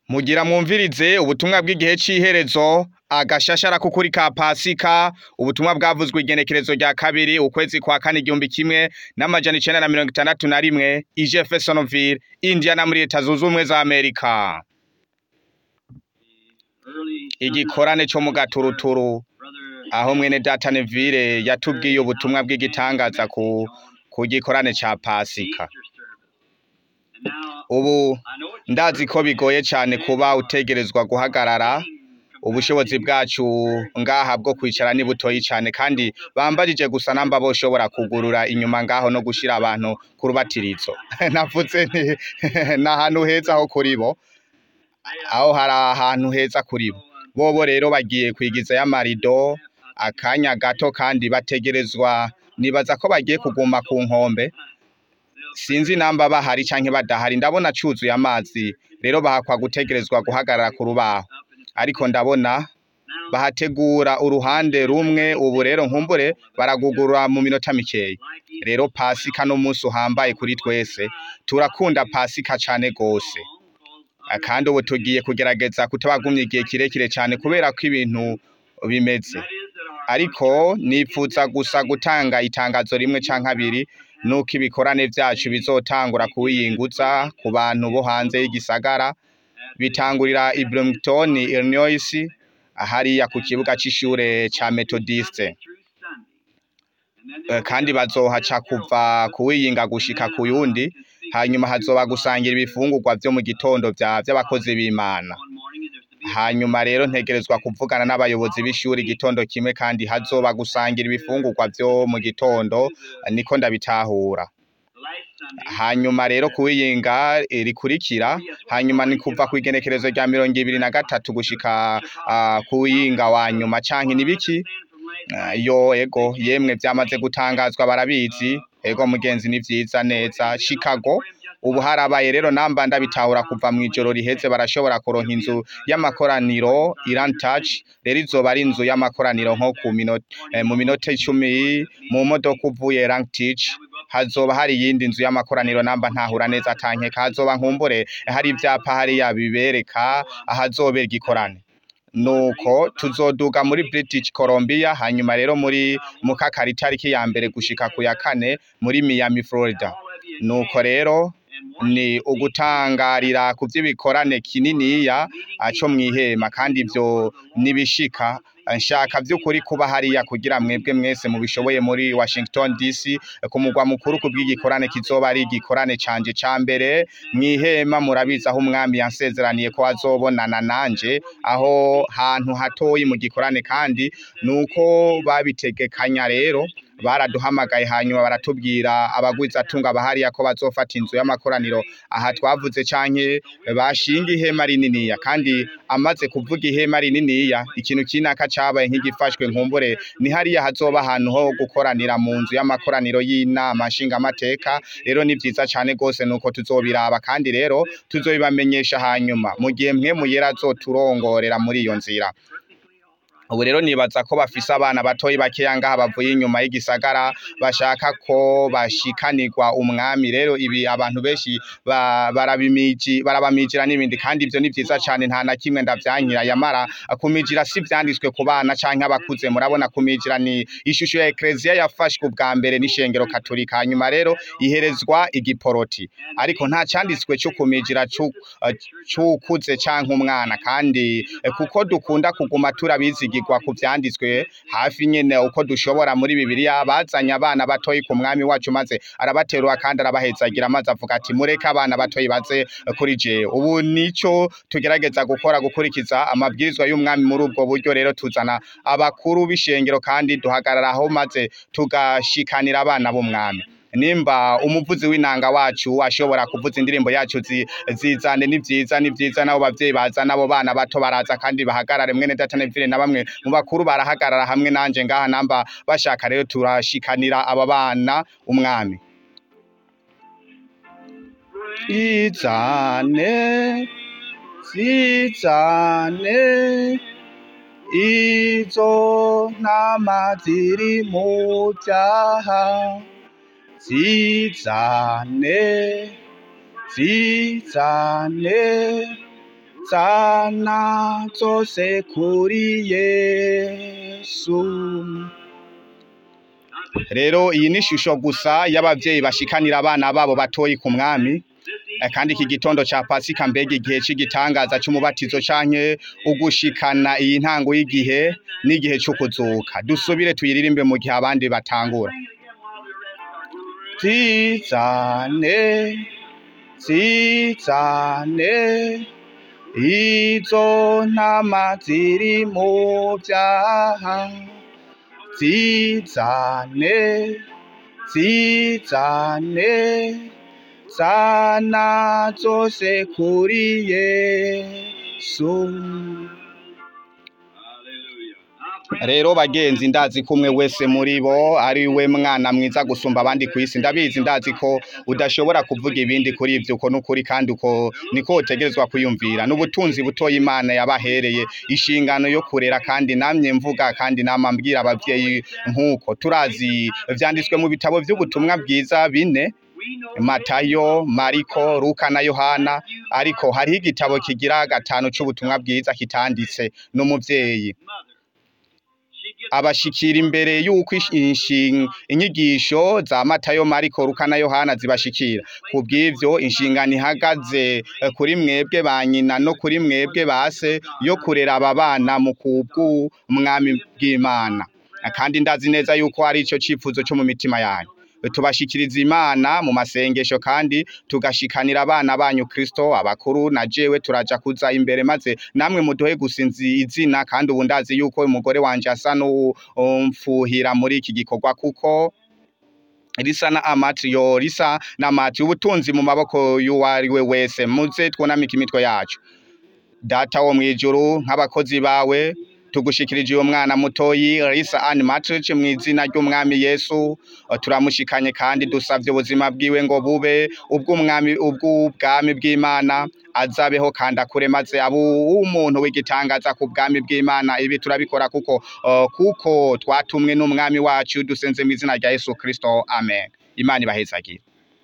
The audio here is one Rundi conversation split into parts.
Mugira mwumvirize ubutumwa bw'igihe c'iherezo, agashashara k'ukuri ka Pasika, ubutumwa bwavuzwe igenekerezo rya kabiri ukwezi kwa kane igihumbi kimwe n'amajana icenda na mirongo itandatu na rimwe, i Jeffersonville, Indiana muri leta zunze ubumwe za Amerika. Igikorane co mu gaturuturu, aho mwene data Neville yatubwiye ubutumwa bw'igitangaza ku, ku gikorane ca Pasika. Ubu ndazi ko bigoye cane kuba utegerezwa guhagarara, ubushobozi bwacu ngaha bwo kwicara ni butoyi cane kandi bambajije gusa namba boshobora kugurura inyuma ngaho no gushira abantu ku rubatirizo. Navuze nti ni ahantu heza ho kuri bo, aho hari ahantu heza kuri bo. Bobo rero bagiye kwigizayo amarido, akanya gato kandi bategerezwa, nibaza ko bagiye kuguma ku nkombe, sinzi namba bahari canke badahari, ndabona cuzuye amazi, rero bahakwa gutegerezwa guhagarara ku rubaho. Ariko ndabona bahategura uruhande rumwe, ubu rero nkumbure baragugurura mu minota mikeyi. Rero Pasika n'umunsi uhambaye kuri twese, turakunda Pasika cane gose. Kandi ubu tugiye kugerageza kutabagumya igihe kirekire cane kubera ko ibintu bimeze. Ariko nipfuza gusa gutanga itangazo rimwe canke abiri, nuko ibikorane vyacu bizotangura kuwiyinguza ku bantu bo hanze y'igisagara, bitangurira i Bloomington, Illinois, hariya ku kibuga c'ishure ca Methodiste. Eh, kandi bazohaca kuva kuwiyinga gushika ku yundi, hanyuma hazoba gusangira ibifungurwa vyo mu gitondo vya vy'abakozi b'Imana. Hanyuma rero ntegerezwa kuvugana n'abayobozi b'ishuri igitondo kimwe kandi hazoba gusangira ibifungurwa vyo mu gitondo, niko ndabitahura. Hanyuma rero kuwiyinga eh, rikurikira, hanyuma ni kuva kw'igenekerezo rya mirongo ibiri na gatatu gushika ah, kuwiyinga wa nyuma canke ni biki? Ah, Yo ego yemwe vyamaze gutangazwa barabizi, ego mugenzi ni vyiza neza, Chicago ubu harabaye rero namba ndabitahura kuva mw'ijoro riheze barashobora kuronka inzu y'amakoraniro Iran Touch, rero izoba ari inzu y'amakoraniro nko ku minota, eh, mu minota icumi mu modoka uvuye Langtich, hazoba hari iyindi nzu y'amakoraniro namba ntahura neza atankeka hazoba nkumbure hari ivyapa hariya bibereka ahazobera igikorane. Nuko tuzoduga muri British Columbia hanyuma rero muri mukakara itariki ya mbere gushika ku ya kane muri Miami Florida. Nuko rero ni ugutangarira ku vy'ibikorane kininiya aco mwihema kandi ivyo nibishika nshaka vy'ukuri kuba hariya kugira mwebwe mwese mubishoboye muri Washington DC ku mugwa mukuru ku bw'igikorane kizoba ari igikorane canje ca mbere mwihema murabizi aho umwami yansezeraniye ko azobonana nanje aho hantu hatoyi mu gikorane kandi nuko babitegekanya rero baraduhamagaye hanyuma baratubwira abagwizatunga bahariya ko bazofata inzu y'amakoraniro aha twavuze canke bashinga ihema rininiya kandi amaze kuvuga ihema rininiya ikintu kinaka cabaye nk'igifashwe nkumbure ni hariya hazoba ahantu ho gukoranira mu nzu y'amakoraniro y'inama nshingamateka rero ni vyiza cane gose nuko tuzobiraba kandi rero tuzobibamenyesha hanyuma mu gihe mwe muyera azoturongorera muri iyo nzira ubu rero nibaza ko bafise abana batoyi bakeya ngaha bavuye inyuma y'igisagara bashaka ko bashikanirwa umwami rero ibi abantu benshi ba- barabimiji barabamijira n'ibindi kandi ivyo ni vyiza cane nta na kimwe ndavyankira yamara kumijira si vyanditswe ku bana canke abakuze murabona kumijira ni ishusho ya ekleziya yafashwe ubwa mbere n'ishengero katolika hanyuma rero iherezwa igiporoti ariko nta canditswe co kumijira cu- eh, c'ukuze canke umwana kandi eh, kuko dukunda kuguma turabizigirwa ku vyanditswe hafi nyene uko dushobora muri bibiliya bazanye abana batoyi ku mwami wacu maze arabaterura kandi arabahezagira maze avuga ati mureke abana batoyi baze eh, kuri jewe ubu nico tugerageza gukora gukurikiza amabwirizwa y'umwami muri ubwo buryo rero tuzana abakuru b'ishengero kandi duhagararaho maze tugashikanira abana b'umwami nimba umuvuzi w'inanga wacu ashobora kuvuza indirimbo yacu zi- zizane ni vyiza ni vyiza nabo bavyeyi baza nabo bana bato baraza kandi bahagarare mwene data Neville na bamwe mu bakuru barahagarara hamwe nanje ngaha namba bashaka rero turashikanira aba bana umwami izane zizane izo ntama ziri mu vyaha zizane zizane zana zose kuri yesu rero iyi ni ishusho gusa y'abavyeyi bashikanira abana babo batoyi ku mwami Eh, kandi iki gitondo ca pasika mbega igihe c'igitangaza c'umubatizo canke ugushikana iyi ntango y'igihe n'igihe c'ukuzuka dusubire tuyiririmbe mu gihe abandi batangura zizane zizane izo ntama ziri mu vyaha zizane zizane zana zose kuri yesu rero bagenzi ndazi ko umwe wese muri bo ari we mwana mwiza gusumba abandi ku isi ndabizi ndazi ko udashobora kuvuga ibindi kuri ibyo uko n'ukuri kandi uko niko utegerezwa kwiyumvira n'ubutunzi butoya imana yabahereye inshingano yo kurera kandi namye mvuga kandi nama mbwira abavyeyi nk'uko turazi vyanditswe mu bitabo vy'ubutumwa bwiza bine matayo mariko luka na yohana ariko hariho igitabo kigira gatanu c'ubutumwa bwiza kitanditse n'umuvyeyi abashikira imbere y'uko ish- inshin- inyigisho za matayo mariko luka na yohana zibashikira ku bw'ivyo inshingano ihagaze eh, kuri mwebwe ba nyina no kuri mwebwe base yo kurera aba bana mu kubw'umwami bw'imana kandi ndazi neza yuko ari ico cifuzo co mu mitima yanyu tubashikiriza imana mu masengesho kandi tugashikanira abana banyu kristo abakuru na jewe turaja kuza imbere maze namwe muduhe gusinzi izina kandi ubu ndazi yuko umugore wanje asa n'umfuhira muri iki gikorwa kuko risa na amati yo risa na amati ubutunzi mu maboko y'uwari we wese muze twunamike imitwe yacu data wo mwijuru nk'abakozi bawe tugushikirije uwo mwana mutoyi Lisa Ann Matric mu izina ry'umwami Yesu Uh, turamushikanye kandi dusavye ubuzima bwiwe ngo bube ubw'umwami ubw'ubwami bw'Imana azabeho kandi akure maze abu umuntu w'igitangaza ku bwami bw'Imana ibi turabikora kuko uh, kuko twatumwe n'umwami wacu dusenze mu izina rya Yesu Kristo amen Imana ibahezagire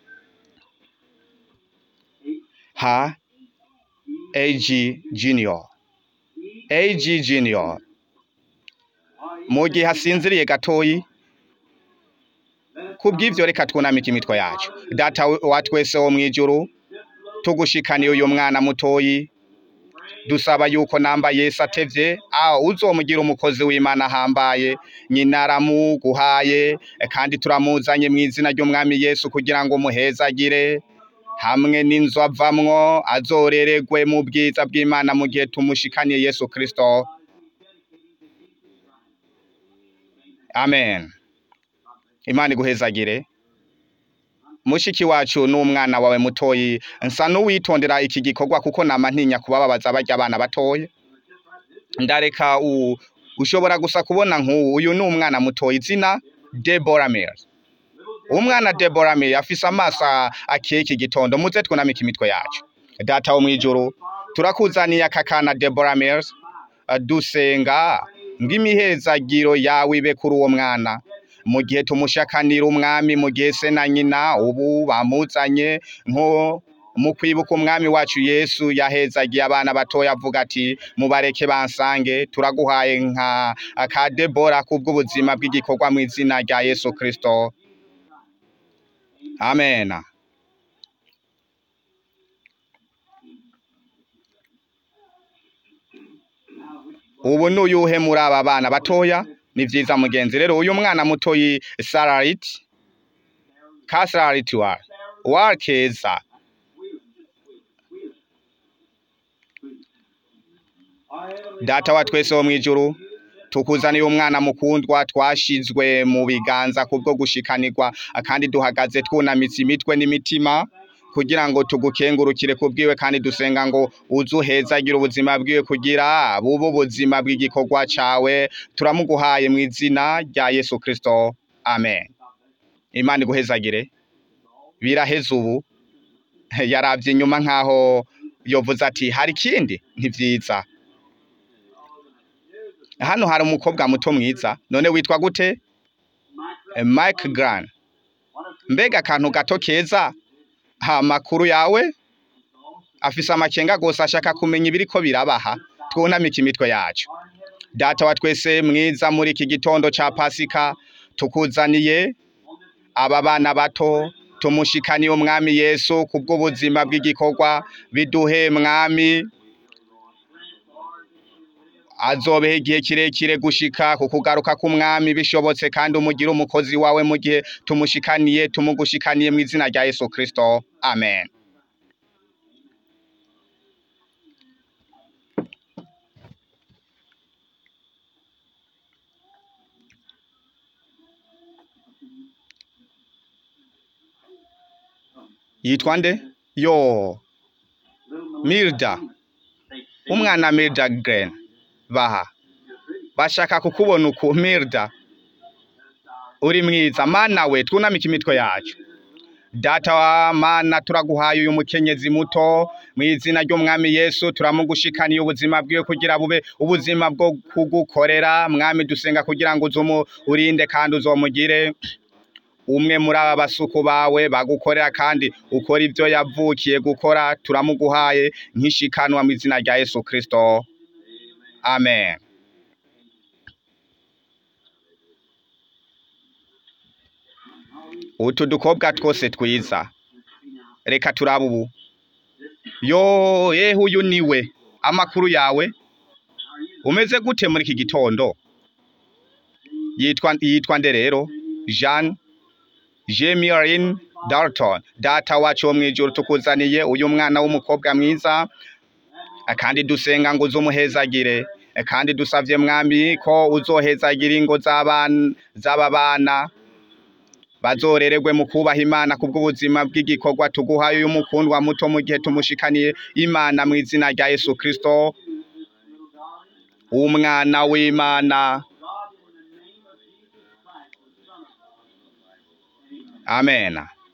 ha AG Junior AG Junior mu gihe asinziriye gatoyi kubw'ivyo reka twunamike imitwe yacu data wa twese wo mwijuru tugushikaniye uyu mwana mutoyi dusaba yuko namba Yesu atevye aho uzomugira umukozi w'Imana ahambaye nyina aramuguhaye eh, kandi turamuzanye mu izina ry'umwami Yesu kugira ngo muhezagire hamwe n'inzu avamwo azoreregwe mu bwiza bw'Imana mu gihe tumushikaniye Yesu Kristo amen imana iguhezagire mushiki wacu n'umwana wawe mutoyi nsa n'uwitondera iki gikorwa kuko nama ntinya kubababaza barya abana batoya ndareka u ushobora gusa kubona nk'ubu uyu ni umwana mutoyi izina Deborah Mills umwana Deborah Mills afise amaso akeye iki gitondo muze twunamike imitwe yacu data wo mwijuru turakuzaniye aka kana Deborah Mills eh, dusenga ng'imihezagiro yawe ibe kuri uwo mwana mu gihe tumushakanira umwami mu gihe se na nyina ubu bamuzanye nko mu kwibuka umwami wacu Yesu yahezagiye abana batoya avuga ati mubareke bansange turaguhaye nka ka Debora kubw'ubuzima bw'igikorwa mu izina rya Yesu Kristo Amen ubu n'uyuhe muri aba bana batoya ni vyiza mugenzi rero uyu mwana mutoyi Sararit ka Sararit wa wa keza data wa twese wo mwijuru tukuzaniye umwana mukundwa twashizwe mu biganza kubwo gushikanirwa kandi duhagaze twunamitse imitwe n'imitima kugira ngo tugukengurukire kubwiwe kandi dusenga ngo uzuhezagire ubuzima bwiwe kugira bube ubuzima bw'igikorwa cawe turamuguhaye mu izina rya Yesu Kristo amen imana iguhezagire biraheze ubu yaravye inyuma nkaho yovuze ati hari ikindi ntivyiza hano hari umukobwa muto mwiza none witwa gute Eh, Mike Grant mbega akantu gato keza ha makuru yawe afise amakenga gose ashaka kumenya ibiriko birabaha twunamike imitwe yacu data wa twese mwiza muri iki gitondo ca pasika tukuzaniye aba bana bato tumushikaniye umwami yesu kubw'ubuzima bw'igikorwa biduhe mwami azobeho igihe kirekire gushika ku kugaruka k'umwami bishobotse kandi umugire umukozi wawe mu gihe tumushikaniye tumugushikaniye mu izina rya yesu kristo amen yitwa nde yo milda umwana milda gren baha bashaka kukubona uku milda uri mwiza mana we twunamike imitwe yacu data wa mana turaguhaye uyu mukenyezi muto mu izina ry'umwami yesu turamugushikaniye ubuzima bwiwe kugira bube ubuzima bwo kugukorera mwami dusenga kugira ngo uzumu urinde kandi uzomugire umwe muri aba basuku bawe bagukorera kandi ukora ibyo yavukiye gukora turamuguhaye nk'ishikanwa mu izina rya yesu kristo amen utu dukobwa twose twiza reka turabe ubu yo yewe uyu niwe amakuru yawe umeze gute muri iki gitondo yitwa yitwa nde rero jean Jemirin Dalton data wacu wo mwijuru tukuzaniye uyu mwana w'umukobwa mwiza kandi dusenga ngo uzumuhezagire kandi dusavye mwami ko uzohezagira ingo z'abana z'aba bana bazorererwe mu kubaha imana kubw'ubuzima bw'igikorwa tuguhaye uyu mukundwa muto mu gihe tumushikaniye imana mu izina rya yesu kristo umwana w'imana amen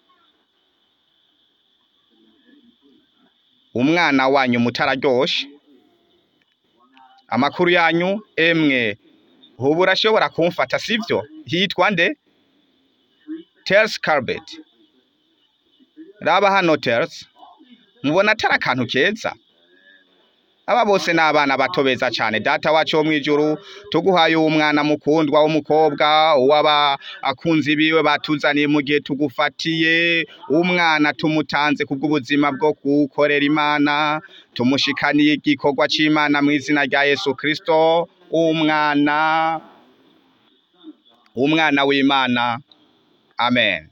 umwana wanyu mutararyoshe amakuru yanyu emwe ubu urashobora kumfata sibyo hitwa nde Tels Carbet raba hano Tels mubona atari akantu keza aba bose ni abana bato beza cyane data wacu wo mu ijuru tuguhaye uwo mwana mukundwa w'umukobwa uw'aba akunzi biwe batuzaniye mu gihe tugufatiye umwana tumutanze kubw'ubuzima bwo kuwukorera imana tumushikaniye igikorwa cy'imana mu izina rya yesu kristo umwana umwana w'imana amen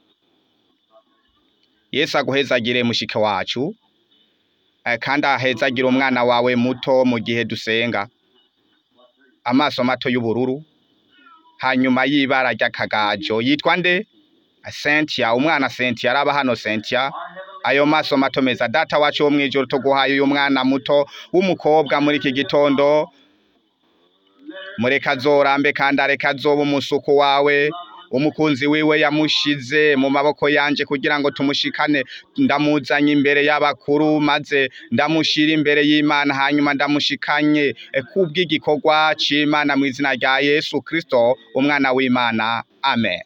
yesu aguhezagire mushike wacu eh, kandi ahezagire umwana wawe muto mu gihe dusenga amaso mato y'ubururu hanyuma y'ibara ry'akagajo yitwa nde Cynthia umwana Cynthia araba hano Cynthia ayo maso mato meza data wacu wo mwijuru tuguhaye uyu mwana muto w'umukobwa muri iki gitondo mureka azorambe kandi areka azoba umusuku wawe umukunzi wiwe yamushize mu maboko yanje kugira ngo tumushikane ndamuzanye imbere y'abakuru maze ndamushira imbere y'Imana hanyuma ndamushikanye eh, kubw'igikorwa c'Imana mu izina rya Yesu Kristo umwana w'Imana amen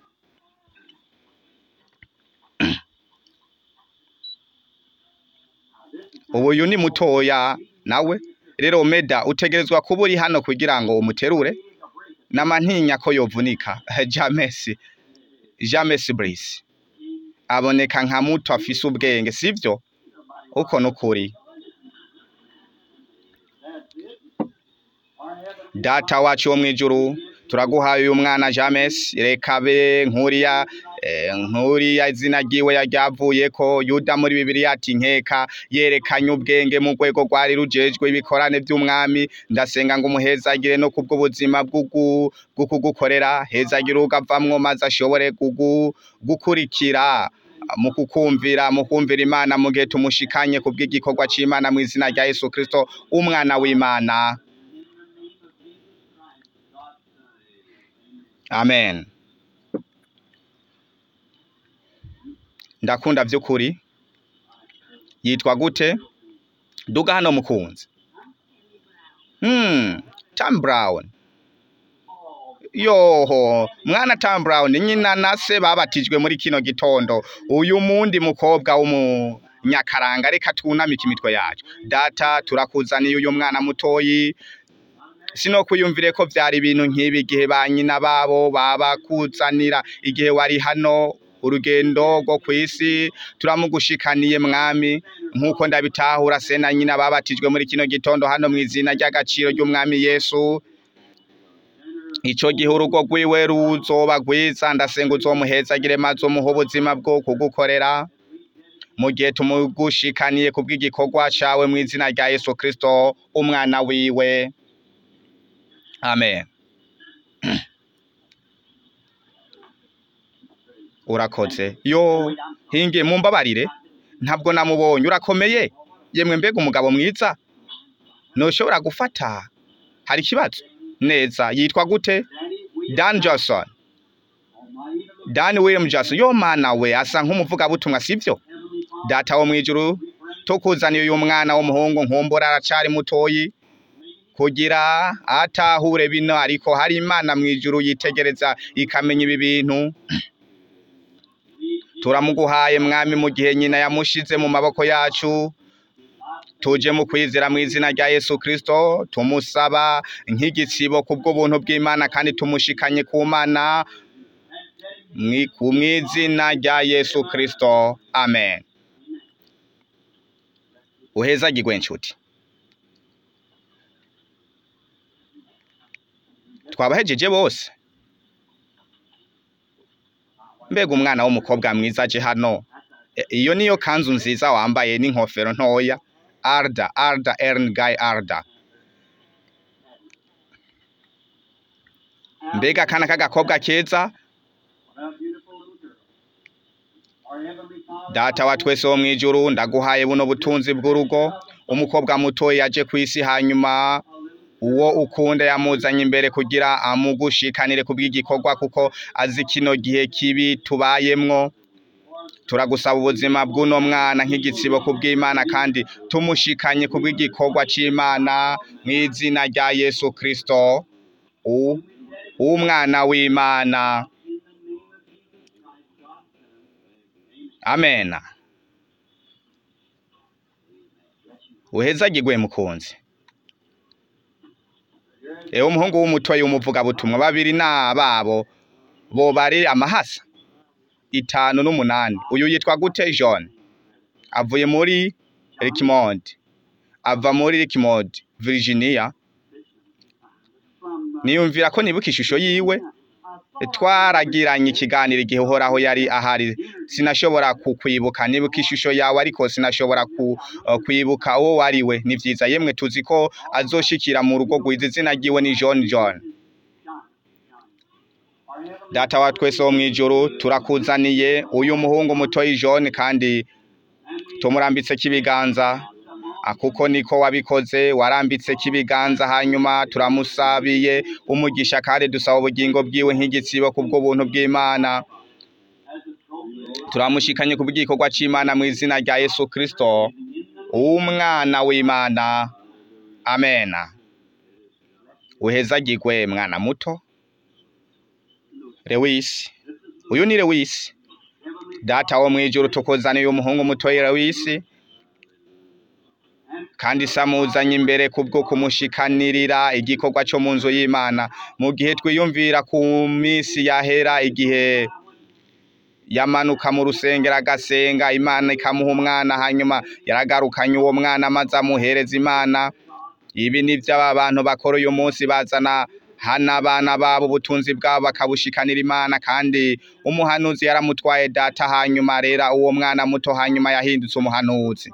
ubu uyu ni mutoya nawe rero meda utegerezwa kuba uri hano kugira ngo umuterure n'amantinya ko yovunika jamesi jamesi burisi aboneka nka muto afise ubwenge sivyo uko nukuri data wacu wo mwijuru turaguhaye uyu mwana James reka be nkuriya eh, nkuriya izina ryiwe yaryavuye ko Yuda muri Bibiliya ati nkeka yerekanye ubwenge mu rwego rwari rujejwe ibikorane by'umwami ndasenga ngo umuhezagire no kubwo buzima bw'ugu- bw'ukugukorera hezagire ugavamwo maze ashobore kugu- gukurikira mu kukumvira mu kumvira Imana mu gihe tumushikanye kubw'igikorwa c'Imana mu izina rya Yesu Kristo umwana w'Imana Amen. Ndakunda vy'ukuri. Yitwa gute? Duga hano mukunzi. Hmm, Tam Brown. Yoho, mwana Tam Brown nyina na se babatijwe muri kino gitondo. Uyu mundi mukobwa w'umu nyakaranga reka tunamike imitwe yacu data turakuzaniye uyu mwana mutoyi sino kwiyumvire ko byari ibintu nk'ibi igihe ba nyina babo babakuzanira igihe wari hano urugendo rwo ku isi turamugushikaniye mwami nk'uko ndabitahura se na nyina babatijwe muri kino gitondo hano mu izina ry'agaciro ry'umwami yesu ico gihe urugo rwiwe ruzoba rwiza ndasenga uzomuhezagire maze umuha ubuzima bwo kugukorera mu gihe tumugushikaniye ku bw'igikorwa cawe mu izina rya yesu kristo umwana wiwe amen urakoze yo hinge mumbabarire ntabwo namubonye urakomeye yemwe mbega umugabo mwiza ntushobora gufata hari ikibazo neza yitwa gute dan johnson dan william johnson yo mana we asa nk'umuvugabutumwa sibyo data wo mu ijuru tukuzaniye uyu mwana w'umuhungu nkumbura aracari mutoyi kugira atahure bino ariko hari imana mu ijuru yitegereza ikamenya ibi bintu turamuguhaye mwami mu gihe nyina yamushize mu maboko yacu tuje mu kwizera mu izina rya yesu kirisito tumusaba nk'igitsibo ku bw'ubuntu bw'imana kandi tumushikanye ku mana mwi- ku mu izina rya yesu kirisito amen uhezagirwe nshuti twabahejeje bose mbega umwana w'umukobwa mwiza aje hano E- iyo niyo kanzu nziza wambaye n'inkofero ntoya arda arda ern guy arda mbega akana k'agakobwa keza data wa twese wo mu ijuru ndaguhaye buno butunzi bw'urugo umukobwa mutoya yaje ku isi hanyuma uwo ukunda yamuzanye imbere kugira amugushikanire ku bw'igikorwa kuko azi kino gihe kibi tubayemwo turagusaba ubuzima bw'uno mwana nk'igitsibo ku bw'imana kandi tumushikanye ku bw'igikorwa c'imana mu izina rya yesu kirisito u- umwana w'imana amena uhezagirwe mukunzi ewe umuhungu w'umutoyi w'umuvugabutumwa babiri n'ababo bo bari amahasa itanu n'umunani uyu yitwa gute john avuye muri richmond ava muri richmond virginia niyumvira ko nibuka ishusho yiwe twaragiranye ikiganiro igihe uhoraho yari ahari sinashobora kukwibuka nibuka ishusho yawe ariko sinashobora ku- uh, kwibuka uwo wari we ni vyiza yemwe tuzi ko azoshikira mu rugo rwiza izina ryiwe ni john john data wa twese wo mw'ijuru turakuzaniye uyu muhungu mutoyi john kandi tumurambitse kibiganza Ah, kuko niko wabikoze warambitse kibiganza hanyuma turamusabiye umugisha kandi dusaba ubugingo bwiwe nk'igitsibo kubw'ubuntu bw'imana turamushikanye ku bw'igikorwa c'imana mu izina rya yesu kristo umwana w'imana amena uhezagirwe mwana muto lewisi uyu ni lewisi data wo mw'ijuru tukuzaniye umuhungu mutoyi lewisi kandi samuzanye imbere kubwo kumushikanirira igikorwa cyo mu nzu y'imana mu gihe twiyumvira ku minsi yahera igihe yamanuka mu rusengero agasenga imana ikamuha umwana hanyuma yaragarukanye uwo mwana maze amuhereza imana ibi ni byo aba bantu bakora uyu munsi bazana hano abana babo ubutunzi bwabo bakabushikanira imana kandi umuhanuzi yaramutwaye data hanyuma rera uwo mwana muto hanyuma yahindutse umuhanuzi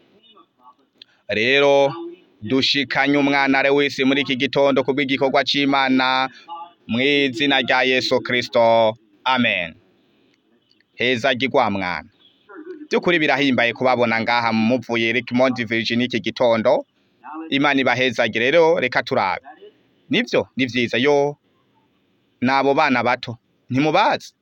rero dushikanye umwana wese muri iki gitondo ku bw'igikorwa c'imana mu izina rya yesu kirisito amen heza gigwa mwana by'ukuri birahimbaye kubabona ngaha muvuye Richmond Virginia iki gitondo imana ibahezagire rero reka turabe nibyo ni vyiza yo nabo bana bato ntimubazi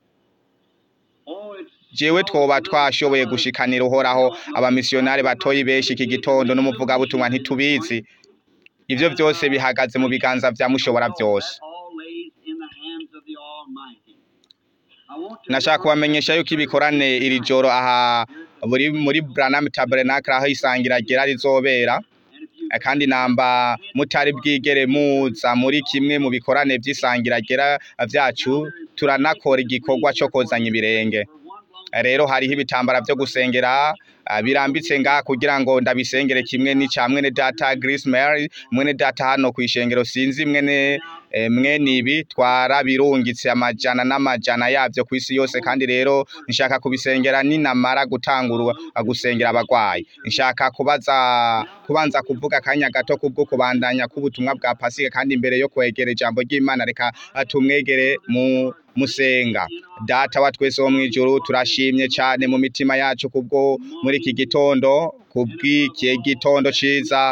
jewe twoba twashoboye gushikanira uhoraho abamisiyonari batoyi benshi iki gitondo n'umuvugabutumwa ntitubizi ivyo byose bihagaze mu biganza vya mushobora byose nashaka kubamenyesha yuko ibikorane iri joro aha buri muri Branham Tabernacle aho isangira ryera rizobera Eh, kandi namba mutari bwigere muza muri kimwe mu bikorane vy'isangira ryera vyacu turanakora igikorwa co kozanya ibirenge rero hariho ibitambara vyo gusengera ah, birambitse ngaha kugira ngo ndabisengere kimwe n'ica mwene data Grace Mary mwene data hano kw'ishengero sinzi mwene eh, mwene ibi twarabirungitse amajana n'amajana yavyo kw'isi yose kandi rero nshaka kubisengera ninamara gutangura gusengera abagwayi nshaka kubaza kubanza kuvuga akanya gato kubwo kubandanya k'ubutumwa bwa pasika kandi imbere yo kwegera ijambo ry'Imana reka ah, tumwegere mu musenga data wa twese wo mwijuru turashimye cyane mu mitima yacu kubwo muri iki gitondo kubw'iki gitondo ciza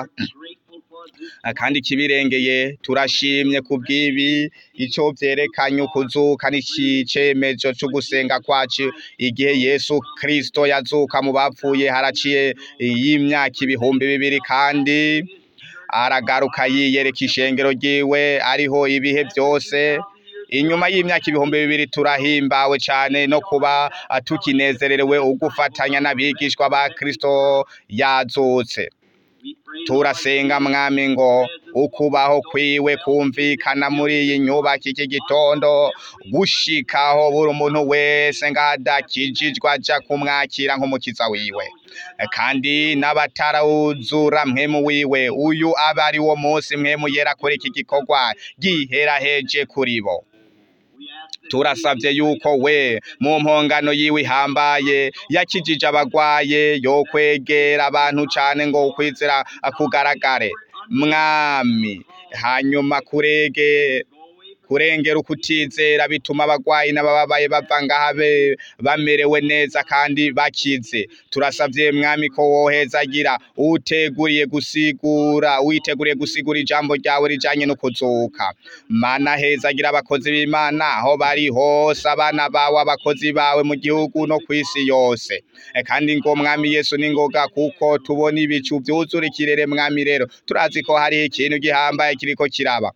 Ah, kandi kibirengeye turashimye kubw'ibi ico vyerekanye ukuzuka n'icicemezo co gusenga kwacu igihe Yesu Kristo yazuka mu bapfuye haraciye y'imyaka ibihumbi bibiri kandi aragaruka yiyereka ishengero ryiwe ariho ibihe vyose inyuma y'imyaka ibihumbi bibiri turahimbawe cyane no kuba ah, tukinezererewe ugufatanya n'abigishwa ba Kristo yazutse turasenga mwami ngo ukubaho kwiwe kumvikana muri iyi nyubako iki gitondo gushikaho buri umuntu wese ngadakijijwe aja kumwakira nk'umukiza wiwe kandi n'abatarawuzura mwemu wiwe uyu aba ari wo munsi mwemu yera kuri iki gikorwa giheraheje kuri bo turasabye yuko we mu mpongano yiwe ihambaye yakijije abagwaye yo kwegera abantu cane ngo ukwizera kugaragare mwami hanyuma kurege kurengera ukutizera bituma abagwayi n'abababaye bava ngaha be- bamerewe neza kandi bakize turasavye mwami ko wohezagira uteguriye gusigura witeguriye gusigura ijambo ryawe rijanye no kuzuka mana hezagira abakozi b'imana aho bari hose abana bawe abakozi bawe mu gihugu no kw'isi yose Eh, kandi ngo mwami yesu ningoga kuko tubona ibicu vyuzura ikirere mwami rero turazi ko hariho ikintu gihambaye kiriko kiraba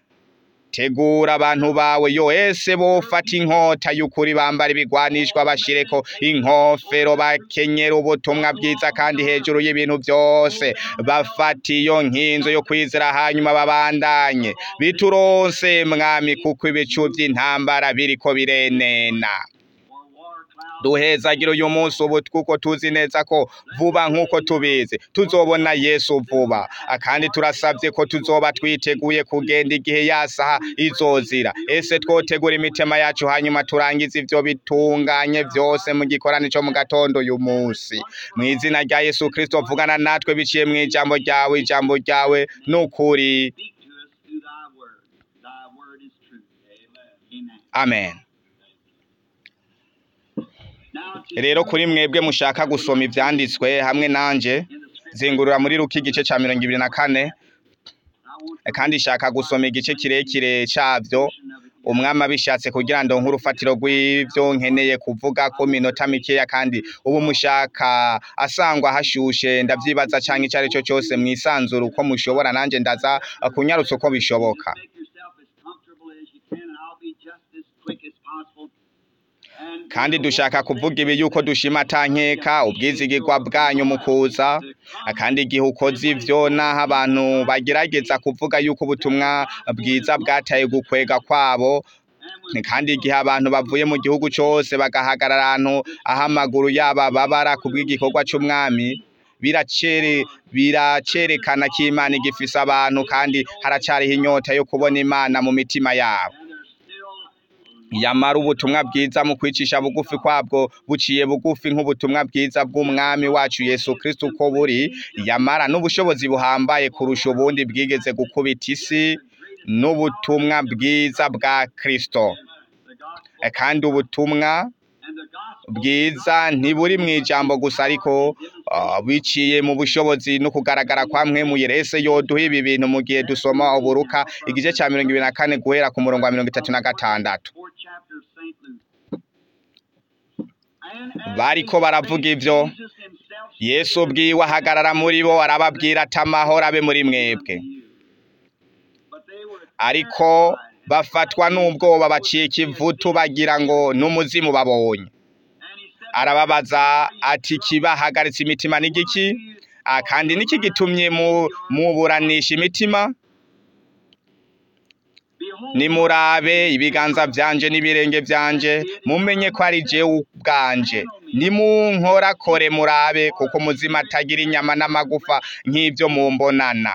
tegura abantu bawe yo ese bofata inkota y'ukuri bambara ibigwanishwa bashireko inkofero bakenyera ubutumwa bwiza kandi hejuru y'ibintu byose bafata iyo nkinzo yo kwizera hanyuma babandanye bituronse mwami kuko ibicu by'intambara biriko birenena duhezagira uyu munsi ubu kuko tuzi neza ko vuba nk'uko tubizi tuzobona yesu vuba Ah, kandi turasabye ko tuzoba twiteguye kugenda igihe yasaha izozira ese twotegura imitima yacu hanyuma turangize ivyo bitunganye vyose mu gikorane co mu gatondo uyu munsi mu izina rya yesu kristo vugana natwe biciye mu ijambo ryawe ijambo ryawe n'ukuri amen rero kuri mwebwe mushaka gusoma ivyanditswe hamwe nanje zingurura muri ruki igice ca mirongo ibiri na kane kandi shaka gusoma igice kirekire cavyo umwami abishatse kugira ngo nk'urufatiro rw'ivyo nkeneye kuvuga ko minota mikeya kandi ubu mushaka asangwa hashushe ndavyibaza canke ico ari cyo cyose mwisanzura uko mushobora nanje ndaza kunyarutsa uko bishoboka kandi dushaka kuvuga ibi yuko dushima atankeka ubwizigirwa bwanyu mu kuza kandi igihe ukoze ivyo naho abantu bagerageza kuvuga yuko ubutumwa bwiza bwataye gukwega kwabo ni kandi igihe abantu bavuye mu gihugu cose bagahagarara ahantu aho amaguru yabo babara kubw'igikorwa c'umwami biracere biracerekana ko imana igifise abantu kandi haracariho inyota yo kubona imana mu mitima yabo yamara ubutumwa bwiza mu kwicisha bugufi kwabwo buciye bugufi nk'ubutumwa bwiza bw'umwami wacu Yesu Kristo uko buri yamara n'ubushobozi buhambaye kurusha ubundi bwigeze gukubita isi n'ubutumwa bwiza bwa Kristo Eh, kandi ubutumwa bwiza ntiburi mu ijambo gusa ariko ah, biciye mu bushobozi no kugaragara kwa mwemu yerese yoduha ibi bintu mu gihe dusoma uburuka igice cya mirongo ibiri na kane guhera ku murongo wa mirongo itatu na gatandatu bariko baravuga ivyo yesu ubwiwe ahagarara muri bo arababwira ati amahoro abe muri mwebwe ariko bafatwa n'ubwoba bacika ivutu bagira ngo n'umuzimu babonye arababaza ati kibahagaritse imitima n'igiki Ah, kandi niki gitumye mu muburanisha imitima nimurabe ibiganza byanje n'ibirenge byanje mumenye ko ari jewe ubwanje nimunkorakore murabe kuko muzima atagira inyama n'amagufa nk'ibyo mumbonana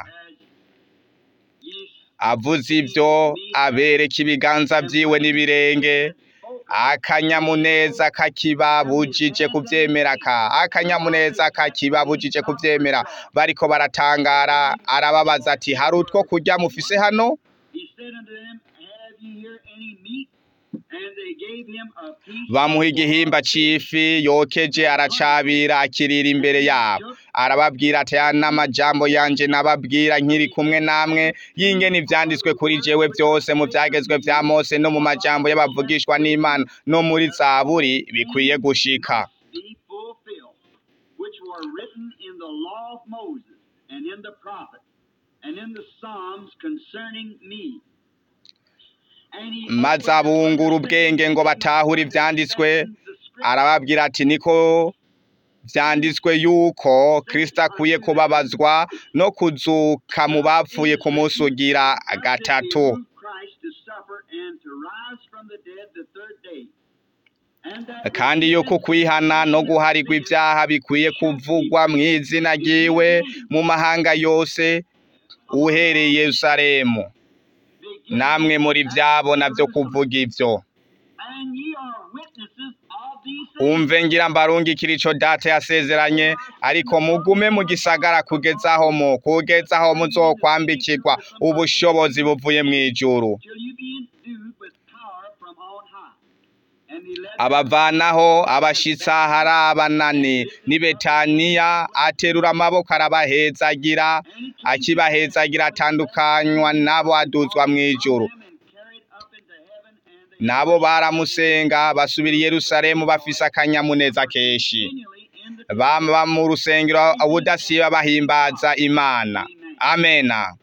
avuze ibyo abereka ibiganza byiwe n'ibirenge akanyamuneza kakibabujije kubyemera ka akanyamuneza kakibabujije kubyemera bariko baratangara arababaza ati hari utwo kurya mufise hano He said unto them, Have ye here any meat? And they gave him a piece. bamuha igihimba c'ifi yokeje aracabira akirira imbere yabo arababwira ati aya n'amajambo yanje nababwira nkiri kumwe namwe yingene ivyanditswe kuri jewe byose mu vyagezwe vya mose no mu majambo y'abavugishwa n'imana no muri zaburi bikwiye gushika be fulfilled, which were written in the law of Moses, and in the prophets, and in the Psalms concerning me. And he maze abungura ubwenge ngo batahure ivyanditswe arababwira ati niko vyanditswe yuko kristo akwiye kubabazwa no kuzuka mu bapfuye ku munsi ugira gatatu Christ to suffer and to rise from the dead the third day. And that kandi yuko kwihana no guharirwa ibyaha bikwiye kuvugwa mu izina ryiwe mu mahanga yose uhereye i yerusalemu namwe muri vyabona vyo kuvuga ivyo and ye are witnesses of these things. umve ngira mbarungikira ico data yasezeranye ariko mugume mu gisagara kugeza aho mu kugeza aho muzokwambikirwa ubushobozi buvuye mw'ijuru till you be endued with power from on high. And he led abavanaho abashitsa hari abanani ni betaniya aterura amaboko arabahezagira akibahezagira atandukanywa nabo aduzwa mw'ijuru them and carried up into heaven, and they nabo baramusenga basubira i yerusalemu bafise akanyamuneza kenshi continually in the baba mu rusengero ubudasiba bahimbaza imana amena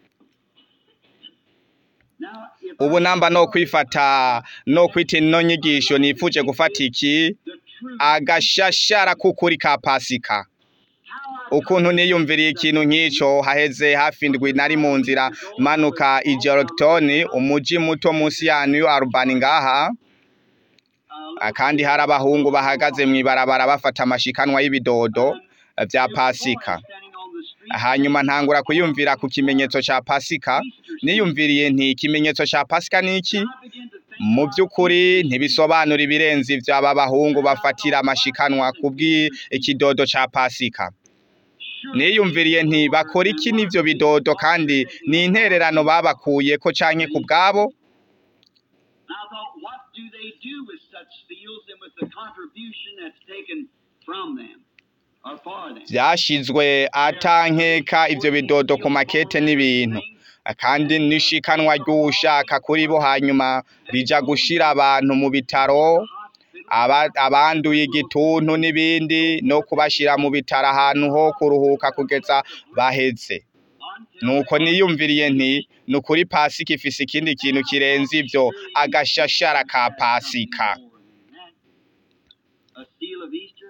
now if ubu namba no kwifata no kwita ino nyigisho nifuje gufata iki the truth agashashara k'ukuri ka pasika how I ukuntu niyumviriye ikintu nk'ico haheze hafi indwi nari mu nzira manuka i Georgetown umuji muto munsi ya New Albany ngaha uh, Ah, kandi hari abahungu bahagaze mw'ibarabara bafata amashikanwa y'ibidodo eh, vya pasika standing on the street hanyuma ntangura kuyumvira ku kimenyetso ca pasika niyumviriye nti ikimenyetso ca pasika ni iki I began to think mu by'ukuri ntibisobanura ibirenze ivyo aba bahungu bafatira amashikanwa kubw'ikidodo ca pasika niyumviriye nti bakora iki n'ivyo bidodo kandi ni intererano babakuyeko canke ku bwabo And I thought, what do they do with such seals and with the contribution that's taken from them or for them? vyashizwe atankeka ivyo bidodo ku makete n'ibintu kandi nishikanwa ry'ushaka kuri bo hanyuma rija gushira abantu mu bitaro aba- abanduye igituntu n'ibindi no kubashira mu bitaro ahantu ho kuruhuka kugeza baheze nuko niyumviriye nti ni ukuri pasika ifise ikindi kintu kirenze ivyo agashashara ka pasika A seal of Easter?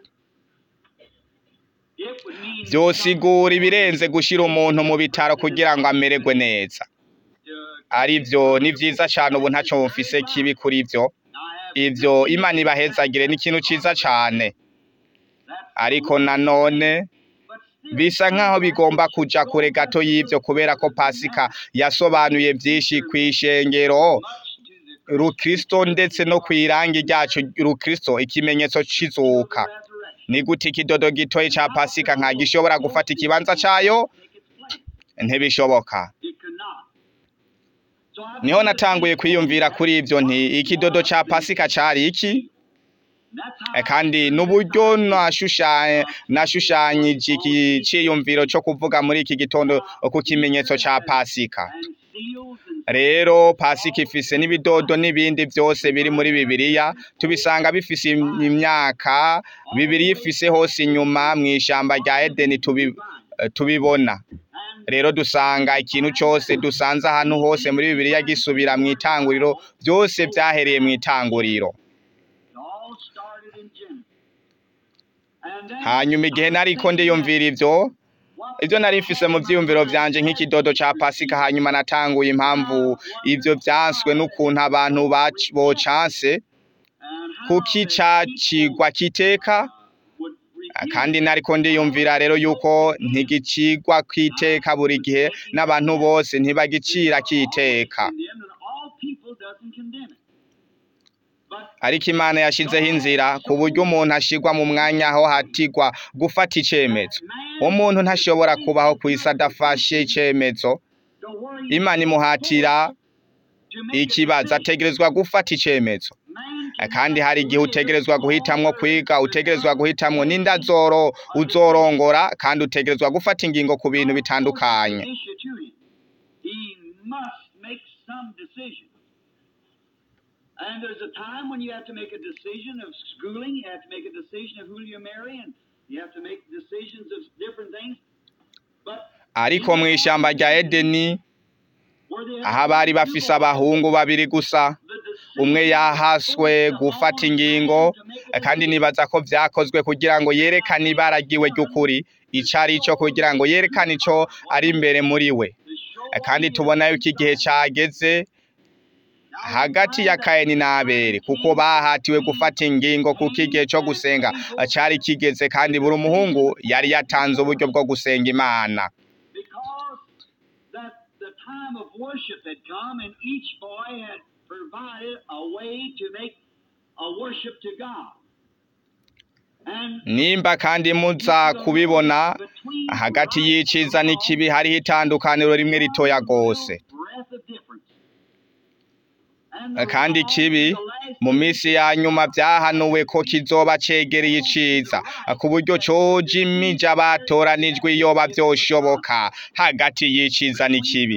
It would mean vyosigura ibirenze gushira umuntu mu bitaro kugira ngo amererwe neza arivyo ni vyiza cane ubu ntaco mfise kibi kuri ivyo ivyo imana ibahezagire ni ikintu ciza cane ariko nanone bisa nk'aho bigomba kuja kure gato y'ivyo kubera ko pasika yasobanuye vyinshi kw'ishengero rukristo ndetse no kw'irangi ryacu rukristo ikimenyetso c'izuka ni gute ikidodo gitoyi ca pasika nka gishobora gufata ikibanza cayo ntibishoboka It could not. So I niho natanguye kwiyumvira kuri ivyo nti ikidodo ca pasika cari iki that's how Eh, kandi n'uburyo nashushanye nashushanyije iki ciyumviro co kuvuga muri iki gitondo ku kimenyetso ca pasika and seals and rero pasika ifise n'ibidodo n'ibindi vyose biri muri bibiliya tubisanga bifise im- imyaka bibiliya ifise hose inyuma mw'ishamba rya edeni tubi, eh, tubibona rero dusanga ikintu cose dusanze ahantu hose muri bibiliya gisubira mw'itanguriro vyose vyahereye mw'itanguriro it all started in Genesis. And then, hanyuma igihe nariko ndiyumvira ivyo what ivyo nari mfise mu vyiyumviro vyanje nk'ikidodo ca pasika hanyuma natanguye impamvu ivyo vyanswe n'ukuntu abantu bac- bocanse and how kuki they cacigwa kiteka would Ah, refuse kandi nariko ndiyumvira rero yuko ntigicigwa kwiteka buri gihe n'abantu bose ntibagicira kiteka condemned, and all people doesn't condemn it. But ariko imana yashizeho inzira ku buryo umuntu ashigwa mu mwanya aho hatigwa gufata icemezo umuntu ntashobora kubaho ku isi adafashe icemezo the worry imana imuhatira to make a ikibazo decision. ategerezwa gufata icemezo Man Ah, can kandi hari igihe utegerezwa guhitamwo kwiga utegerezwa guhitamwo n'inda zoro uzorongora kandi utegerezwa gufata ingingo ku bintu bitandukanye issue to him. He must make some decision. And there's a time when you have to make a decision of schooling, you have to make a decision of who you marry, and you have to make decisions of different things. But ariko mu ishamba rya edeni where they aho bari bafise abahungu babiri gusa umwe yahaswe gufata ingingo kandi nibaza ko vyakozwe kugira ngo yerekane ibara ryiwe ry'ukuri ico ari cyo kugira ngo yerekane ico ari imbere muri we kandi tubona yuko igihe cageze hagati ya kayini na abeli kuko bahatiwe gufata ingingo kuko igihe cyo gusenga cari kigeze kandi buri umuhungu yari yatanze uburyo bwo gusenga imana because that the time of worship had come and each boy had provided a way to make a worship to God. And nimba kandi muza kubibona hagati y'iciza n'ikibi hariho itandukaniro rimwe ritoya rwose kandi ikibi mu minsi ya nyuma byahanuwe ko kizoba cegereye iciza ku buryo coja imija batoranijwe iyoba vyoshoboka hagati y'iciza n'ikibi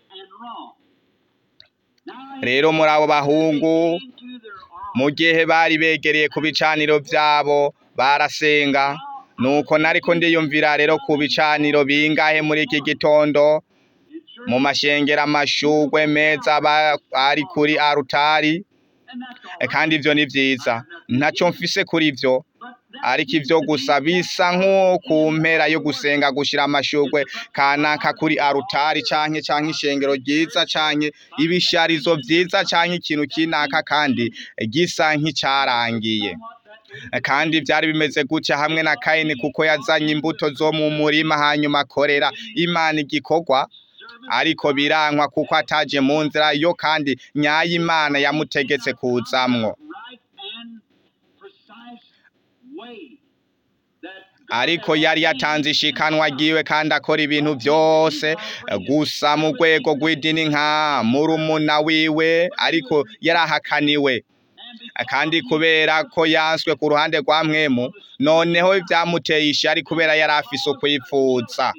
rero muri abo bahungu mu gihe bari begereye ku bicaniro vyabo barasenga nuko nariko ndiyumvira rero ku bicaniro bingahe muri iki gitondo mu mashengero amashugwe meza aba ari kuri arutari E, kandi ivyo ni vyiza ntaco mfise kuri ivyo ariko ivyo gusa bisa nko ku mpera yo gusenga gushira amashugwe kanaka kuri arutari canke canke ishengero ryiza canke ibisharizo vyiza canke ikintu kinaka kandi gisa nk'icarangiye E, kandi vyari bimeze gutya hamwe na kayini kuko yazanye imbuto zo mu murima hanyuma akorera imana igikorwa ariko birankwa kuko ataje mu nzira yo kandi nyayo imana yamutegetse kuzamwo ariko yari yatanze ishikanwa ryiwe kandi akora ibintu byose gusa mu rwego rw'idini nka murumuna wiwe ariko yarahakaniwe kandi kubera ko yanswe ku ruhande rwa mwemu noneho byamuteye ishari kubera yari afise ukwipfuza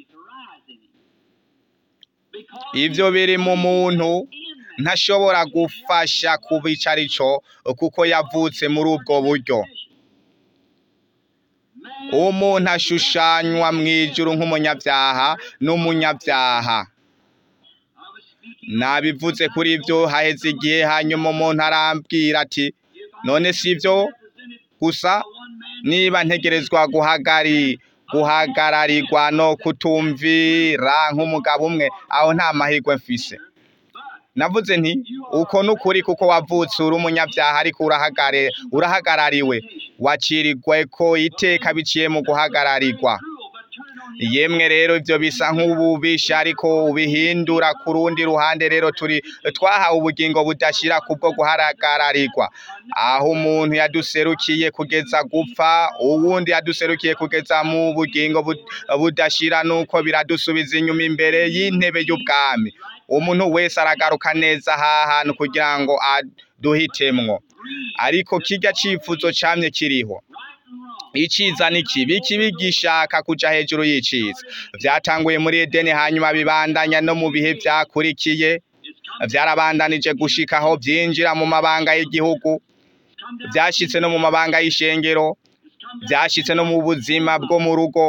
ivyo biri mu muntu ntashobora gufasha kuba ico ari co kuko yavutse muri ubwo buryo umuntu ashushanywa mw'ijuru nk'umunyabyaha n'umunyabyaha nabivuze kuri ivyo haheze igihe hanyuma umuntu arambwira ati none si ivyo gusa niba ntegerezwa guhagari guhagararirwa no kutumvira nk'umugabo umwe aho nta mahirwe mfise navuze nti uko n'ukuri kuko wavutse uri umunyabyaha ariko urahagare urahagarariwe wacirirwe ko iteka biciye mu guhagararirwa yemwe rero ivyo bisa nk'ububisha ariko ubihindura ku rundi ruhande rero turi twahawe ubugingo budashira kubwo guhagararirwa aho umuntu yaduserukiye kugeza gupfa uwundi yaduserukiye kugeza mu bugingo bud- budashira nuko biradusubiza inyuma imbere y'intebe y'ubwami umuntu wese aragaruka neza aha hantu kugira ngo aduhitemwo ariko kirya cifuzo camye kiriho iciza n'ikibi ikibi gishaka kuja hejuru y'iciza vyatanguye muri edeni hanyuma bibandanya no mu bihe vyakurikiye vyarabandanije gushika aho vyinjira mu mabanga y'igihugu vyashitse no mu mabanga y'ishengero vyashitse no mu buzima bwo mu rugo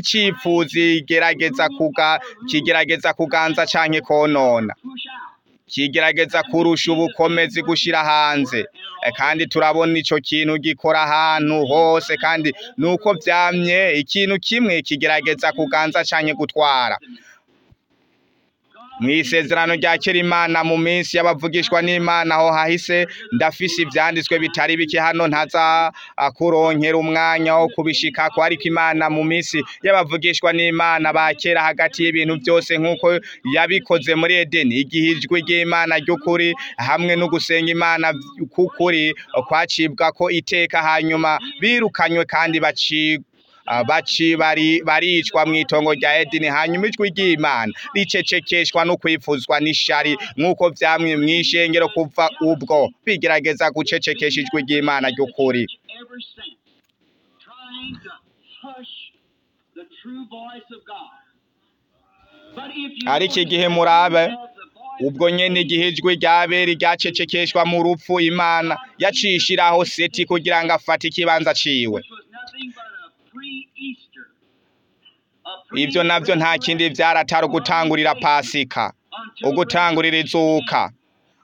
icipfuzi kigerageza kuga kigerageza kuganza canke konona kigerageza kurusha ubukomezi gushira hanze Eh, kandi turabona ico kintu gikora ahantu hose kandi nuko vyamye ikintu kimwe kigerageza kuganza canke gutwara mw'isezerano rya kera imana mu minsi y'abavugishwa n'imana aho hahise ndafise ivyanditswe bitari bike hano ntaza ah, kuronkera umwanya wo kubishikako ariko imana mu minsi y'abavugishwa n'imana ba kera hagati y'ibintu byose nk'uko yabikoze muri edeni igihe ijwi ry'imana ry'ukuri hamwe no gusenga imana k'ukuri kwacibwa ko iteka hanyuma birukanywe kandi bacibwa Ah, baci bari baricwa mu itongo rya Edeni hanyuma ijwi ry'Imana ricecekeshwa no kwifuzwa n'ishari nk'uko vyamwe mw'ishengero kuva ubwo bigerageza gucecekesha ijwi ry'Imana ry'ukuri ever since, trying to hush the true voice of God. But if you Ariko want to igihe hear murabe, the voice ubwo nyene igihe ijwi rya Abeli ryacecekeshwa mu rupfu Imana yacishiraho Seti kugira ngo afate ikibanza ciwe which was nothing but a pre-Easter. a ivyo navyo nta kindi vyaratari ugutangurira Pasika until ugutangurira izuka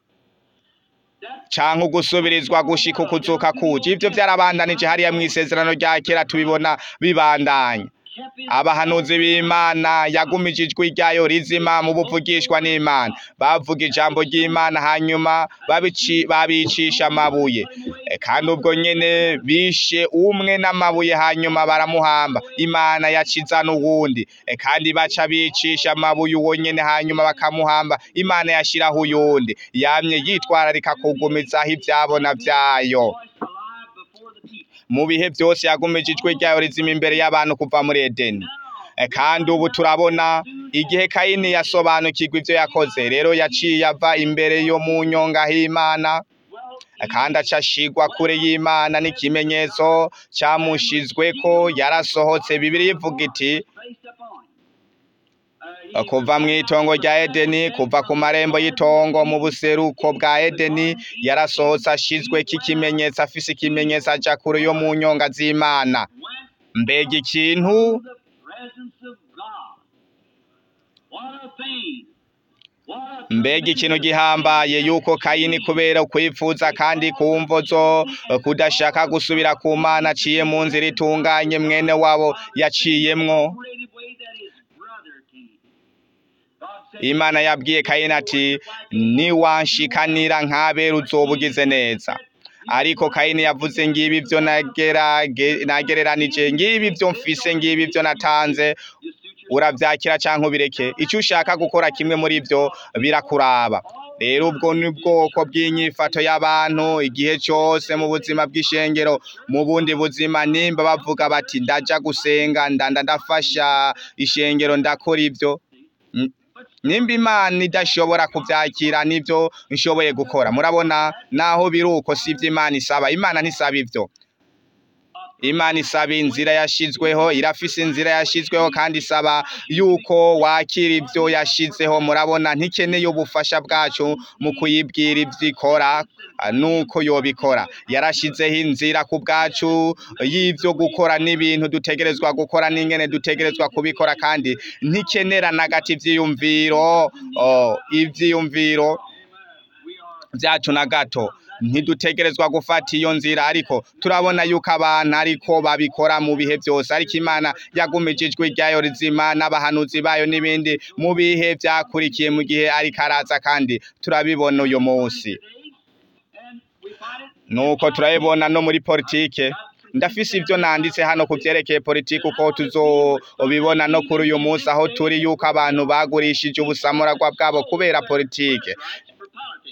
that canke ugusubirizwa gushika ukuzuka kuje ivyo vyarabandanije hariya mw'isezerano rya kera tubibona bibandanya kept his abahanuzi b'imana yagumije ijwi ryayo rizima mu buvugishwa n'imana bavuga ijambo ry'imana hanyuma babici babicisha amabuye E, kandi ubwo nyene bishe umwe n'amabuye hanyuma baramuhamba imana yaciza n'uwundi E, kandi baca bicisha amabuye uwo nyene hanyuma bakamuhamba imana yashiraho uyundi yamye yitwararika kugumizaho ivyabona vyayo voice alive before the people. mu bihe byose yagumije ijwi ryayo rizima imbere y'abantu kuva muri edeni E, kandi ubu turabona igihe kayini yasobanukirwa ivyo yakoze rero yaciye ava imbere yo mu nyonga h'imana Well, E, kandi aca ashigwa kure y'imana n'ikimenyetso camushizweko yarasohotse bibiri ivuga iti based upon him. Uh, he kuva mu itongo rya edeni kuva ku marembo y'itongo mu buseruko bwa edeni yarasohotse ashizweko ikimenyetso afise ikimenyetso aja kure yo mu nyonga z'imana went mbega ikintu to the presence of God. What a thing! What a mbega ikintu gihambaye yuko kayini kubera ukwifuza kandi ku mvo zo kudashaka gusubira ku mana aciye mu nzira itunganye mwene wabo yaciyemwo creative way that his brother came. God said, imana yabwiye kayini ati niwanshikanira nk'abera uzoba ugize neza ariko kayini yavuze ngibi byo nagerage- nagereranije ngibi byo mfise ngibi byo natanze "Just suit your uravyakira canke ubireke icyo ushaka gukora kimwe muri byo birakuraba rero ubwo ni bwoko bw'inyifato y'abantu igihe cyose mu buzima bw'ishengero mu bundi buzima nimba bavuga bati ndaja gusenga ndanda ndafasha ishengero ndakora ibyo N- nimba imana idashobora kuvyakira nivyo nshoboye gukora murabona naho biri uko sivyo imana isaba imana ntisaba ivyo imana isaba inzira yashizweho irafise inzira yashizweho kandi isaba yuko wakira ivyo yashizeho murabona ntikeneye ubufasha bwacu mu kuyibwira ivyo ikora ah, nuko yobikora yarashizeho inzira ku bwacu y'ivyo gukora n'ibintu dutegerezwa gukora n'ingene dutegerezwa kubikora kandi ntikenera na gato ivyiyumviro oh, ivyiyumviro vyacu na gato ntidutegerezwa gufata iyo nzira ariko turabona yuko abantu ariko babikora mu bihe byose ariko imana yagumije ijwi ryayo rizima n'abahanuzi bayo n'ibindi mu bihe vyakurikiye mu gihe ariko araza kandi turabibona uyu munsi and we find it nuko turabibona no muri politike ndafise ivyo nanditse hano ku vyerekeye politike uko tuzobibona no kuri uyu munsi aho turi yuko abantu bagurishije ubusamuragwa bwabo kubera politike for politics.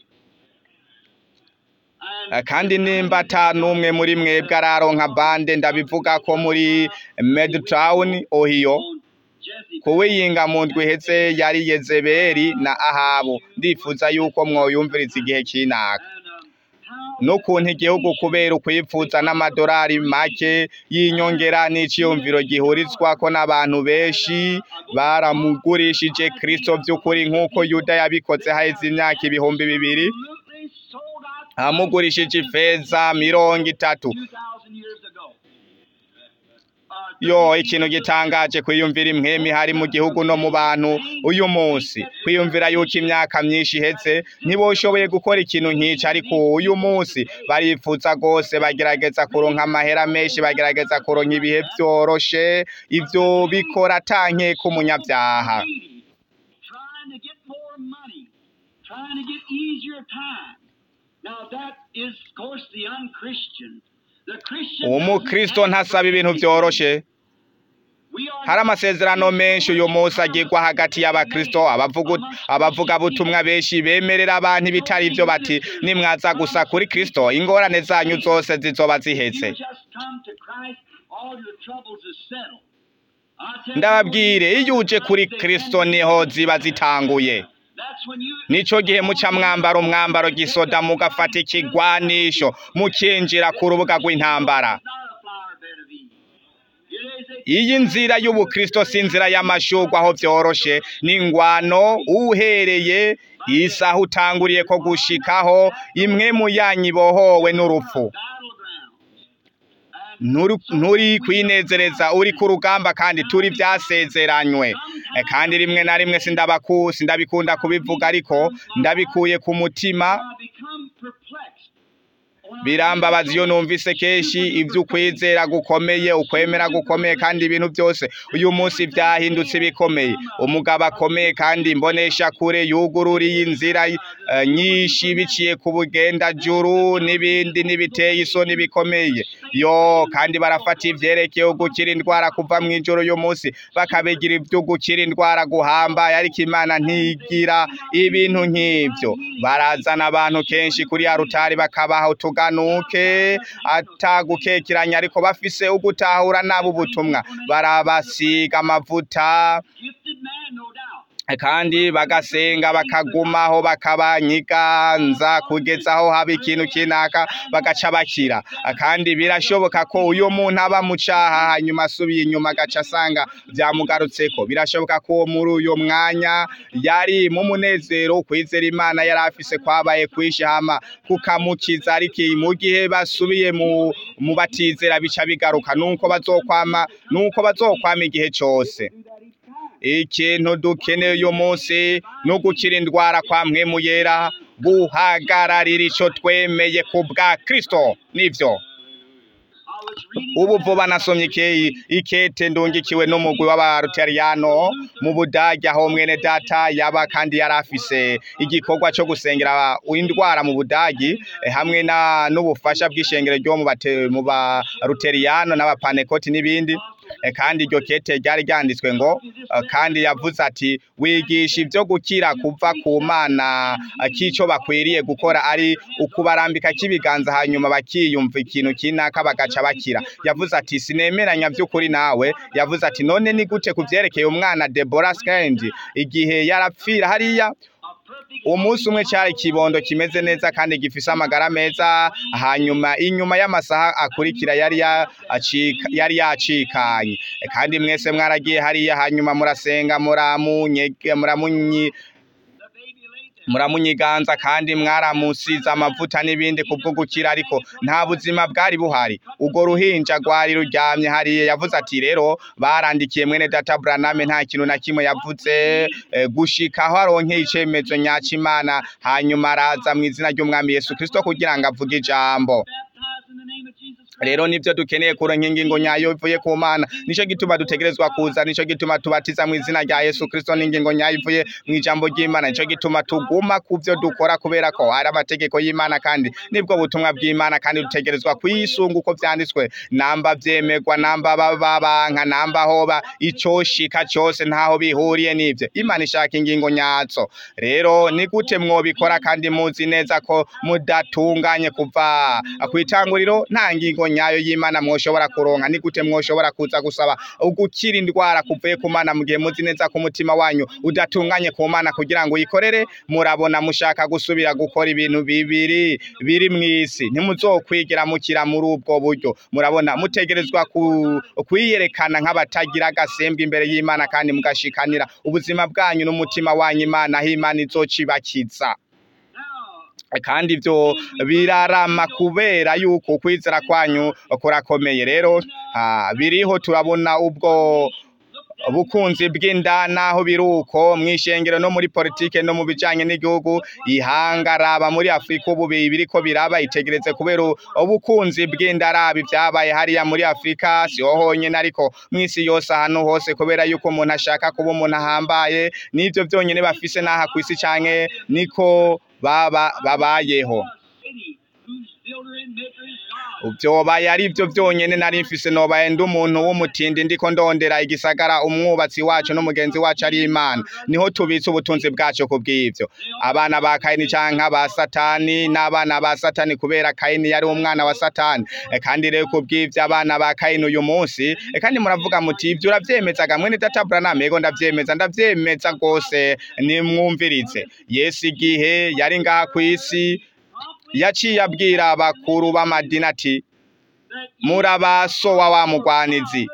Eh, kandi nimba ata n'umwe muri mwebwe araronka bande ndabivuga ko muri Medtown Ohio On Jesse kuwiyinga mu ndwi iheze yari Yezebeli na Ahabu ndifuza yuko mwoyumviriza igihe kinaka and um, how n'ukuntu igihugu kubera ukwifuza n'amadolari make y'inyongera n'iciyumviro gihurizwako n'abantu benshi baramugurishije Kristo by'ukuri nk'uko Yuda yabikoze haheze imyaka ibihumbi bibiri absolutely sold out amugurishije ifeza mirongo itatu 2,000 years ago. Uh, yo ikintu gitangaje kwiyumvira imwemi hari mu gihugu no mu bantu uyu munsi kwiyumvira yuko imyaka myinshi iheze ntiboshoboye gukora ikintu nk'ico ariko uyu munsi barifuza rwose bagerageza kuronka amahera menshi bagerageza kuronka ibihe vyoroshe ivyo bikora tanke k'umunyabyaha greedy, trying to get more money, trying to get easier time. Now that is, of course, the unchristian. The Christian. umukristo doesn't ask ntasaba for ibintu anything. vyoroshe We are hari amasezerano menshi uyu munsi agirwa hagati y'abakristo abavuga abavugabutumwa benshi bemerera abantu ibitari byo bati nimwaza gusa kuri kristo ingorane zanyu zose zizoba You zihetse just come to Christ, all your troubles is settled. I tell you, ndababwire iyo uje kuri kristo niho ziba zitanguye That's when you nico gihe muca mwambara umwambaro gisoda mugafata ikigwanisho mukinjira ku rubuga rw'intambara It's not a flower bed of Eden. It is a iyi nzira y'ubukristo si inzira y'amashurwa aho vyoroshe ni ingwano uhereye isaha utanguriye ko gushikaho imwe mu yanyu ibohowe n'urupfu battleground. Nturi- nturi kwinezereza uri ku rugamba kandi turi vyasezeranywe E, kandi rimwe na rimwe sindabaku sindabikunda kubivuga ariko ndabikuye ku mutima I become perplexed. When I birambabaza iyo numvise kenshi ibyo ukwizera gukomeye ukwemera gukomeye kandi ibintu byose uyu munsi byahindutse bikomeye umugabo akomeye kandi imbonesha kure yugururiye inzira eh, nyinshi biciye ku bugendajuru n'ibindi n'ibiteye isoni bikomeye yo kandi barafata ivyerekeye gukira indwara kuva mu ijoro uyu munsi bakabigira ibyo gukira indwara guhambaye ariko imana ntigira ibintu nk'ibyo barazana abantu kenshi kuri ya rutari bakabaha utuganuke atagukekeranya ariko bafise ugutahura nabo ubutumwa barabasiga amavuta gifted man, no doubt. kandi bagasenga bakagumaho bakabanyiganza kugeza aho haba ikintu kinaka bagaca bakira kandi birashoboka ko uyo muntu aba mu caha hanyuma asubiye inyuma agaca asanga vyamugarutseko birashoboka ko muri uyo mwanya yari mu munezero kwizera imana yari afise kwabaye kwisha hama kukamukiza ariko mu gihe basubiye mu mu batizera bica bigaruka nuko bazokwama nuko bazokwama igihe cose ikintu dukeneye uyu munsi ni ugukira indwara kwa mwemu yera guhagararira ico twemeye ku bwa kristo nivyo I was reading ubu vuba nasomye ike- ikete ndungikiwe n'umugwi w'abaruteriyano mu budage aho mwene data yaba kandi yari afise igikorwa co gusengera indwara mu budagi eh, hamwe na n'ubufasha bw'ishengero ryo mu bate- mu baruteriyano n'abapanekoti n'ibindi Eh, kandi iryo kete ryari ryanditswe ngo eh, kandi yavuze ati wigisha ivyo gukira kuva ku mana eh, k'ico bakwiriye gukora ari ukubarambika k'ibiganza hanyuma bakiyumva ikintu kinaka bagaca bakira yavuze ati sinemeranya vy'ukuri nawe yavuze ati none ni gute kuvyerekeye umwana Deborah Skendi igihe yarapfira hariya a perfect umunsi umwe cyari ikibondo kimeze neza kandi gifise amagara meza hanyuma inyuma y'amasaha akurikira yari yacika yari yacikanye E, kandi mwese mwaragiye hariya hanyuma murasenga muramunyege muramunyi the baby laid there. muramunyiganza kandi mwaramusize amavuta n'ibindi kubwo gukira ariko nta buzima bwari buhari ubwo ruhinja rwari ruryamye hariya yavuze ati rero barandikiye mwene data Branham nta kintu na kimwe yavuze eh, gushika aho aronkeye icemezo nyacimana hanyuma araza mu izina ry'umwami Yesu Kristo kugira ngo avuge ijambo Baptized in the name of Jesus Christ. rero nivyo dukeneye kuronka ingingo nyayo ivuye ku mana nico gituma dutegerezwa kuza nico gituma tubatiza mu izina rya yesu kristo n'ingingo nyayo ivuye mu ijambo ry'imana nico gituma tuguma ku vyo dukora kubera ko ari amategeko y'imana kandi nibwo butumwa bw'imana kandi dutegerezwa kuyisunga uko vyanditswe namba vyemerwa namba babanka namba hoba icoshika cose ntaho bihuriye n'ivyo imana ishaka ingingo nyazo rero ni gute mwobikora kandi muzi neza ko mudatunganye kuva kw'itanguriro nta ngingo nyayo y'imana mwoshobora kuronka ni gute mwoshobora kuza gusaba ugukira indwara kuvuye ku mana mu gihe muzi neza ko umutima wanyu udatunganye ku mana kugira ngo uyikorere murabona mushaka gusubira gukora ibintu bibiri biri mw'isi ntimuzokwigira mukira muri ubwo buryo murabona mutegerezwa ku- kwiyerekana nk'abatagira agasembwa imbere y'imana kandi mugashikanira ubuzima bwanyu n'umutima wanyu imana aho imana izocibakiza Now, kandi ibyo birarama kubera yuko ukwizera kwanyu kurakomeye rero ah, biriho turabona ubwo ubukunzi bw'inda naho biruko mu ishengero no muri politike no mu bijanye n'igihugu ihanga raba muri Afrika ubu bi- biriko biraba itegereze kubera u- ubukunzi bw'inda raba ibyabaye hariya muri Afrika siho honyine ariko mw'isi yose ahantu hose kubera yuko umuntu ashaka kuba umuntu ahambaye n'ivyo vyonyene bafise n'aha kw'isi canke niko baba babayeho city whose builder and maker is God. vyobaye ari vyo vyonyene nari mfise nobaye ndi umuntu w'umutindi ndiko ndondera igisagara umwubatsi wacu n'umugenzi wacu ari imana niho tubitse ubutunzi bwacu ku bw'ivyo abana ba kayini canke ba satani n'abana ba satani kubera kayini yari umwana wa satani E, kandi rero ku bw'ivyo abana ba kayini uyu munsi e, kandi muravuga muti ivyo uravyemezaga mwene data Branham yego ndavyemeza ndavyemeza rwose nimwumvirize yesu igihe yari ngaha kw'isi yaciye abwira abakuru b'amadini ati murabaso wa wa mugwanizi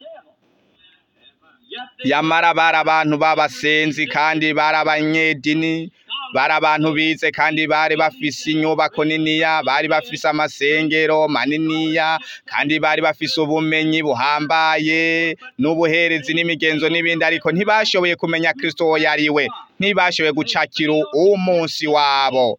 yamara bari abantu b'abasenzi kandi bari abanyedini bari abantu bize kandi bari bafise inyubako niniya bari bafise amasengero maniniya kandi bari bafise ubumenyi buhambaye n'ubuherezi n'imigenzo n'ibindi ariko ntibashoboye kumenya kristo uwo yari we ntibashoboye gucakira umunsi wabo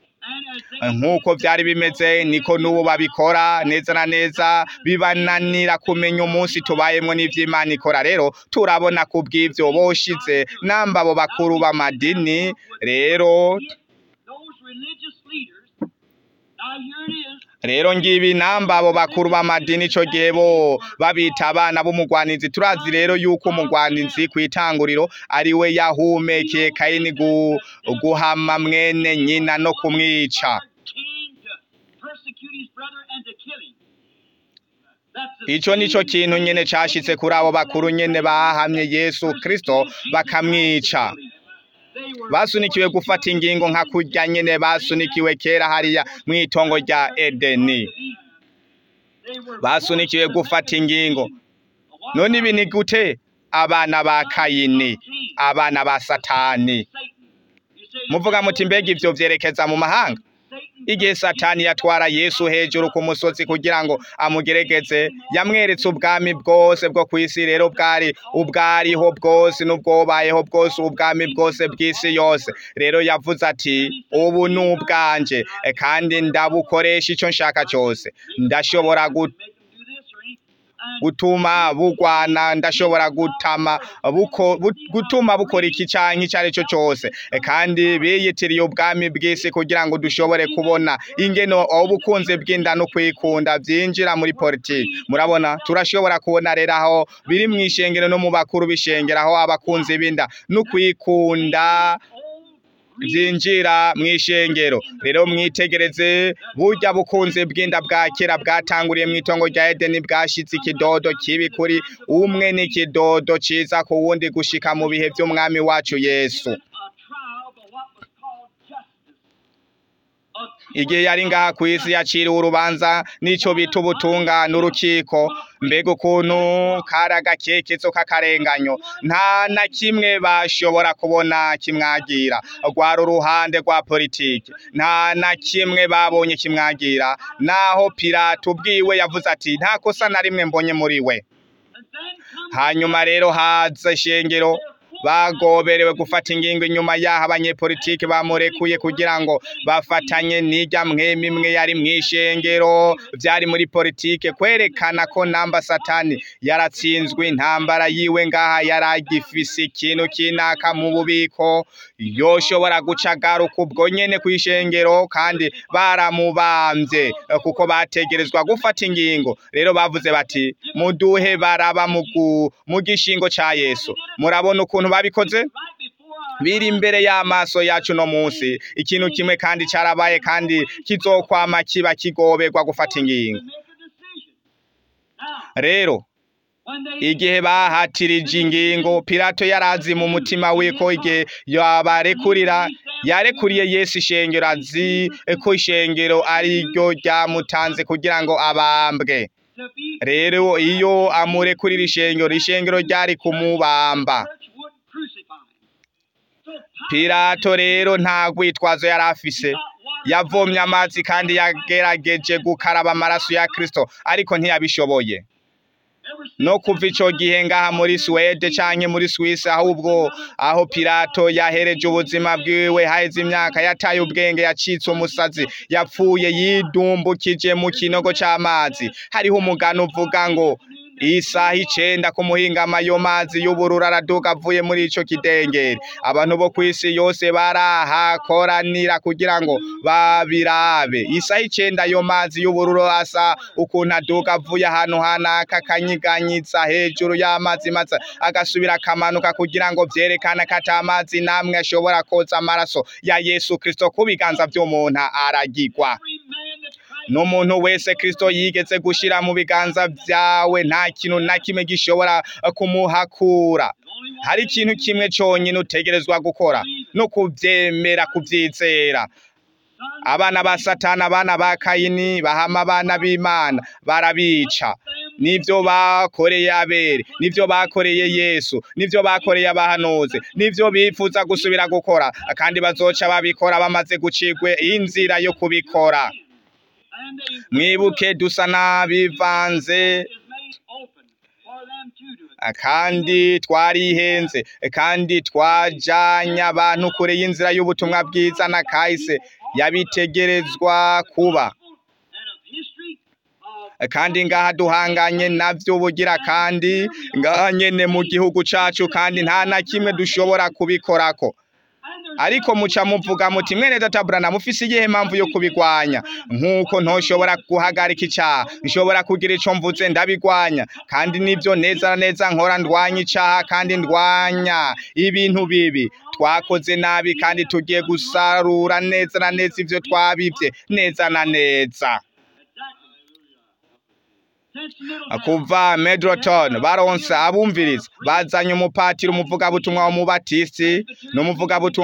nk'uko byari bimeze niko n'ubu babikora neza na neza bibananira kumenya umunsi tubayemo n'iby'imana ikora rero turabona ku bw'ibyo boshize namba abo bakuru b'amadini rero Those religious leaders, now here it is, rero ngibi namba abo bakuru b'amadini ico gihe bo babita abana b'umugwanizi turazi rero yuko umugwanizi kw'itanguriro ari we yahumekeye kayini gu, guhama mwene nyina no kumwica came to persecute his brother and to kill him. That's the ico nico same kintu nyene cashitse kuri abo bakuru nyene bahamye yesu kristo bakamwica They were basunikiwe gufata ingingo nka kurya nyene basunikiwe kera hariya mw'itongo rya edeni They were basunikiwe gufata ingingo none ibi ni gute abana ba kayini abana ba satani Satan. You say muvuga muti mbega ivyo vyerekeza mu mahanga Satan igihe satani yatwara yesu hejuru ku musozi kugira ngo amugeregeze yamweretse ubwami bwose bwo ku isi rero bwari ubwariho bwose n'ubwobayeho bwose ubwami bwose bw'isi yose rero yavuze ati ubu ni ubwanje e, kandi ndabukoresha ico nshaka cyose ndashobora gu- make them do this or any. And gutuma bugwana ndashobora gutama buko bu- gutuma bukora iki canke icyo ari cyo cyose E, kandi biyitiriye ubwami bw'isi kugira ngo dushobore kubona ingeno ubukunzi bw'inda no kwikunda byinjira muri politiki murabona turashobora kubona rero aho biri mu ishengero no mu bakuru b'ishengero aho abakunzi b'inda no kwikunda byinjira mu ishengero rero mwitegereze burya bukunzi bw'inda bwa kera bwatanguriye mu itongo rya edeni bwashitse ikidodo kibi kuri umwe n'ikidodo ciza ku wundi gushika mu bihe by'umwami wacu yesu a trial of what was called justice. A igihe yari ngaha ku isi yaciriwe urubanza n'ico bita ubutungane urukiko mbega ukuntu kari agakekezo k'akarenganyo nta na kimwe bashobora kubona kimwagira rwari uruhande rwa politiki nta na kimwe babonye kimwagira naho pilato ubwiwe yavuze ati nta kosa na rimwe mbonye muri we And then comes hanyuma rero haza ishengero bagoberewe gufata ingingo inyuma y'aho abanyepolitiki bamurekuye kugira ngo bafatanye n'ijya mwemwe imwe yari mu ishengero byari muri politike kwerekana ko namba satani yaratsinzwe intambara yiwe ngaha yari agifise ikintu kinaka mu bubiko yoshobora guca agaruka ubwo nyene ku ishengero kandi baramubambye eh, kuko bategerezwa gufata ingingo rero bavuze bati muduhe baraba mu gu- mu gishingo ca yesu murabona ukuntu babikoze right before our biri imbere y'amaso yacu no munsi ikintu kimwe kandi carabaye kandi kizokwama kiba kigoberwa gufata ingingo to make a decision. Now, rero when they igihe bahatirije ingingo pilato yarazi mu mutima we ko igihe yabarekurira yarekuriye yesu ishengero azi ko ishengero ari ryo ryamutanze kugira ngo abambwe to be rero iyo amurekurira ishengero ishengero ryari kumubamba church would crucify him. So pilato rero nta rwitwazo yari afise Pilate yavomye amazi kandi yagerageje gukaraba amaraso ya Kristo ariko ntiyabishoboye no kuva ico gihe ngaha muri Swede canke muri Swiss ahubwo aho Pilato yahereje ubuzima bwiwe haheze imyaka yataye ubwenge yacitse umusazi yapfuye yidumbukije mu kinogo c'amazi hariho umugani uvuga ngo isaha icenda ku muhingama ayo mazi y'ubururu araduka avuye muri ico kidengeri abantu bo kw'isi yose barahakoranira kugira ngo babirabe isaha icenda ayo mazi y'ubururu asa ukuntu aduka avuye ahantu hanaka akanyiganyiza hejuru y'amazi maze agasubira akamanuka kugira ngo vyerekane ko ata mazi namwe ashobora koza amaraso ya Yesu Kristo ku biganza vy'umuntu aragirwa n'umuntu wese Kristo yigeze gushira mu biganza vyawe nta kintu na kimwe gishobora kumuhakura hari ikintu kimwe conyine utegerezwa gukora no kuvyemera kuvyizera abana ba satani abana ba kayini bahama abana b'imana barabica nivyo bakoreye abere nivyo bakoreye yesu nivyo bakoreye abahanuzi nivyo bifuza gusubira gukora kandi bazoca babikora bamaze gucigwe inzira yo kubikora mwibuke dusa n'abivanze kandi twarihenze kandi twajanye abantu kure y'inzira y'ubutumwa bwiza na kahise yabitegerezwa kuba kandi ngaha duhanganye navyo bugira kandi ngaha nyene mu gihugu cacu kandi nta na kimwe dushobora kubikorako ariko muca muvuga muti mwene data Branham mufise iyihe mpamvu yo kubigwanya nk'uko ntoshobora guhagarika icaha nshobora kugira ico mvuze ndabigwanya kandi nivyo neza na neza nkora ndwanya icaha kandi ndwanya ibintu bibi twakoze nabi kandi tugiye gusarura neza na neza ivyo twabivye neza na neza kuva Medroton baronse abumviriza bazanye umupatiri umuvugabutumwa w'umubatisi n'umuvugabutumwa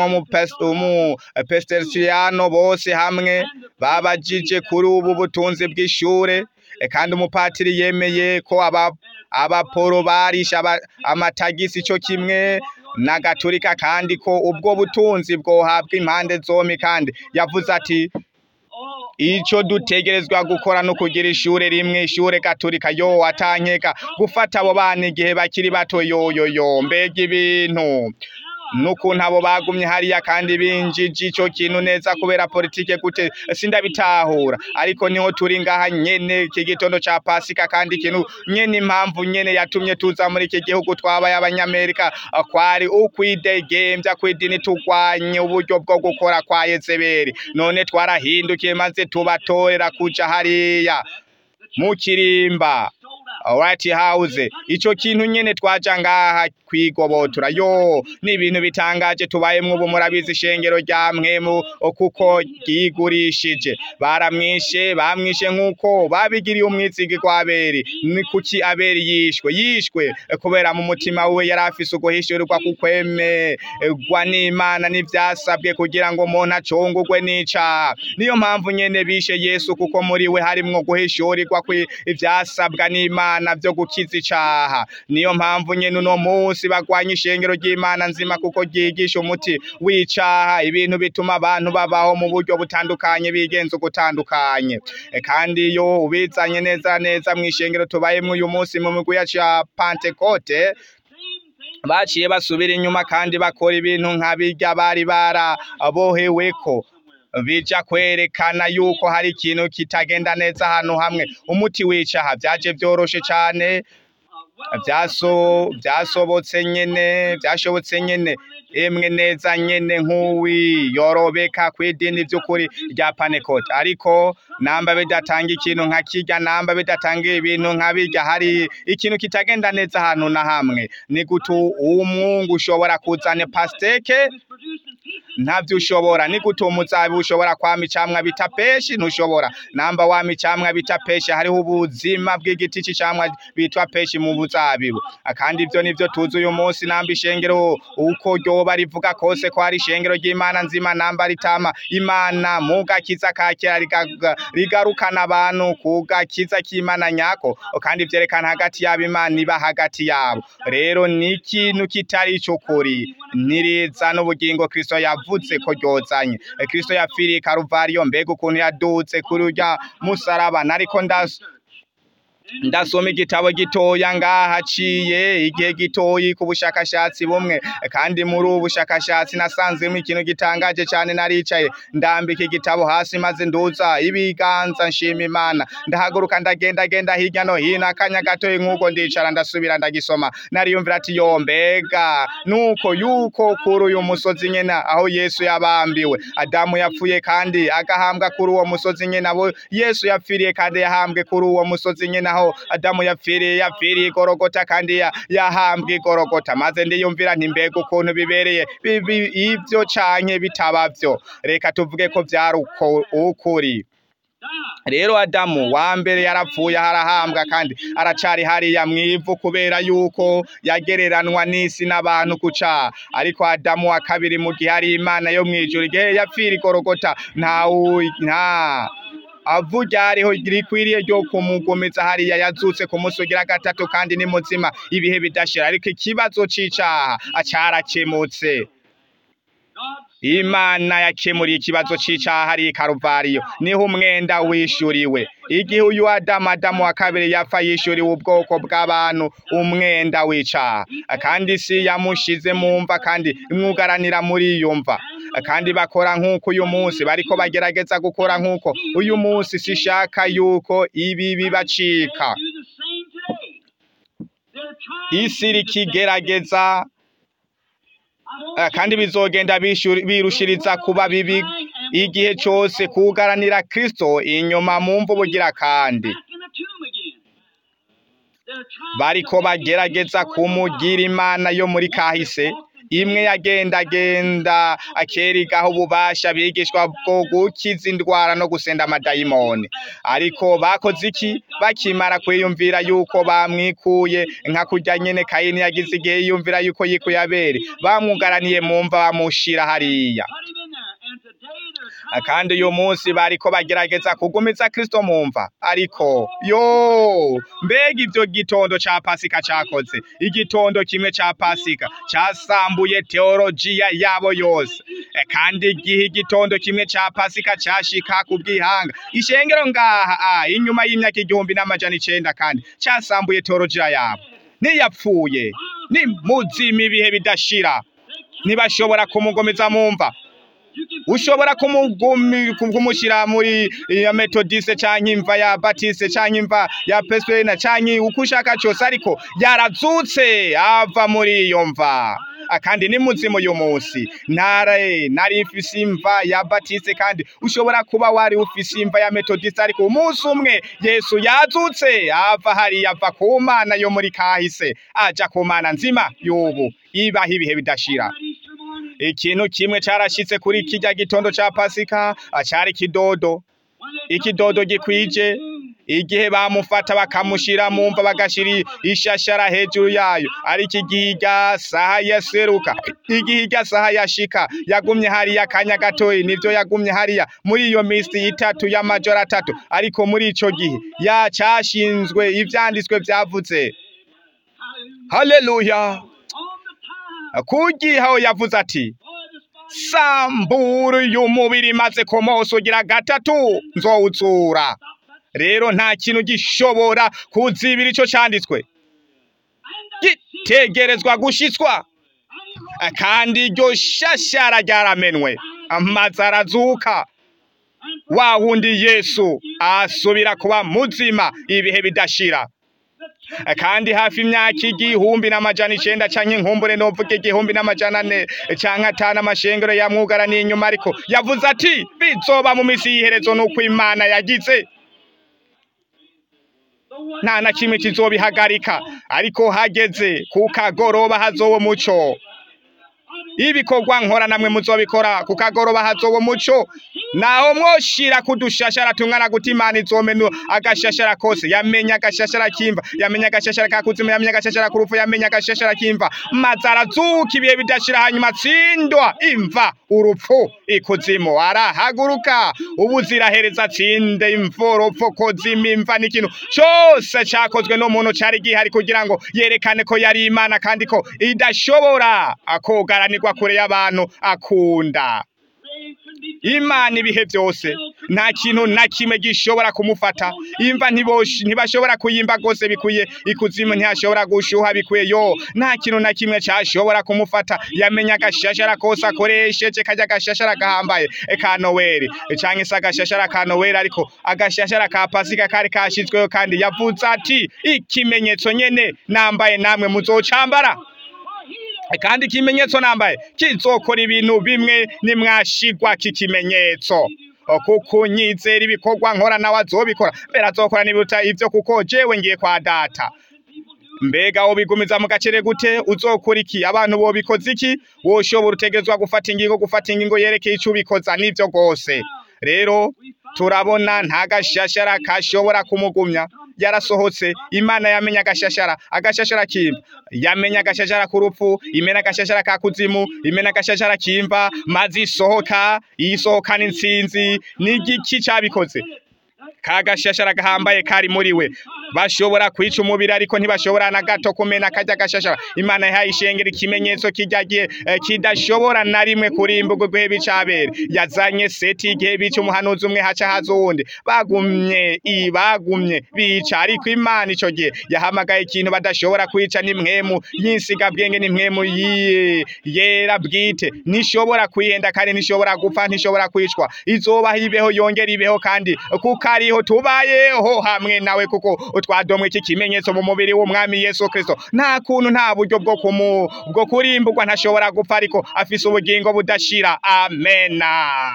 w'umupesiteriyano bose hamwe babajije kuri ubu butunzi bw'ishure kandi umupatiri yemeye ko aba abaporo barisha amatagisi cyo kimwe na gaturika kandi ko ubwo butunzi bwohabwa impande zombi kandi yavuze ati ico dutegerezwa gukora no kugira ishure rimwe ishure gaturika yo atankeka gufata abo bana igihe bakiri bato yoyoyo mbega ibintu n'ukuntu abo bagumye hariya kandi binjije ico kintu neza kubera politike gute sindabitahura ariko niho turi ngaha nyene iki gitondo ca pasika kandi ikintu nyene impamvu nyene yatumye tuza muri iki gihugu twabaye abanyamerika kwari ukwidegembya kw'idini turwanye uburyo bwo gukora kwa yezebeli none twarahindukiye maze tubatorera kuja hariya mu kirimba White House ico kintu nyene twaja ngaha kwigobotora yo ni ibintu bitangaje tubayemwo ubu murabizi ishengero rya mwemu kuko ryigurishije baramwishe bamwishe nk'uko babigiriye umwizigi kwa Abeli ni kuki Abeli yishwe yishwe kubera mu mutima wiwe yari afise uguhishurirwa kukwemerwa n'Imana n'ivyasabwe kugira ngo umuntu acungurwe n'icaha niyo mpamvu nyene bishe Yesu kuko muri we harimwo guhishurirwa ivyasabwa n'Imana vyo gukiza icaha niyo mpamvu nyene uno munsi bagwanya ishengero ry'Imana nzima kuko ryigisha umuti w'icaha ibintu bituma abantu babaho mu buryo butandukanye bigenza ugutandukanye kandi iyo ubizanye neza neza mw'ishengero tubayemwo uyu munsi mu migwi ya ca Pentecote baciye basubira inyuma kandi bakora ibintu nka birya bari baraboheweko bija kwerekana yuko hari ikintu kitagenda neza ahantu hamwe umuti w'icaha vyaje vyoroshe cane vyaso vyasobotse nyene vyashobotse nyene emwe neza nyene nk'uwi yorobeka kw'idini vy'ukuri rya panekote ariko namba bidatanga ikintu nka kirya namba bidatanga ibintu nka birya hari ikintu kitagenda neza ahantu na hamwe ni gutu umwungu ushobora kuzana pasteke ntavyo ushobora ni gute umuzabibu ushobora kwama icamwa bita peshi ntushobora namba wama icamwa bita peshi hariho ubuzima bw'igiti c'icamwa bitwa peshi mu buzabibu kandi ivyo nivyo tuzi uyu munsi namba ishengero uko ryoba rivuga kose ko hari ishengero ry'imana nzima namba ritama imana mu gakiza ka kera rigarukana abantu ku gakiza k'imana nyako kandi vyerekana hagati yabo imana iba hagati yabo rero ni ikintu kitari ico kuri niriza n'ubugingo kristo yavuze yavuze ko ryozanye Eh, kristo yapfiriye i karuvariyo mbega ukuntu yadutse kuri urya musaraba nariko ndas ndasoma igitabo gitoya ngaha haciye igihe gitoyi ku bushakashatsi bumwe kandi muri ubu bushakashatsi nasanzemo ikintu gitangaje cyane naricaye ndambika igitabo hasi maze nduza ibiganza nshima imana ndahaguruka ndagenda genda hirya no hino akanya gatoyi nk'uko ndicara ndasubira ndagisoma nariyumvira ati yo mbega nuko yuko kuri uyu musozi nyene aho yesu yabambiwe adamu yapfuye kandi agahambwa kuri uwo musozi nyene abo yesu yapfiriye kandi yahambwe kuri uwo musozi nyene aho adamu yapfiriye yapfiriye igorogota kandi ya- yahambwe igorogota maze ndiyumvira nti mbega ukuntu bibereye bibi- ivyo canke bitabavyo reka tuvuge ko vyari uko- ukuri rero adamu wa mbere yarapfuye harahambwa kandi aracari hariya mwivu kubera yuko yagereranwa n'isi n'abantu kuca ariko adamu wa kabiri mu gihe ari imana yo mwijuru igihe yapfira igorogota nta wu- nta avu ryariho rikwiriye ryo kumugumiza hariya yazutse ku munsi ugira gatatu kandi ni muzima ibihe bidashira ariko ikibazo c'icaha acarakemutse Imana yakemuriye ikibazo c'icaha hari i Karuvariyo niho umwenda wishuriwe igihe uyu Adamu Adamu wa kabiri yapfa yishuriwe ubwoko bw'abantu umwenda w'icaha kandi isi yamushize mu mva kandi imwugaranira muri iyo mva kandi bakora nk'uko uyu munsi bariko bagerageza gukora nk'uko uyu munsi sishaka yuko ibi bibacika isi rikigerageza Eh, kandi bizogenda bishuri- birushiriza kuba bibi igihe cose kugaranira Kristo inyuma mu mvu bugira kandi bariko bagerageza kumugira imana yo muri kahise imwe yagendagenda akerigaho ububasha bigishwa bwo gukiza indwara no gusenda amadayimoni ariko bakoze iki bakimara kwiyumvira yuko bamwikuye nka kurya nyene kayini yagize igihe yiyumvira yuko yikuye abere bamwugaraniye mu mva bamushira hariya kandi uyu munsi bariko bagerageza kugumiza Kristo mu mva ariko yo mbega ivyo gitondo ca pasika cakoze igitondo kimwe ca pasika casambuye teologiya yabo yose E, kandi igihe igitondo kimwe ca pasika cashika ku bwihanga ishengero ngaha ah, inyuma y'imyaka igihumbi n'amajana icenda kandi casambuye teologiya yabo niyapfuye ni muzima ibihe bidashira ntibashobora kumugomeza mu mva ushobora kumugumi kumushyira muri ya metodiste canke imva ya batiste canke imva ya peswena canke uko ushaka cyose ariko yarazutse ava muri iyo mva Ah, kandi ni muzimu uyu munsi ntare nari mfise imva ya batiste kandi ushobora kuba wari ufise imva ya metodiste ariko umunsi umwe yesu yazutse ava hariya ava ku mana yo muri kahise aja ku mana nzima y'ubu ibaho ibihe bidashira ikintu kimwe carashitse kuri kirya gitondo ca pasika acari kidodo ikidodo gikwije igihe bamufata bakamushira mu mva bagashira ishashara hejuru yayo ariko igihe irya saha yaseruka igihe irya saha yashika yagumye hariya akanya gatoyi nivyo yagumye hariya muri iyo misi itatu y'amajoro atatu ariko muri ico gihe yacashinzwe ivyanditswe vyavuze haleluya kugihe aho yavuze ati sambura uyu mubiri maze ku munsi ugira gatatu nzowuzura rero nta kintu gishobora kuzibira ico canditswe gitegerezwa gushitswa kandi iryo shashara ryaramenwe amazi arazuka wa wundi yesu asubira kuba muzima ibihe bidashira kandi hafi imyaka igihumbi n'amajana icenda canke inkumbure novuga igihumbi n'amajana ane canke atanu amashengero yamwugaraniye inyuma ariko yavuze ati bizoba mu misi y'iherezo nuko imana yagize nta na kimwe kizobihagarika ariko hageze ku kagoroba hazoba umuco ibikorwa nkora namwe muzobikora ku kagoroba hazoba umuco naho mwoshira kudushashara tungana guti imana izomenu agashashara kose yamenya agashashara kimva yamenya agashashara ka kuzimu yamenya agashashara ku rupfu yamenya agashashara kimva maze arazuka ibihe bidashira hanyuma atsindwa imva urupfu ikuzimu arahaguruka ubuzirahereza atsinde imvoropfo kozima imva n'ikintu cose cakozwe n'umuntu cari gihari kugira ngo yerekane ko yari imana kandi ko idashobora akogaranirwa kure y'abantu akunda imana ibihe byose nta kintu na kimwe gishobora kumufata imva ntibosh- ntibashobora kuyimba rwose bikwiye ikuzimu ntihashobora gushuha bikwiye yo nta kintu na kimwe cyashobora kumufata yamenya agashashara kose akoresheje kajya agashashara gahambaye e ka noweli cyangwa se agashashara ka noweli ariko agashashara ka pasika kari kashyizweho kandi yavuze ati ikimenyetso nyene nambaye namwe muzocambara kandi ikimenyetso nambaye kizokora ibintu bimwe nimwashigwa kikimenyetso kuko nyizera ibikorwa nkora nawe azobikora mbere azokora n'ibiruta ivyo kuko jewe ngiye kwa data mbega wobigumiza mu gacere gute uzokora iki abantu bobikoze iki woshobora utegerezwa gufata ingingo gufata ingingo yerekeye ico ubikoza n'ivyo rwose rero turabona nta gashashara kashobora kumugumya yarasohotse imana yamenya agashashara agashashara kimva yamenya agashashara ku rupfu imena agashashara ka kuzimu imena agashashara kimva maze isohoka isohokana intsinzi n'igiki cabikoze ka gashashara gahambaye kari muri we bashobora kwica umubiri ariko ntibashobora na gato kumena kajya gashashara imana yahaye ishengera ikimenyetso kijyagiye eh, kidashobora na rimwe kurimburwa igihe bicabere yazanye seti igihe bica umuhanuzi umwe haca haza uwundi bagumye i bagumye bica ariko imana ico gihe yahamagaye ikintu badashobora kwica n'imwemu y'insigabwenge n'imwemu yi- yera bwite ntishobora kwihenda kandi ntishobora gupfa ntishobora kwicwa izobaho ibeho yongera ibeho kandi kuko ariho tubayeho hamwe nawe kuko twadomwe iki kimenyetso mu mubiri w'umwami Yesu Kristo nta kuntu nta buryo bwo kumu bwo kurimburwa ntashobora gupfa ariko afise ubugingo budashira amena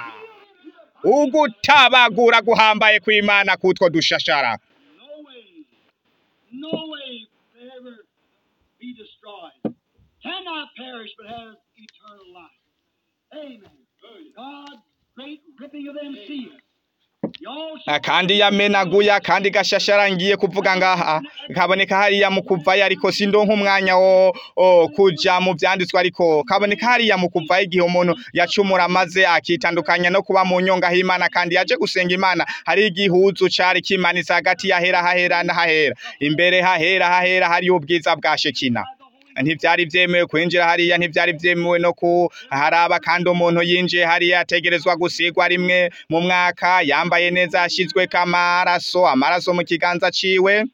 ugutabagura guhambaye kw'Imana kutwo dushashara No way, no way to ever be destroyed. Cannot perish but has eternal life. Amen. God's great ripping of them seas. You all Ah, kandi yamenaguya kandi gashashara ngiye kuvuga ngaha kaboneka hariya mu kuvayo ariko sindonka umwanya wo o, kuja mu vyanditswe ariko kaboneka hariya mu kuvayo igihe umuntu yacumura maze akitandukanya no kuba mu nyonga h'Imana kandi yaje gusenga Imana hari igihuzu cari kimanitse hagati yahera hahera na hahera imbere hahera hahera hari ubwiza bwa Shekina ntivyari vyemewe kwinjira hariya ntivyari vyemewe no kuharaba kandi umuntu yinjiye hariya ategerezwa gusigwa rimwe mu mwaka yambaye neza yashizweko amaraso amaraso mu kiganza ciwe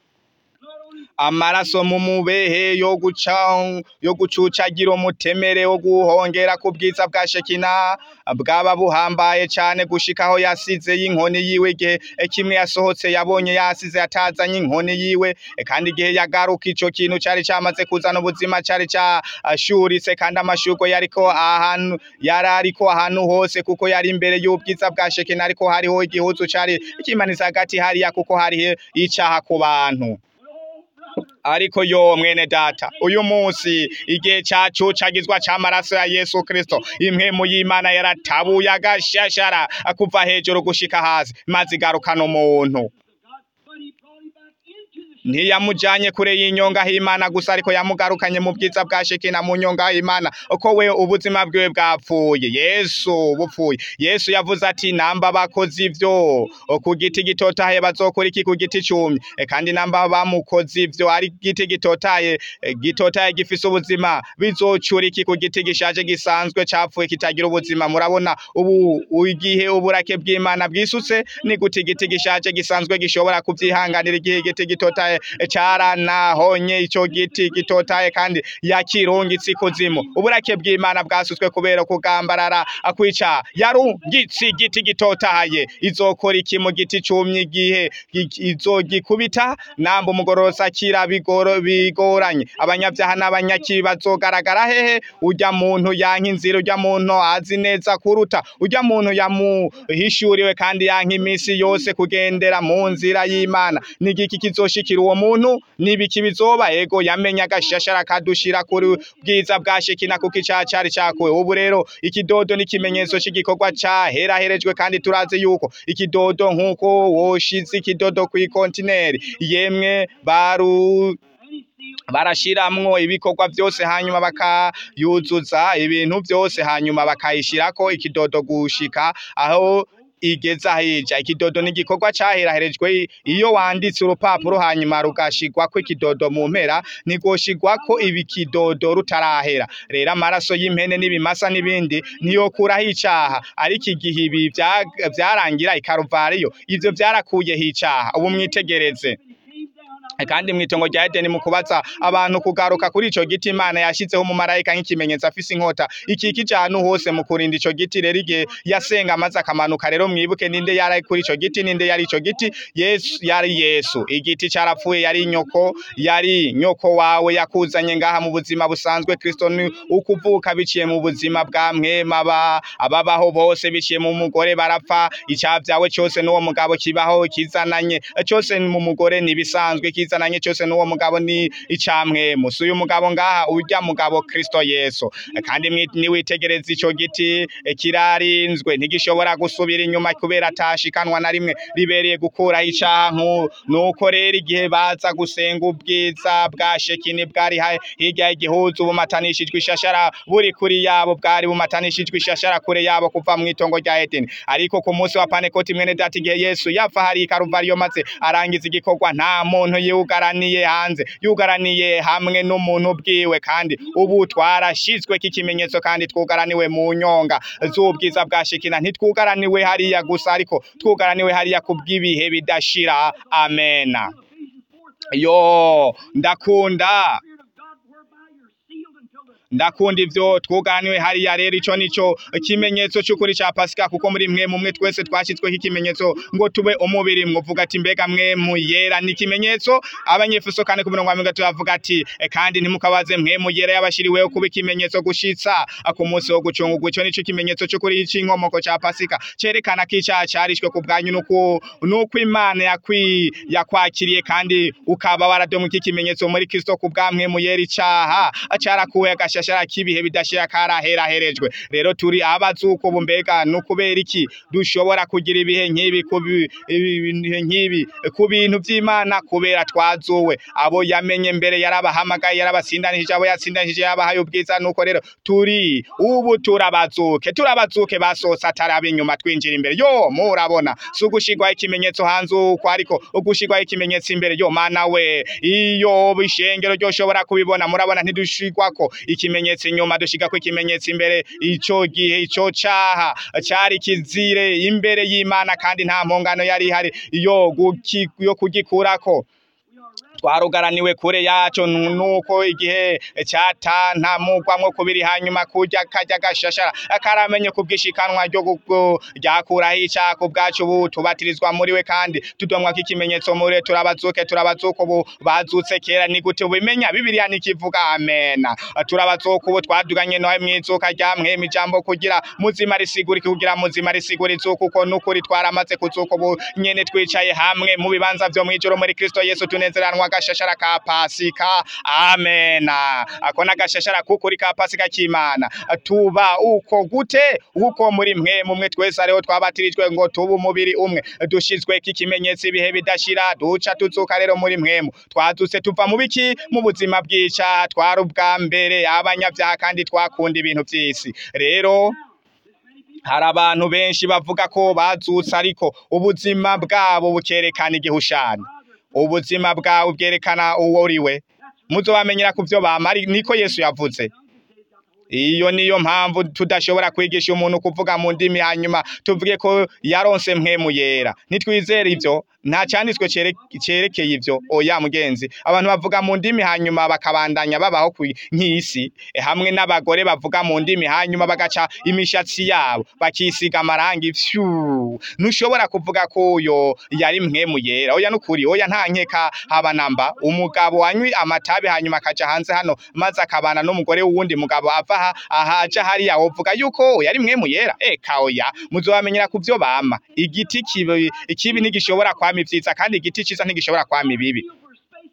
amaraso mu mubehe yo guca yo gucucagira umutemere wo guhongera ku bwiza bwa Shekina bwaba buhambaye cane gushikaho yasize y'inkoni yiwe igihe kimwe yasohotse yabonye yasize atazanye inkoni yiwe kandi igihe yagaruka ico kintu cari camaze kuzana ubuzima cari cashuritse kandi amashurwe yariko ahantu yari ariko ahantu hose kuko yari imbere y'ubwiza bwa Shekina ariko hariho igihuzu cari kimanitse hagati hariya kuko hariho icaha ku bantu ariko yo mwene data uyu munsi igihe cacu cagizwa c'amaraso ya Yesu Kristo impwemu y'Imana yaratabuye agashashara kuva hejuru gushika hasi maze igarukana umuntu but he brought him back into the ntiyamujanye kure y'inyonga h'Imana gusa ariko yamugarukanye mu bwiza bwa Shekina mu nyonga h'Imana uko we ubuzima bwiwe bwapfuye Yesu bupfuye Yesu yavuze ati namba bakoze ivyo ku giti gitotaye bazokora iki ku giti cumye E, kandi namba bamukoze ivyo ari giti gitotaye e, gitotaye gifise ubuzima bizocura iki ku giti gishaje gisanzwe capfuye kitagira ubuzima murabona ubu igihe uburake bw'Imana bwisutse ni gute igiti gishaje gisanzwe gishobora kuvyihanganira igihe igiti gitotaye caranahonye ico giti gitotaye kandi yakirungitse ikuzimu uburake bw'Imana bwasutswe kubera kugambarara akwica yarungitse igiti gitotaye izokora iki mu giti cumye igihe gi- izogikubita namba umugororosi akira bigoro bigoranye abanyabyaha n'abanyakibi bazogaragara hehe urya muntu yanka inzira urya muntu azi neza kuruta urya muntu yamuhishuriwe kandi yanka iminsi yose kugendera mu nzira y'Imana nigiki kizoshikira uwo uwo muntu nibiki bizoba ego yamenye agashashara kadushira kuri bwiza bwa shekina kuko icaha cari cakuwe ubu rero ikidodo ni ikimenyetso c'igikorwa caheraherejwe kandi turazi yuko ikidodo nk'uko woshize ikidodo kw'ikontineri yemwe baru Any seal barashiramwo ibikorwa vyose hanyuma bakayuzuza ibintu vyose hanyuma bakayishirako ikidodo gushika aho igeza hija ikidodo ni igikorwa caheraherejwe iyo wanditse urupapuro hanyuma rugashigwako ikidodo mu mpera ntigoshigwako ibi kidodo rutarahera rero amaraso y'impene n'ibimasa n'ibindi ntiyokuraho icaha ariko igihe ibi vya- vyarangira ikaruvariyo ivyo vyarakuyeho icaha ubu mwitegereze came down out kandi mw'itongo rya Edeni mu kubaza abantu kugaruka kuri ico giti Imana yashizeho umumarayika nk'ikimenyetso afise inkota ikikije ahantu hose mu kurinda ico giti rero igihe yasenga amaze akamanuka rero mwibuke ninde yari kuri ico giti ninde yari ico giti Yesu yari Yesu igiti carapfuye yari nyoko yari nyoko wawe yakuzanye ngaha mu buzima busanzwe Kristo ni ukuvuka biciye mu buzima bwa mwema ba ababaho bose biciye mu mugore barapfa icavyawe cyose n'uwo mugabo kibaho kizananye cyose mu mugore nibisanzwe kizananye cyose n'uwo mugabo ni icamwe musi uyu mugabo ngaha urya mugabo Kristo Yesu kandi mwi- niwitegereza ico giti eh, kirarinzwe ntigishobora gusubira inyuma kubera atashikanwa na rimwe ribereye gukuraho icaha nku- nuko rero igihe baza gusenga ubwiza bwa shekini bwari ha- hirya y'igihuzu bumatanishijwe ishashara buri kuri yabo bwari bumatanishijwe ishashara kure yabo kuva mu itongo rya Edeni ariko ku munsi wa Pantekoti mwene data igihe Yesu yapfa hari i Karuvariyo maze arangiza igikorwa nta muntu yugaraniye hanze yugaraniye hamwe n'umuntu bwiwe kandi ubu twarashizwe k'ikimenyetso kandi twugaraniwe mu nyonga z'ubwiza bwa shekina ntitwugaraniwe hariya gusa ariko twugaraniwe hariya kubw'ibihe bidashira amena Ephesians 4 yo ndakunda Spirit of God whereby you're sealed until the ndakunda ivyo twuganiwe hariya rero ico nico ikimenyetso c'ukuri ca pasika kuko muri mwe mumwe twese twashitsweho ikimenyetso ngo tube umubiri mwovuga ati mbega mwe muyera ni ikimenyetso abanyefeso kane ku mirongo mirongo itatu bavuga ati "E, kandi ntimukabaze mwe muyera yabashiriweho kuba ikimenyetso gushitsa ku munsi wo gucungurwa ico nico kimenyetso c'ukuri c'inkomoko ca pasika cerekana ko icaha carishwe ku bwanyu nuko nuko imana yakwi yakwakiriye kandi ukaba waradomuka ikimenyetso muri kristo ku bwamwe muyera icaha carakuwe agashashara k'ibihe bidashira karaheraherejwe rero turi abazuko ubu mbega nukubera iki dushobora kugira ibihe nk'ibi ku bi- ibihe nk'ibi ku bintu vy'imana kubera twazuwe abo yamenye mbere yarabahamagaye yarabasindanishije abo yatsindanishije yabahaye ubwiza nuko rero turi ubu turabazuke turabazuke basohotse ataraba inyuma twinjira imbere yo murabona si ugushirwaho ikimenyetso hanze uko ariko ugushirwaho ikimenyetso imbere yo mana we iyo bishengero ryoshobora kubibona murabona ntidushirwako ikimenyetso inyuma dushigako ikimenyetso imbere ico gihe ico caha cari kizire imbere y'imana kandi nta mpongano yari ihari yo guki- yo kugikurako twarugaraniwe kure yaco nu- nuko igihe catantamugwamwo kubiri hanyuma kurya karya gashashara karamenye kubwishikanwa ryo gu- ryakuraho icaha ku bwacu ubu tubatirizwa muri we kandi tudomwako ikimenyetso muri we turabazuke turabazuka ubu bazutse kera ni gute ubimenya bibiliya nikivuga amena turabazuka ubu twaduganye nawe mwizuka rya mwema ijambo kugira muzima risigurike kugira muzima risigura izuka uko nukuri twaramaze kuzuka ubu nyene twicaye hamwe mu bibanza vyo mwijoro muri Kristo Yesu tunezeranwa agashashara ka pasika amena ako n'agashashara k'ukuri ka pasika k'imana tuba uko gute uko muri mwe mumwe twese ariho twabatirijwe ngo tuba umubiri umwe dushizweko ikimenyetso ibihe bidashira duca tuzuka rero muri mwemu twazutse tuva mu biki mu buzima bw'icaha twari ubwa mbere abanyavyaha kandi twakunda ibintu vy'isi rero hari abantu benshi bavuga ko bazutse ariko ubuzima bwabo bukerekana igihushani ubuzima bwawe bwerekana uwo uriwe muzobamenyera ku vyo bama ari- niko yesu yavuze iyo niyo mpamvu tudashobora kwigisha umuntu kuvuga mu ndimi hanyuma tuvuge ko yaronse mpwemu yera nitwizere ivyo nta canditswe cere- cerekeye ivyo oya mugenzi abantu bavuga mu ndimi hanyuma bakabandanya babaho ku nk'isi Eh, hamwe n'abagore bavuga mu ndimi hanyuma bagaca imishatsi yabo bakisiga amarangi fyu ntushobora kuvuga ko uyo yari mpwemu yera oya nukuri oya nta nkeka haba namba umugabo wanywi amatabi hanyuma akaja hanze hano maze akabana n'umugore w'uwundi mugabo ava aha ahaja hariya wovuga yuko yari mpwemu yera eka oya muzobamenyera ku vyo bama igiti kibi ikibi ntigishobora kwama ivyiza kandi igiti ciza ntigishobora kwama ibibi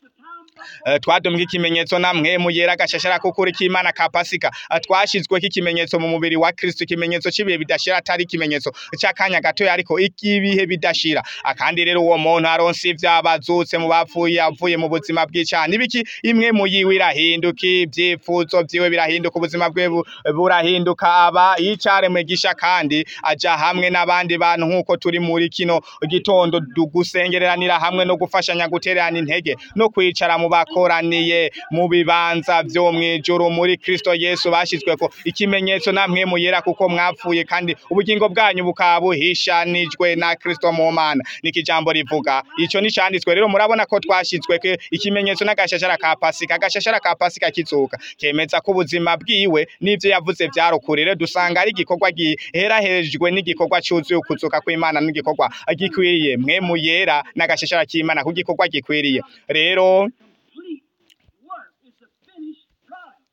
Eh, twadumbwe ikimenyetso namwe muyera gashashara kukuri k'Imana ka Pasika Eh, twashizweko ikimenyetso mu mubiri wa Kristo ikimenyetso c'ibihe bidashira atari ikimenyetso c'akanya gato ariko ikibihe bidashira Ah, kandi rero uwo muntu aronse ivyabazutse mu bapfuye avuye mu buzima bw'icana ibiki imwe mu yiwe irahinduka ivyifuzo vyiwe birahinduka ubuzima bwe bu- burahinduka aba yicaremwe gisha kandi aja hamwe n'abandi bantu nk'uko turi muri kino gitondo du- gusengereranira hamwe no gufashanya gutererana intege no kwicara mu bakoraniye mu bibanza vyo mw'ijuru muri Kristo Yesu bashizweko ikimenyetso namwe muyera kuko mwapfuye kandi ubugingo bwanyu bukaba buhishanijwe na Kristo mu Mana niki jambo rivuga ico ni canditswe rero murabona ko twashizweko ikimenyetso n'agashashara ka Pasika agashashara ka Pasika kizuka kemeza ko ubuzima bwiwe n'ivyo yavuze vyarukurire dusanga ari igikorwa giherahejwe n'igikorwa cuzuye ukuzuka kw'Imana n'igikorwa gikwiriye mwe muyera n'agashashara k'Imana ku gikorwa gikwiriye rero complete work. It's a finished product.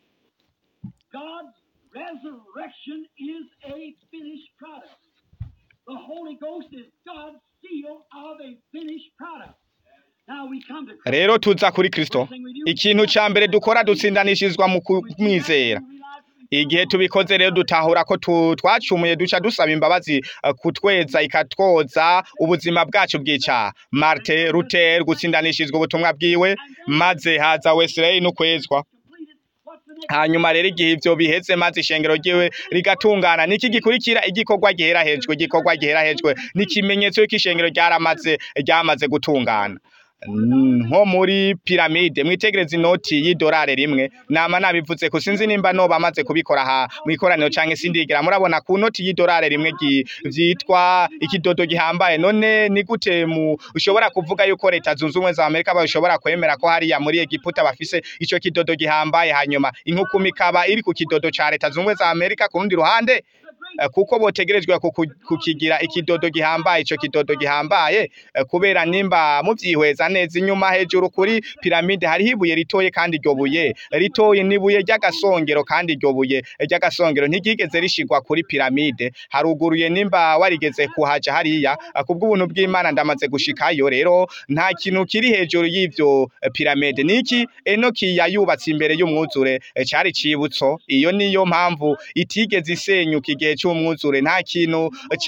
God's resurrection is a finished product. The Holy Ghost is God's seal of a finished product. Now we come to Christ. rero tuza kuri Kristo ikintu ca mbere dukora dutsindanishirizwa mu kumwizera igihe tubikoze rero dutahura ko tu- twacumuye duca dusaba imbabazi eh, kutweza ikatwoza ubuzima bwacu bw'icaha Martin Luther gutsindanishizwa ubutumwa bwiwe maze haza Wesley no kwezwa completed. What's the next? hanyuma rero igihe ivyo biheze maze ishengero ryiwe rigatungana niki gikurikira igikorwa giherahejwe igikorwa giherahejwe n'ikimenyetso y'uko ishengero ryaramaze ryamaze gutungana Mm, nko muri piramide mwitegereza inoti y'idolari rimwe nama nabivuze ko sinzi nimba no bamaze kubikora ha mwikoraniro canke sindigera murabona ku noti y'idolari rimwe gi- vyitwa ikidodo gihambaye none ni gute mu ushobora kuvuga yuko leta zunze ubumwe za Amerika bashobora kwemera ko hariya muri Egiputa bafise ico kidodo gihambaye hanyuma inkukuma ikaba iri ku kidodo ca leta zunze ubumwe za Amerika ku rundi ruhande Eh, kuko botegerejwe kuku- kukigira ikidodo gihambaye ico kidodo gihambaye eh, kubera nimba muvyihweza neza inyuma hejuru kuri piramide hariho ibuye ritoye kandi iryo buye ritoye n'ibuye ry'agasongero kandi iryo buye ry'agasongero ntiryigeze rishigwa kuri piramide haruguruye nimba warigeze kuhaja hariya eh, kubw'ubuntu bw'Imana ndamaze gushikayo rero nta kintu kiri hejuru y'ivyo eh, piramide niki Enoki yayubatse imbere y'umwuzure eh, cari cibutso iyo niyo mpamvu itigeze isenyuka igihe c'umwuzure nta kintu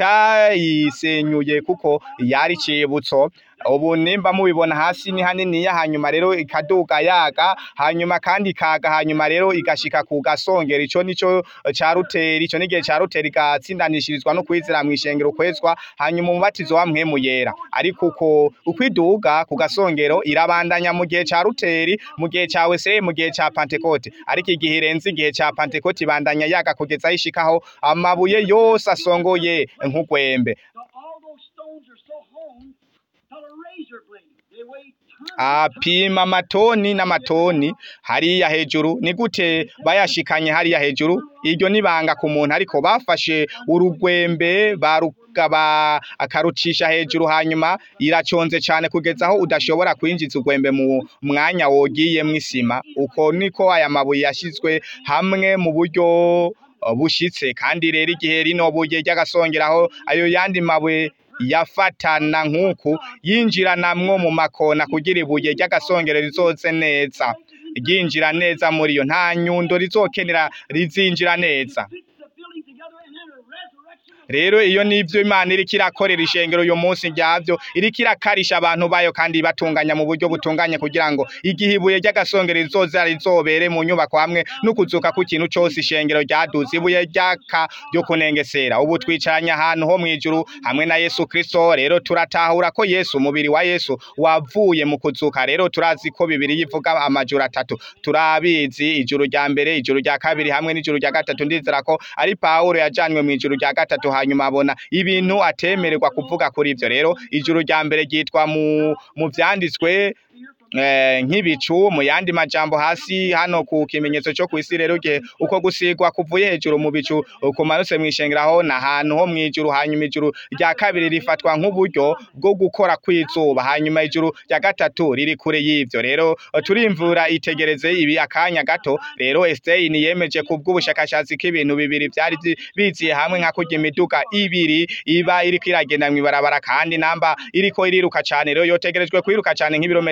cayisenyuye kuko yari cibutso ubu nimba mubibona hasi ni haniniya hanyuma rero ikaduga yaga hanyuma kandi ikaga hanyuma rero igashika ku gasongero ico nico ca ruteri ico n'igihe ca ruteri igatsindanishirizwa no kwizera mw'ishengero kwezwa hanyuma umubatizo wa mpwemu yera ariko uko ukwiduga ku gasongero irabandanya mu gihe ca ruteri mu gihe ca weseye mu gihe ca pantekote ariko igihe irenze igihe ca pantekote ibandanya yaga kugeza aho ishikaho amabuye yose asongoye nk'ugwembe So all those stones are so honed till a razor blade. They weigh tons. apima amatoni n'amatoni hariya hejuru ni gute bayashikanye hariya hejuru iryo nibanga ku muntu ariko bafashe urugwembe barugaba akarucisha hejuru hanyuma iraconze cane kugeza aho udashobora kwinjiza urwembe mu mwanya wogiye mw'isima uko niko aya mabuye yashizwe hamwe mu buryo uh, bushitse kandi rero igihe rino buye ry'agasongeraho ayo yandi mabuye yafatana nk'uku yinjiranamwo mu makona kugira ibuye ry'agasongero rizoze neza ryinjira neza muri yo nta nyundo rizokenera rizinjira neza Fix the building together and then a resurrection of rero iyo nivyo imana iriko irakorera ishengero uyu munsi ryavyo iriko irakarisha abantu bayo kandi ibatunganya mu buryo butunganye kugira ngo igihe ibuye ry'agasongero rizoza rizobere mu nyubako hamwe n'ukuzuka kw'ikintu cose ishengero ryaduze ibuye ryaka ryo kunengesera ubu twicaranye ahantu ho mw'ijuru hamwe na yesu kristo rero turatahura ko yesu umubiri wa yesu wavuye mu kuzuka rero turazi ko bibiri yivuga amajuru atatu turabizi ijuru rya mbere ijuru rya kabiri hamwe n'ijuru rya gatatu ndizera ko ari pawulo yajanywe mu ijuru rya gatatu hanyuma abona ibintu atemererwa kuvuga kuri ivyo rero ijuru rya mbere ryitwa mu mu vyanditswe eh, nk'ibicu mu yandi majambo hasi hano ku kimenyetso cyo kwisi rero gihe uko gusigwa kuvuye hejuru mu bicu kumanutse mwishengeraho na hantu ho mwijuru hanyuma ijuru rya kabiri rifatwa nk'uburyo bwo gukora kwizuba hanyuma ijuru rya gatatu riri kure y'ivyo rero turimvura itegereze ibi akanya gato rero Einstein yemeje kubw'ubushakashatsi k'ibintu bibiri byari byi- biziye hamwe nka kurya imiduga ibiri iba iriko iragenda mw'ibarabara kandi namba iriko iriruka cane rero yotegerejwe kwiruka cane nk'ibirometero umurayi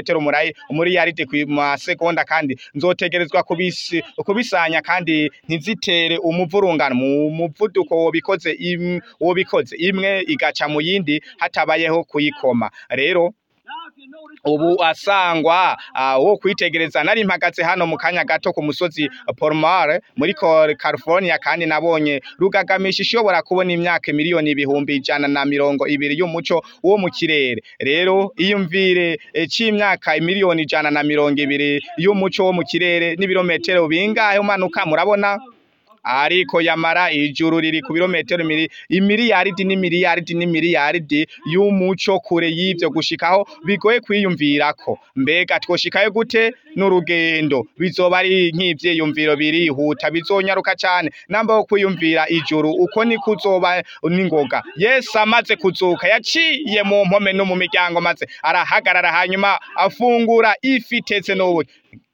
canke umuriyaridi ku masegonda kandi nzotegerezwa kubisi kubisanya kandi ntizitere umuvurungano mu muvuduko wobikoze im, wobikoze imwe igaca mu yindi hatabayeho kuyikoma rero Now, if you notice, ubu asangwa uh, wo kwitegereza nari mpagaze hano mu kanya gato ku musozi Palmar muri Col- California kandi nabonye rugagamisha ishobora kubona imyaka miliyoni ibihumbi ijana na mirongo ibiri y'umuco wo mu kirere rero iyumvire eh, c'imyaka miliyoni ijana na mirongo ibiri y'umuco wo mu kirere n'ibirometero bingahe umanuka murabona ariko yamara ijuru riri ku birometero miri imiliyaridi n'imiliyaridi n'imiliyaridi y'umuco kure y'ivyo gushikaho bigoye kwiyumvirako mbega twoshikayo gute n'urugendo bizoba ari nk'ivyiyumviro birihuta bizonyaruka cane namba wo kwiyumvira ijuru uko ni kuzoba n'ingoga yesu amaze kuzuka yaciye mu mpome no mu miryango maze arahagarara hanyuma afungura ifi itetse n'ubu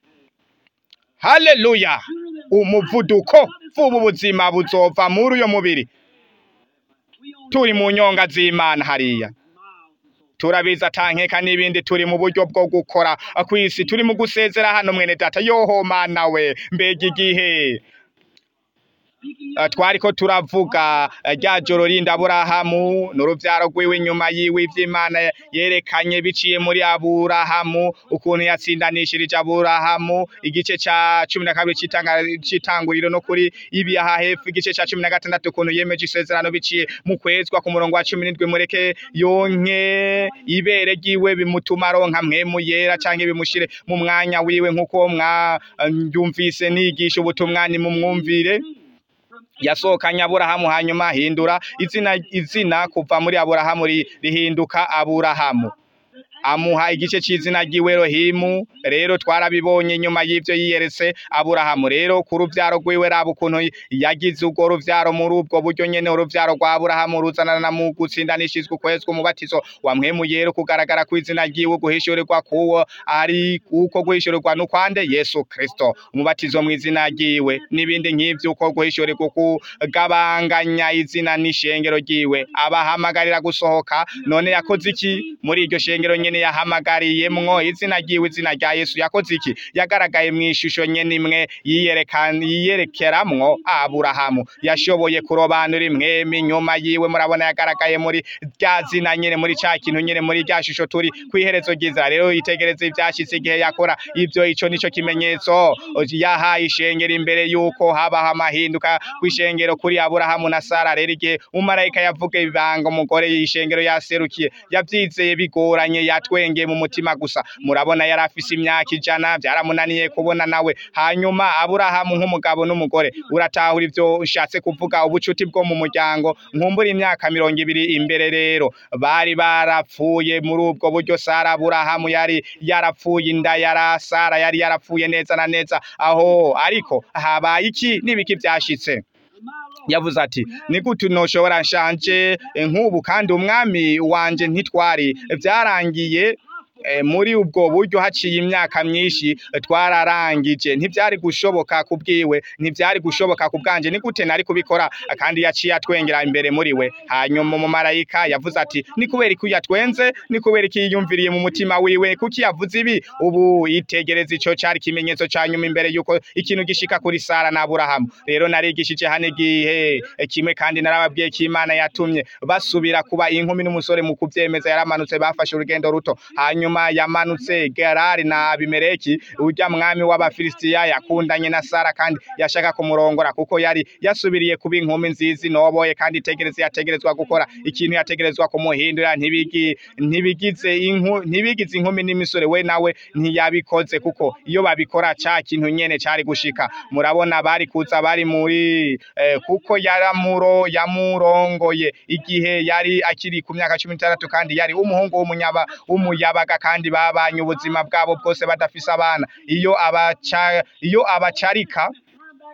haleluya umuvuduko vuba ubuzima buzova muri uyo mubiri we only turi mu nyonga z'imana hariya miles and so turabizi atankeka n'ibindi turi mu buryo bwo gukora kw'isi turi mu gusezera hano mwene data yoho mana we mbega igihe speaking Uh, twariko turavuga uh, rya joro rindi aburahamu n'uruvyaro rwiwe inyuma yiwe ivy'imana yerekanye biciye muri aburahamu ukuntu yatsindanishirije aburahamu igice ca cumi na kabiri c'itanga- c'itanguriro no kuri ibi aha hepfo igice ca cumi na gatandatu ukuntu yemeje isezerano biciye mu kwezwa ku murongo wa cumi n'indwi mureke yonke ibere ryiwe bimutuma aronka mpwemu yera canke bimushire mu mwanya wiwe nk'uko mwavyumvise nigisha ubutumwa ni mu mwumvire yasohokanye aburahamu hanyuma ahindura izina izina kuva muri aburahamu ri- rihinduka aburahamu amuha igice c'izina ry'iwe Elohimu rero twarabibonye nyuma y'ivyo yiyeretse aburahamu rero ku ruvyaro rwiwe raba ukuntu yagize urwo ruvyaro muri ubwo buryo nyene uruvyaro rwa aburahamu ruzanana na mu gutsindanishizwa ukwezwa umubatizo wa mpwemu yera kugaragara kw'izina ryiwe guhishurirwa kuwo ari uko guhishurirwa n'ukwande yesu kristo umubatizo mu izina ryiwe n'ibindi nk'ivyo uko guhishurirwa kugabanganya izina n'ishengero ryiwe abahamagarira gusohoka none yakoze iki muri iryo shengero nyene yahamagariyemwo izina ryiwe izina rya yesu yakoze iki yagaragaye mu ishusho nyene imwe yiyerekana yiyerekeramwo aburahamu yashoboye kurobanura imwemi inyuma yiwe murabona yagaragaye muri rya zina nyene muri ca kintu nyene muri rya shusho turi kw'iherezo ryiza rero yitegereze ivyashitse igihe yakora ivyo ico nico kimenyetso yahaye ishengero imbere yuko habaho amahinduka kw'ishengero kuri aburahamu na sara rero igihe umumarayika yavuga ibanga umugore y'ishengero yaserukiye yavyizeye bigoranye yatwengeye mu mutima gusa murabona yari afise imyaka ijana vyaramunaniye kubona nawe hanyuma aburahamu nk'umugabo n'umugore uratahura ivyo ushatse kuvuga ubucuti bwo mu muryango nkumbura imyaka mirongo ibiri imbere rero bari barapfuye muri ubwo buryo sara aburahamu yari yarapfuye inda yara sara yari yarapfuye neza na neza aho ariko habaye iki n'ibiki vyashitse yavuze ati ni gute noshobora nshanje eh, nk'ubu kandi umwami wanje ntitwari vyarangiye eh, muri ubwo buryo haciye imyaka myinshi eh, twararangije ntivyari gushoboka kubwiwe ntivyari gushoboka kubwanje ni gute nari kubikora kandi yaciye atwengera imbere muri we hanyuma umumarayika yavuze ati ni kubera iki yatwenze ni kubera iki yiyumviriye mu mutima wiwe kuki yavuze ibi ubu itegereza ico cari ikimenyetso ca nyuma imbere yuko ikintu gishika kuri Sara na Aburahamu rero narigishije hano igihe eh, kimwe kandi narababwiye ko Imana yatumye basubira kuba inkumi n'umusore mu kuvyemeza yaramanutse bafashe urugendo ruto hanyuma yamanutse Gerari na Abimeleki urya mwami w'Abafilisitiya yakundanye na Sara kandi yashaka kumurongora kuko yari yasubiriye kuba inkumi nziza inoboye kandi itegereze yategerezwa gukora ikintu yategerezwa kumuhindura ntibigi ntibigize inku ntibigize inkumi n'imisore we nawe ntiyabikoze kuko iyo babikora ca kintu nyene cari gushika murabona bari kuza bari muri eh, kuko yaramuro yamurongoye igihe yari akiri ku myaka cumi n'itandatu kandi yari umuhungu w'umunyaba w'umuyabaga kandi babanye ubuzima bwabo bwose badafise abana iyo abaca iyo abacarika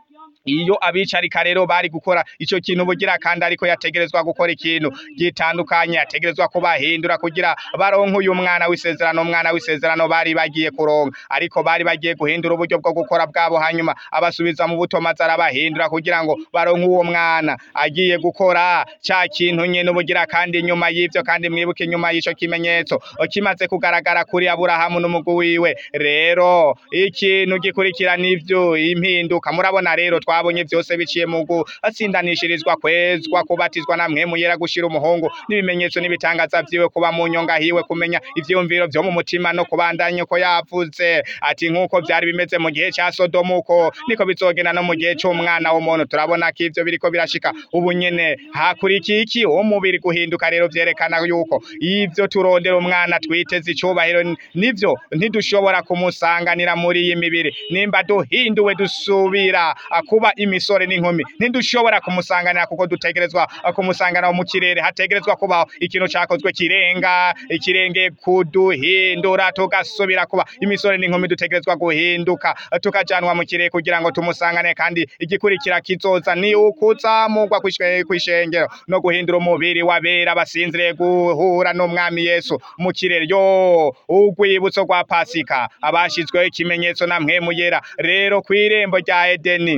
iyo abicarika rero bari gukora ico kintu bugira kandi ariko yategerezwa gukora ikintu gitandukanye yategerezwa kubahindura kugira baronke uyu mwana w'isezerano umwana w'isezerano bari bagiye kuronka ariko bari bagiye guhindura uburyo bwo gukora bwabo hanyuma abasubiza mu buto maze arabahindura kugira ngo baronke uwo mwana agiye gukora ca kintu nyene ubugira kandi inyuma y'ivyo kandi mwibuke inyuma y'ico kimenyetso kimaze kugaragara kuri aburahamu n'umugwi wiwe rero ikintu gikurikira n'ivyo impinduka murabona rero twabonye vyose biciye mu gutsindanishirizwa kwezwa kubatizwa na mwemu yera gushira umuhungu n'ibimenyetso n'ibitangaza vyiwe kuba mu nyonga hiwe kumenya ivyiyumviro vyo mu mutima no kubandanya uko yavuze ati nk'uko vyari bimeze mu gihe ca sodomu uko niko bizogenda no mu gihe c'umwana w'umuntu turabona ko ivyo biriko birashika ubu nyene hakurikiye iki uwo mubiri guhinduka rero vyerekana yuko ivyo turondera umwana twiteze icubahiro nivyo ntidushobora kumusanganira muri iyi mibiri nimba duhinduwe dusubira kuba imisore n'inkumi ntidushobora kumusanganira kuko dutegerezwa kumusanganira mu kirere hategerezwa kubaho ikintu cakozwe kirenga ikirenge kuduhindura tugasubira kuba imisore n'inkumi dutegerezwa guhinduka tukajanwa mu kirere kugira ngo tumusangane kandi igikurikira kizoza ni ukuzamurwa kw'ishe- kw'ishengero no guhindura umubiri wabera basinziriye guhura n'umwami yesu mu kirere yo urwibutso rwa pasika abashizweho ikimenyetso na mpwemu yera rero kw'irembo rya edeni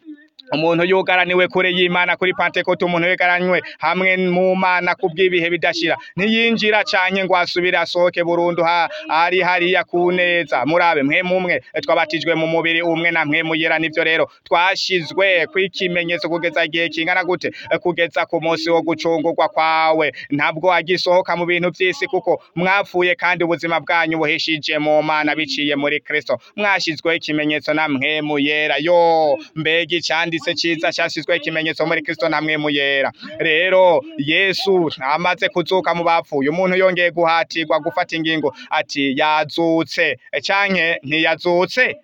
umuntu yugaraniwe kure y'imana kuri pantekote umuntu yugaranywe hamwe mu mana kubw'ibihe bidashira ntiyinjira canke ngo asubire asohoke burundu ha ari hariya ku neza murabe mwe mumwe twabatijwe mu mubiri umwe na mwe muyera nivyo rero twashizwe kw'ikimenyetso kugeza igihe kingana gute kugeza ku munsi wo gucungurwa kwawe ntabwo agisohoka mu bintu vy'isi kuko mwapfuye kandi ubuzima bwanyu buhishije mu mana biciye muri kristo mwashizweho ikimenyetso na mwe muyera yo mbega icanditse ciza cashizweho ikimenyetso muri kristo na mwe muyera rero yesu amaze kuzuka mu bapfuye umuntu yongeye guhatirwa gufata ingingo ati yazutse canke ntiyazutse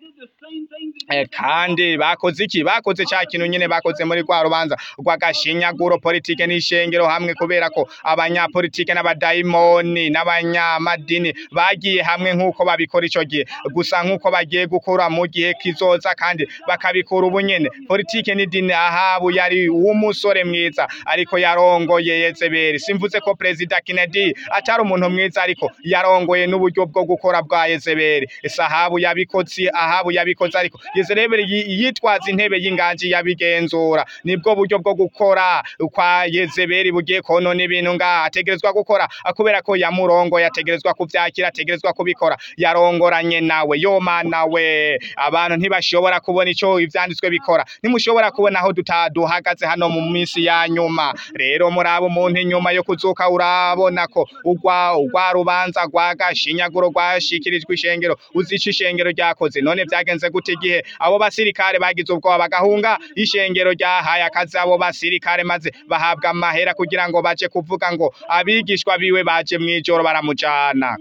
Eh, kandi bakoze iki bakoze ca kintu nyene bakoze muri rwa rubanza rw'agashinyaguro politike n'ishengero hamwe kubera ko abanyapolitike n'abadayimoni n'abanyamadini bagiye hamwe nk'uko babikora ico gihe gusa nk'uko bagiye gukora mu gihe kizoza kandi bakabikora ubu nyene politike n'idini ahabu yari uw'umusore mwiza ariko yarongoye yezebeli simvuze ko perezida Kennedy atari umuntu mwiza ariko yarongoye n'uburyo bwo gukora bwa yezebeli sahabu yabikoze ahabu yabikoze ariko yezebeli yi- yitwaza intebe y'inganji yabigenzura nibwo buryo bwo gukora kwa yezebeli bugiye konona ibintu ngaha ategerezwa gukora kubera ko yamurongo yategerezwa kuvyakira ategerezwa kubikora yarongoranye nawe yo mana we abantu ntibashobora kubona ico ivyanditswe bikora ntimushobora kubona aho duta- duhagaze hano mu minsi ya nyuma rero muraba umuntu inyuma yo kuzuka urabona ko ugwa ugwa rubanza rwa gashinyaguro rwashikirijwe ishengero uzica ishengero ryakoze none vyagenze gute igihe abo basirikare bagize ubwoba bagahunga ishengero ryahaye akazi abo basirikare maze bahabwa amahera kugira ngo baje kuvuga ngo abigishwa biwe baje mw'ijoro baramujana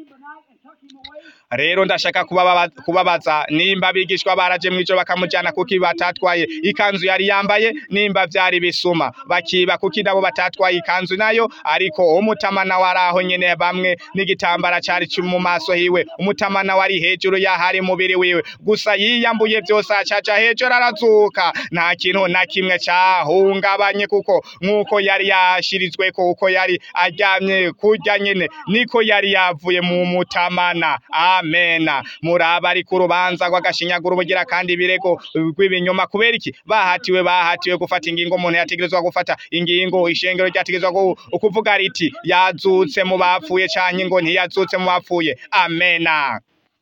rero ndashaka kubababa- kubabaza nimba abigishwa baraje mw'ijoro bakamujana kuki batatwaye ikanzu yari yambaye nimba vyari bisuma bakiba kuki nabo batatwaye ikanzu nayo ariko umutamana wari aho nyene bamwe n'igitambara cari cu- mu maso hiwe umutamana wari hejuru y'ahari mubiri wiwe gusa yiyambuye vyose acaja hejuru arazuka nta kintu na kimwe cahungabanye kuko nk'uko yari yashirizweko uko yari aryamye kurya nyene niko yari yavuye mu mutamana amena muraba ari ku rubanza rw'agashinyaguro bugira kandi ibirego rw'ibinyoma kubera iki bahatiwe bahatiwe gufata ingingo umuntu yategerezwa gufata ingingo ishengero ryategerezwa gu- kuvuga riti yazutse mu bapfuye canke ngo ntiyazutse mu bapfuye amena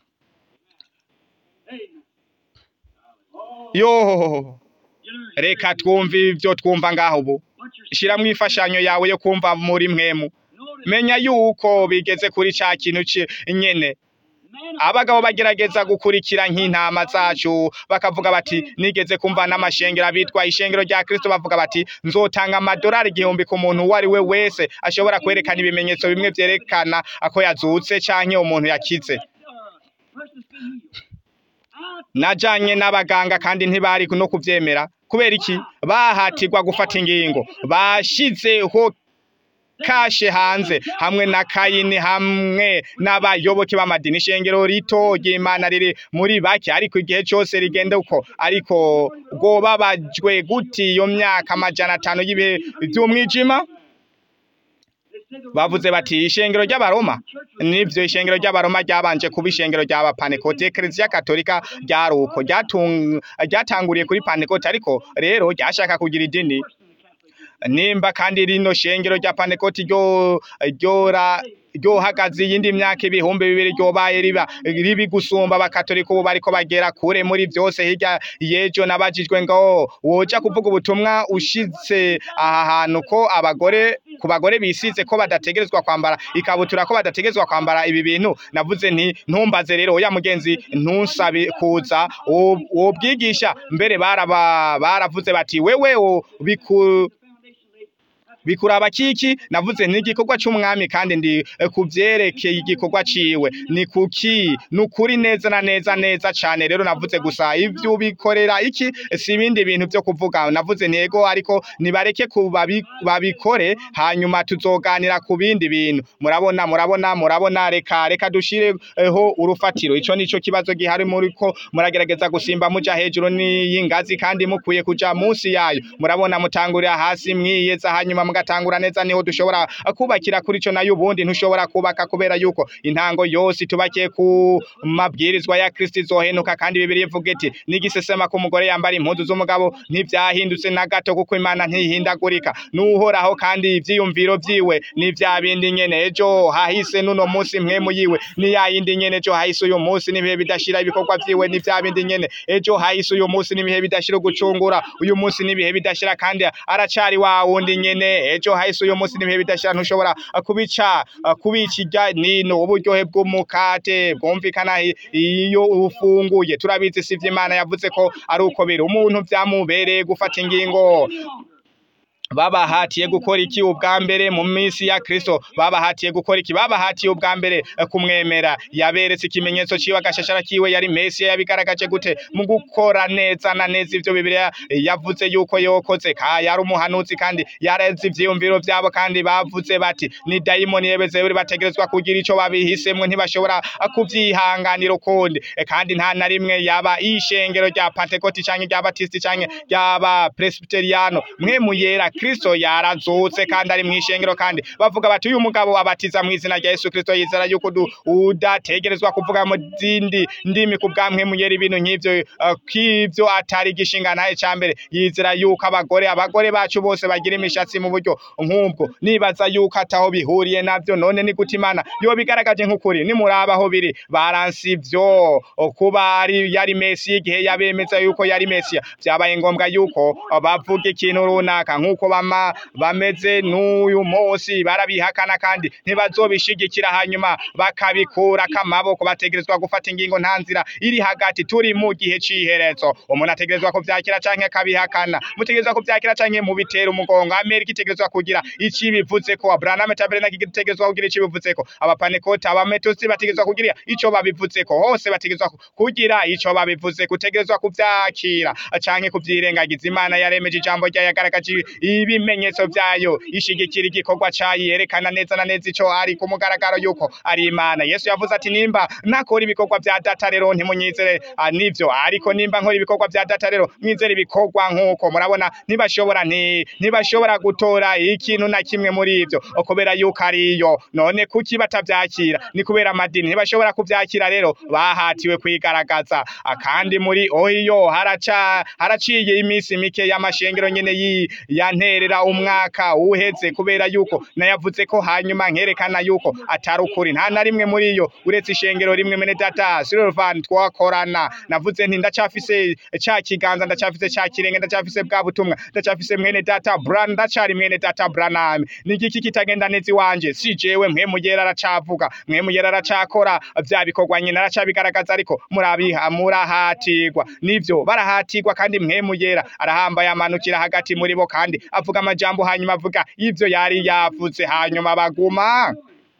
yo reka twumve ivyo twumva ngaho ubu shiramwo imfashanyo yawe yo kumva muri mwemu menya yuko bigeze kuri ca kintu ci- nyene abagabo bagerageza gukurikira nk'intama zacu bakavuga bati nigeze kumva n'amashengero abitwa ishengero rya kristo bavuga bati nzotanga amadolari igihumbi ku muntu uwo ari we wese ashobora kwerekana ibimenyetso bimwe vyerekana ko yazutse canke umuntu yakize najanye n'abaganga kandi ntibari no kuvyemera kubera iki bahatirwa gufata ingingo bashizeho kashe hanze hamwe na kayini hamwe n'abayoboke b'amadini ishengero rito ry'imana riri muri bake ariko igihe cyose rigenda uko ariko rwobabajwe guti iyo myaka amajana atanu y'ibihe by'umwijima bavuze bati ishengero ry'abaroma nivyo ishengero ry'abaroma ryabanje kuba ishengero ry'aba panekote eklezia katolika ryari uko ryatung- ryatanguriye kuri panekote ariko rero ryashaka kugira idini nimba kandi rino shengero rya panekoti ryo ryora ryohagaze iyindi myaka ibihumbi bibiri ryobaye riba ribi gusumba abakatolika ubu bariko bagera kure muri vyose hirya yejo nabajijwe ngo woja kuvuga ubutumwa ushitse aha hantu ko abagore ku bagore bisize ko badategerezwa kwambara ikabutura ko badategerezwa kwambara ibi bintu navuze nti ntumbaze rero oya mugenzi ntusabe kuza wo- wobwigisha mbere baraba baravuze bati wewe wo biku bikuraba kiki navuze ni igikorwa c'umwami kandi ndi eh, kuvyerekeye igikorwa ciwe ni kuki nukuri neza na neza neza cane rero navuze gusa ivyo ubikorera iki si ibindi bintu vyo kuvuga navuze ntego ariko nibareke ku babi- babikore hanyuma tuzoganira ku bindi bintu murabona murabona murabona reka reka dushireho urufatiro ico nico kibazo gihari muri ko muragerageza gusimba muja hejuru n'iyingazi kandi mukwiye kuja munsi yayo murabona mutangurira hasi mwiyeza hanyuma mugatangura neza niho dushobora kubakira kuri ico nayo ubundi ntushobora kubaka kubera yuko intango yose tubakiye ku mabwirizwa ya Kristo izohenuka kandi Bibiliya ivuga iti n'igisesema ku mugore yambara impuzu z'umugabo ntivyahindutse na gato kuko Imana ntihindagurika nuhoraho kandi ivyiyumviro vyiwe ni vya bindi nyene ejo hahise nuno munsi mwemu yiwe ni ya yindi nyene ejo hahise uyu munsi n'ibihe bidashira ibikorwa vyiwe ni vya bindi nyene ejo hahise uyu munsi n'ibihe bidashira gucungura uyu munsi n'ibihe bidashira kandi aracari wa wundi nyene ejo hahise uyu munsi n'ibihe bidashira ntushobora kubica kubikirya nino uburyohe bw'umukate bwumvikana i- iyo ufunguye turabizi si Imana yavuze ko ari uko biri umuntu vyamubereye gufata ingingo babahatiye gukora iki ubwa mbere mu minsi ya Kristo babahatiye gukora iki babahatiye ubwa mbere eh, kumwemera yaberetse ikimenyetso ciwe agashashara kiwe yari Mesiya yabigaragaje gute mu gukora neza na neza ivyo Bibiliya eh, yavuze yuko yokoze ka yari umuhanuzi kandi yareze ivyiyumviro vyabo kandi bavuze bati ni dayimoni yebezeburi bategerezwa kugira ico babihisemwe ntibashobora eh, kuvyihanganira ukundi Eh, kandi nta na rimwe yaba ishengero rya Pentecote canke rya Baptiste canke ryaba Presbyteriano mwe muyera Kristo yarazutse kandi ari mwishengero kandi bavuga bati uyu mugabo abatiza mu izina rya Yesu Kristo yizera yuko du- udategerezwa kuvuga mu zindi ndimi ku bwamwe muyera ibintu nk'ivyo eh, k'ivyo atari gishinga naye cambere yizera yuko abagore abagore bacu bose bagira imishatsi mu buryo nk'ubwo nibaza yuko ataho bihuriye navyo none ni gute Imana yo bigaragaje nk'ukuri nimuraba aho biri baransi ivyo kuba ari yari Mesiya igihe yabemeza yuko yari Mesiya vyabaye ngombwa yuko bavuga ikintu runaka nk'uko bama bameze n'uyu munsi barabihakana kandi ntibazobishigikira hanyuma bakabikura akamaboko bategerezwa gufata ingingo nta nzira iri hagati turi mu gihe c'iherezo umuntu ategerezwa kuvyakira canke akabihakana mutegerezwa kuvyakira canke mubitera umugongo amerika itegerezwa kugira ici bivuze ko abraham tabernacle itegerezwa kugira ici bivuze ko abapanekoti abametusi bategerezwa kugira ico babivuze ko hose bategerezwa kugira ico babivuze kutegerezwa kuvyakira canke kuvyirengagiza imana yaremeje ijambo ryayo yagaragaje ibimenyetso vyayo ishigikira igikorwa cayo yerekana neza na neza ico ari ku mugaragaro yuko ari imana yesu yavuze ati nimba nakora ibikorwa vya data rero ntimunyizere ah, nivyo ariko nimba nkora ibikorwa vya data rero mwizere ibikorwa nk'uko murabona ntibashobora nti ntibashobora gutora ikintu na kimwe muri ivyo kubera yuko ariyo none kuki batavyakira ni kubera amadini ntibashobora kuvyakira rero bahatiwe kwigaragaza Ah, kandi muri ohiyo haraca haraciye iminsi mike y'amashengero nyene yi yanterera umwaka uheze kubera yuko nayavuze ko hanyuma nkerekana yuko atari ukuri nta na rimwe muri yo uretse ishengero rimwe mene data Silvan twakorana navuze nti ndacafise ca kiganza ndacafise ca kirenge ndacafise bwa butumwa ndacafise mwene data Bran ndacari mwene data Branham ni igiki kitagenda neza iwanje si jewe mwe mugera aracavuga mwe mugera aracakora vya bikorwa nyine aracabigaragaza ariko murabiha murahatirwa nivyo barahatirwa kandi mwe mugera arahambaye amanukira hagati muri bo kandi avuga amajambo hanyuma avuga ivyo yari yavuze hanyuma baguma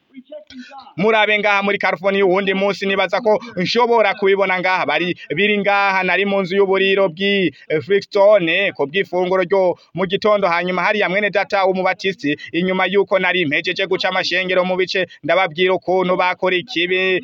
murabe ngaha muri California uwundi munsi nibaza ko nshobora kubibona ngaha bari biri ngaha nari mu nzu y'uburiro bw'i Flintstone ko bw'ifunguro ryo mu gitondo hanyuma hariya mwene data w'umubatisti inyuma yuko nari mpejeje guca amashengero mu bice ndababwira ukuntu bakora ikibi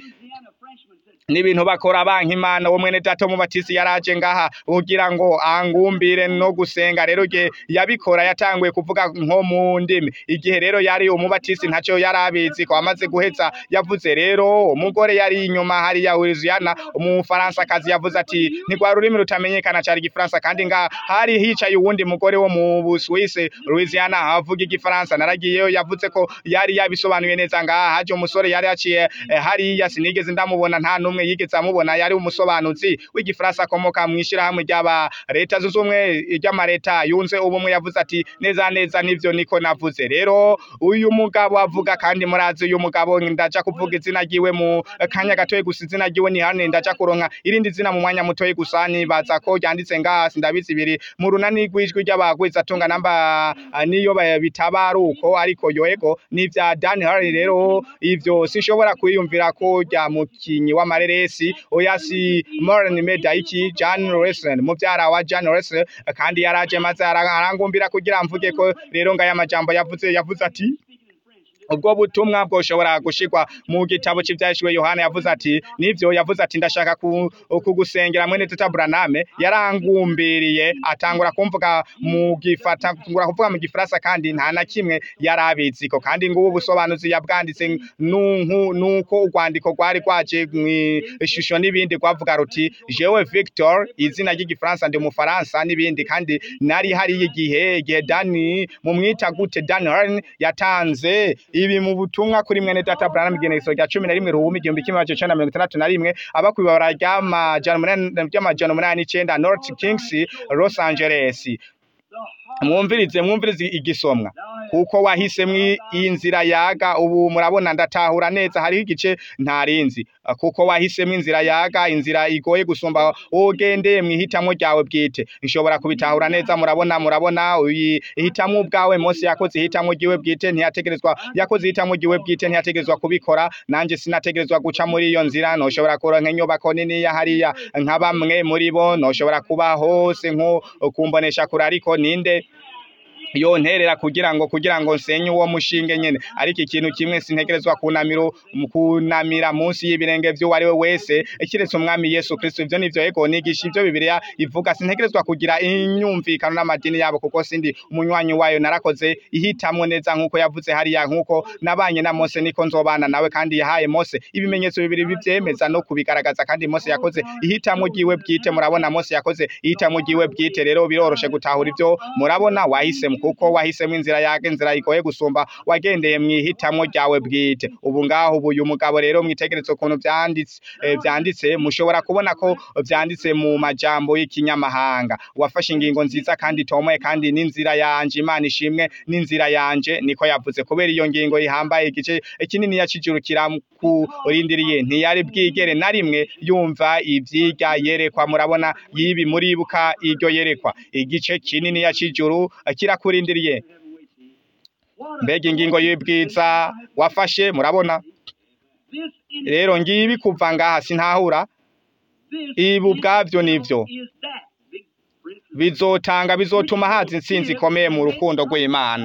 n'ibintu bakora banki imana wo mwene data w'umubatisti yaraje ngaha kugira ngo angumbire no gusenga rero igihe yabikora yatanguye kuvuga nko mu ndimi igihe rero yari umubatisti ntacyo yari abizi ko amaze guheza yavuze rero umugore yari inyuma hariya Louisiana umufaransakazi yavuze ati ntigwa rurimi rutamenyekana cyari igifaransa kandi ngaha hari hicaye uwundi mugore wo mu Busuwisi Louisiana avuga igifaransa naragiyeyo yavuze ko yari yabisobanuye neza ngaha haje umusore yari yaciye eh, hariya sinigeze ndamubona nta n'umwe yigeze amubona yari umusobanuzi w'igifaransa akomoka mu ishyirahamwe ry'aba leta zunze ubumwe ry'amareta yunze ubumwe yavuze ati neza neza nivyo niko navuze rero uyu mugabo avuga kandi murazi uyu mugabo ndaja kuvuga izina ryiwe mu kanya gatoye gusa izina ryiwe ni hane ndaja kuronka irindi zina mu mwanya mutoye gusa nibaza ko ryanditse ngaha sindabizi biri mu runani rw'ijwi ry'abagwiza tunga namba ah, niyo ba- bitaba ari uko ariko yoego n'ivya Dan Harry rero ivyo sinshobora kwiyumvira ko rya mukinyi w'amareresi oya si Moran Medayiki John Wrestling muvyara wa John Wrestling kandi yaraje maze ara- arangumbira kugira mvuge ko rero ngaya majambo yavuze yavuze ati ubwo butumwa bwoshobora gushirwa mu gitabo cy'ibyahishwe Yohana yavuze ati nivyo yavuze ati ndashaka ku- kugusengera mwene teta Braname yarangumbiriye atangura kumvuga mu gifata atangura kuvuga mu gifaransa kandi nta na kimwe yarabizi ko kandi ngubu busobanuzi yabwanditse nunku nuko urwandiko rwari rwaje mu ishusho n'ibindi rwavuga ruti jewe Victor izina ry'igifaransa ndi umufaransa n'ibindi kandi nari hari igihe igihe Dani mu mwita gute Dan Harn yatanze ibi mu butumwa kuri mwene data Branham igenekerezo rya cumi na rimwe ruhumi igihumbi kimwe magana cenda mirongo itandatu na rimwe aba kwibabara ry'amajana umunani ry'amajana umunani n'icenda North Kings Los Angeles mwumvirize mwumvirize igisomwa kuko wahisemwo iyi nzira yaga ubu murabona ndatahura neza hariho igice ntarinzi kuko wahisemwo inzira yaga inzira igoye gusumba ugendeye mwihitamo ryawe bwite nshobora kubitahura neza murabona murabona ihitamo ubwawe Mose yakoze ihitamo ryiwe bwite ntiyategerezwa yakoze ihitamo ryiwe bwite ntiyategerezwa kubikora nanje sinategerezwa guca muri iyo nzira noshobora kuronka inyubako nini ya hariya nka bamwe muri bo noshobora kuba hose nko kumbonesha kure ariko ninde yonterera kugira ngo kugira ngo nsenye uwo mushinge nyene ariko ikintu kimwe sintegerezwa kunamira kunamira munsi y'ibirenge vy'uwo ari we wese kiretse umwami Yesu Kristo ivyo nivyo ego nigisha ivyo Bibiliya ivuga sintegerezwa kugira inyumvikano n'amadini yabo kuko sindi umunywanyi wayo narakoze ihitamwo neza nkuko yavuze hariya nkuko nabanye na Mose niko nzobana nawe kandi yahaye Mose ibimenyetso bibiri bivyemeza no kubigaragaza kandi Mose yakoze ihitamwo ryiwe bwite murabona Mose yakoze ihitamwo ryiwe bwite rero biroroshe gutahura ivyo murabona wahisemo kuko wahisemo inzira yake inzira igoye gusumba wagendeye mwihitamwo ryawe bwite ubu ngaho ubu uyu mugabo rero mwitegeretse ukuntu vyanditse eh, vyanditse mushobora kubona ko vyanditse mu majambo y'ikinyamahanga wafashe ingingo nziza kandi itomoye kandi n'inzira yanje imana ishimwe n'inzira yanje niko yavuze kubera iyo ngingo ihambaye igice kinini yacijuru kurindiriye ntiyari bwigere na rimwe yumva ivyirya yerekwa murabona yibi muribuka iryo yerekwa igice kinini yacijuru kirakurindiriye mbega ingingo y'ubwiza wafashe murabona rero ngibi kuva ngaha sintahura ibi ubwavyo nivyo bizotanga bizotuma haza intsinzi ikomeye mu rukundo rw'Imana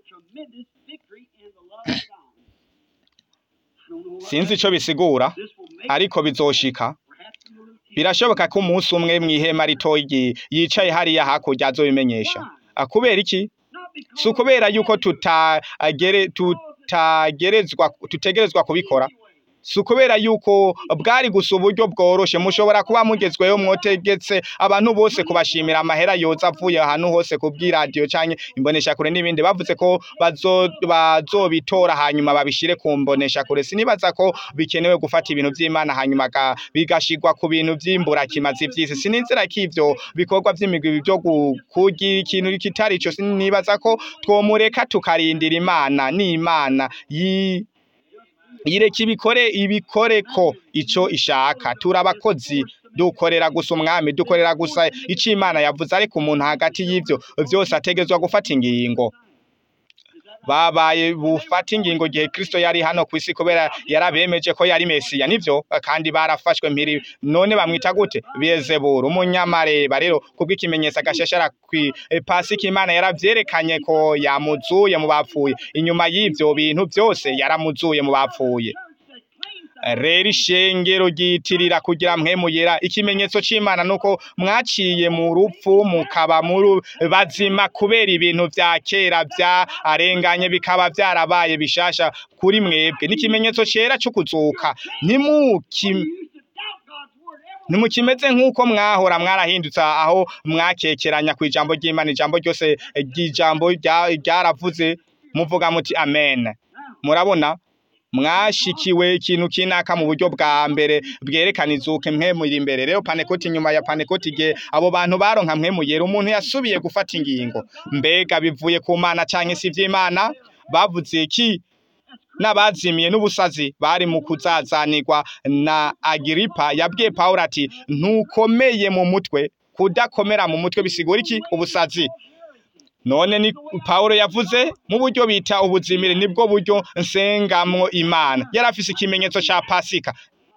sinzi ico bisigura ariko bizoshika birashoboka ko umunsi umwe mw'ihema ritoyi yicaye hariya hakurya azobimenyesha kubera iki si ukubera yuko tutagere tutagerezwa tutegerezwa kubikora si ukubera yuko bwari gusa uburyo bworoshe mushobora kuba mugezweho mwotegetse abantu bose kubashimira amahera yoza avuye ahantu hose ku bw'iradiyo cyangwa imboneshakure n'ibindi bavuze ko bazobitora hanyuma babishyire ku mboneshakure sinibaza ko bikenewe gufata ibintu by'imana hanyuma bigashigwa ku bintu by'imburakimazi by'isi sininzira ko ivyo bikorwa by'imigwi byo kugira ikintu kitari ico sinibaza ko twomureka tukarindira imana n'imana yi yireka ibikore ibikore ko ico ishaka turabakozi dukorera gusa umwami dukorera gusa ico imana yavuze ariko umuntu hagati y'ivyo vyose ategezwa gufata ingingo babaye bufata ingingo gihe Kristo yari hano ku isi kubera yarabemeje ko yari Mesiya nivyo kandi barafashwe mpiri none bamwita gute Beelzebul umunyamareba rero kubw'ikimenyetso agashashara kwi e, Pasika Imana yaravyerekanye ko yamuzuye mu bapfuye inyuma y'ivyo bintu byose yaramuzuye mu bapfuye rero ishengero ryitirira kugira mwemuyera ikimenyetso c'Imana nuko mwaciye mu rupfu mukaba muri bazima kubera ibintu vya kera vyarenganye bikaba vyarabaye bishasha kuri mwebwe n'ikimenyetso cera cyo kuzuka ntimukim Nimukimeze nk'uko mwahora mwarahindutse aho mwakekeranya ku ijambo ry'Imana ijambo ryose ry'ijambo rya- ryaravuze muvuga muti amen murabona mwashikiwe ikintu kinaka mu buryo bwa mbere bwerekana izuke mwe muri imbere rero panekoti nyuma ya panekoti igihe abo bantu baronka mwe muyera umuntu yasubiye gufata ingingo mbega bivuye ku mana canke si ivy'imana bavuze iki n'abazimiye n'ubusazi bari mu kuzazanirwa na Agiripa yabwiye Pawulo ati ntukomeye mu mutwe kudakomera mu mutwe bisigura iki ubusazi none ni Pawulo yavuze mu buryo bita ubuzimire nibwo buryo nsengamwo Imana yari afise ikimenyetso ca Pasika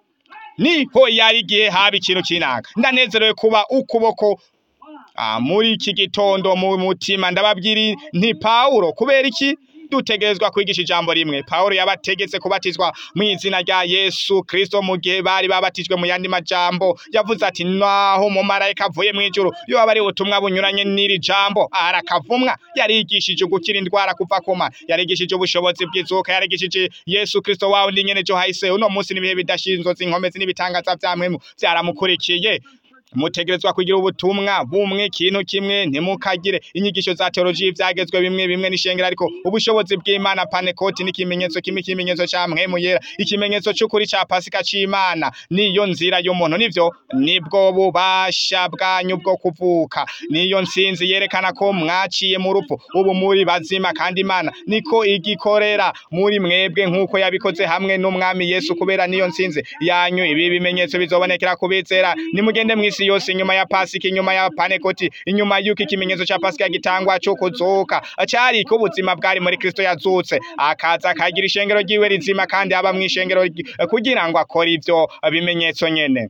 niho yari igihe haba ikintu kinaka ndanezerewe kuba ukuboko Ah, muri iki gitondo mu mutima ndababwira nti Paulo kubera iki dutegerezwa kwigisha ijambo rimwe Paulo yabategetse kubatizwa mu izina rya Yesu Kristo mu gihe bari babatijwe mu yandi majambo yavuze ati naho mu marayika avuye mu ijuru yo abari ubutumwa bunyuranye n'iri jambo arakavumwa yarigishije gukira indwara kuva kuma yarigishije ubushobozi bw'izuka yarigishije Yesu Kristo wawe ndi nyene jo hahise uno munsi n'ibihe bidashinzwe inkomezi n'ibitangaza vyamwemu vyaramukurikiye mutegerezwa kugira ubutumwa bumwe ikintu kimwe ntimukagire inyigisho za teoloji vyagezwe bimwe bimwe n'ishengero ariko ubushobozi bw'Imana panekoti n'ikimenyetso kimwe ikimenyetso ca mpwemu yera ikimenyetso c'ukuri ca pasika c'Imana niyo nzira y'umuntu nivyo nibwo bubasha bwanyu bwo kuvuka niyo nsinzi yerekana ko mwaciye mu rupfu ubu muri bazima kandi Imana niko igikorera muri mwebwe nk'uko yabikoze hamwe n'umwami Yesu kubera niyo nsinzi yanyu ibi bimenyetso bizobonekera kubizera nimugende mw'isi yose inyuma ya pasika inyuma ya panekoti inyuma y'uko ikimenyetso ca pasika gitangwa cyo kuzuka cari ko ubuzima bwari muri Kristo yazutse akaza akagira ishengero ryiwe rizima kandi aba mw'ishengero ry- kugira ngo akore ivyo bimenyetso nyene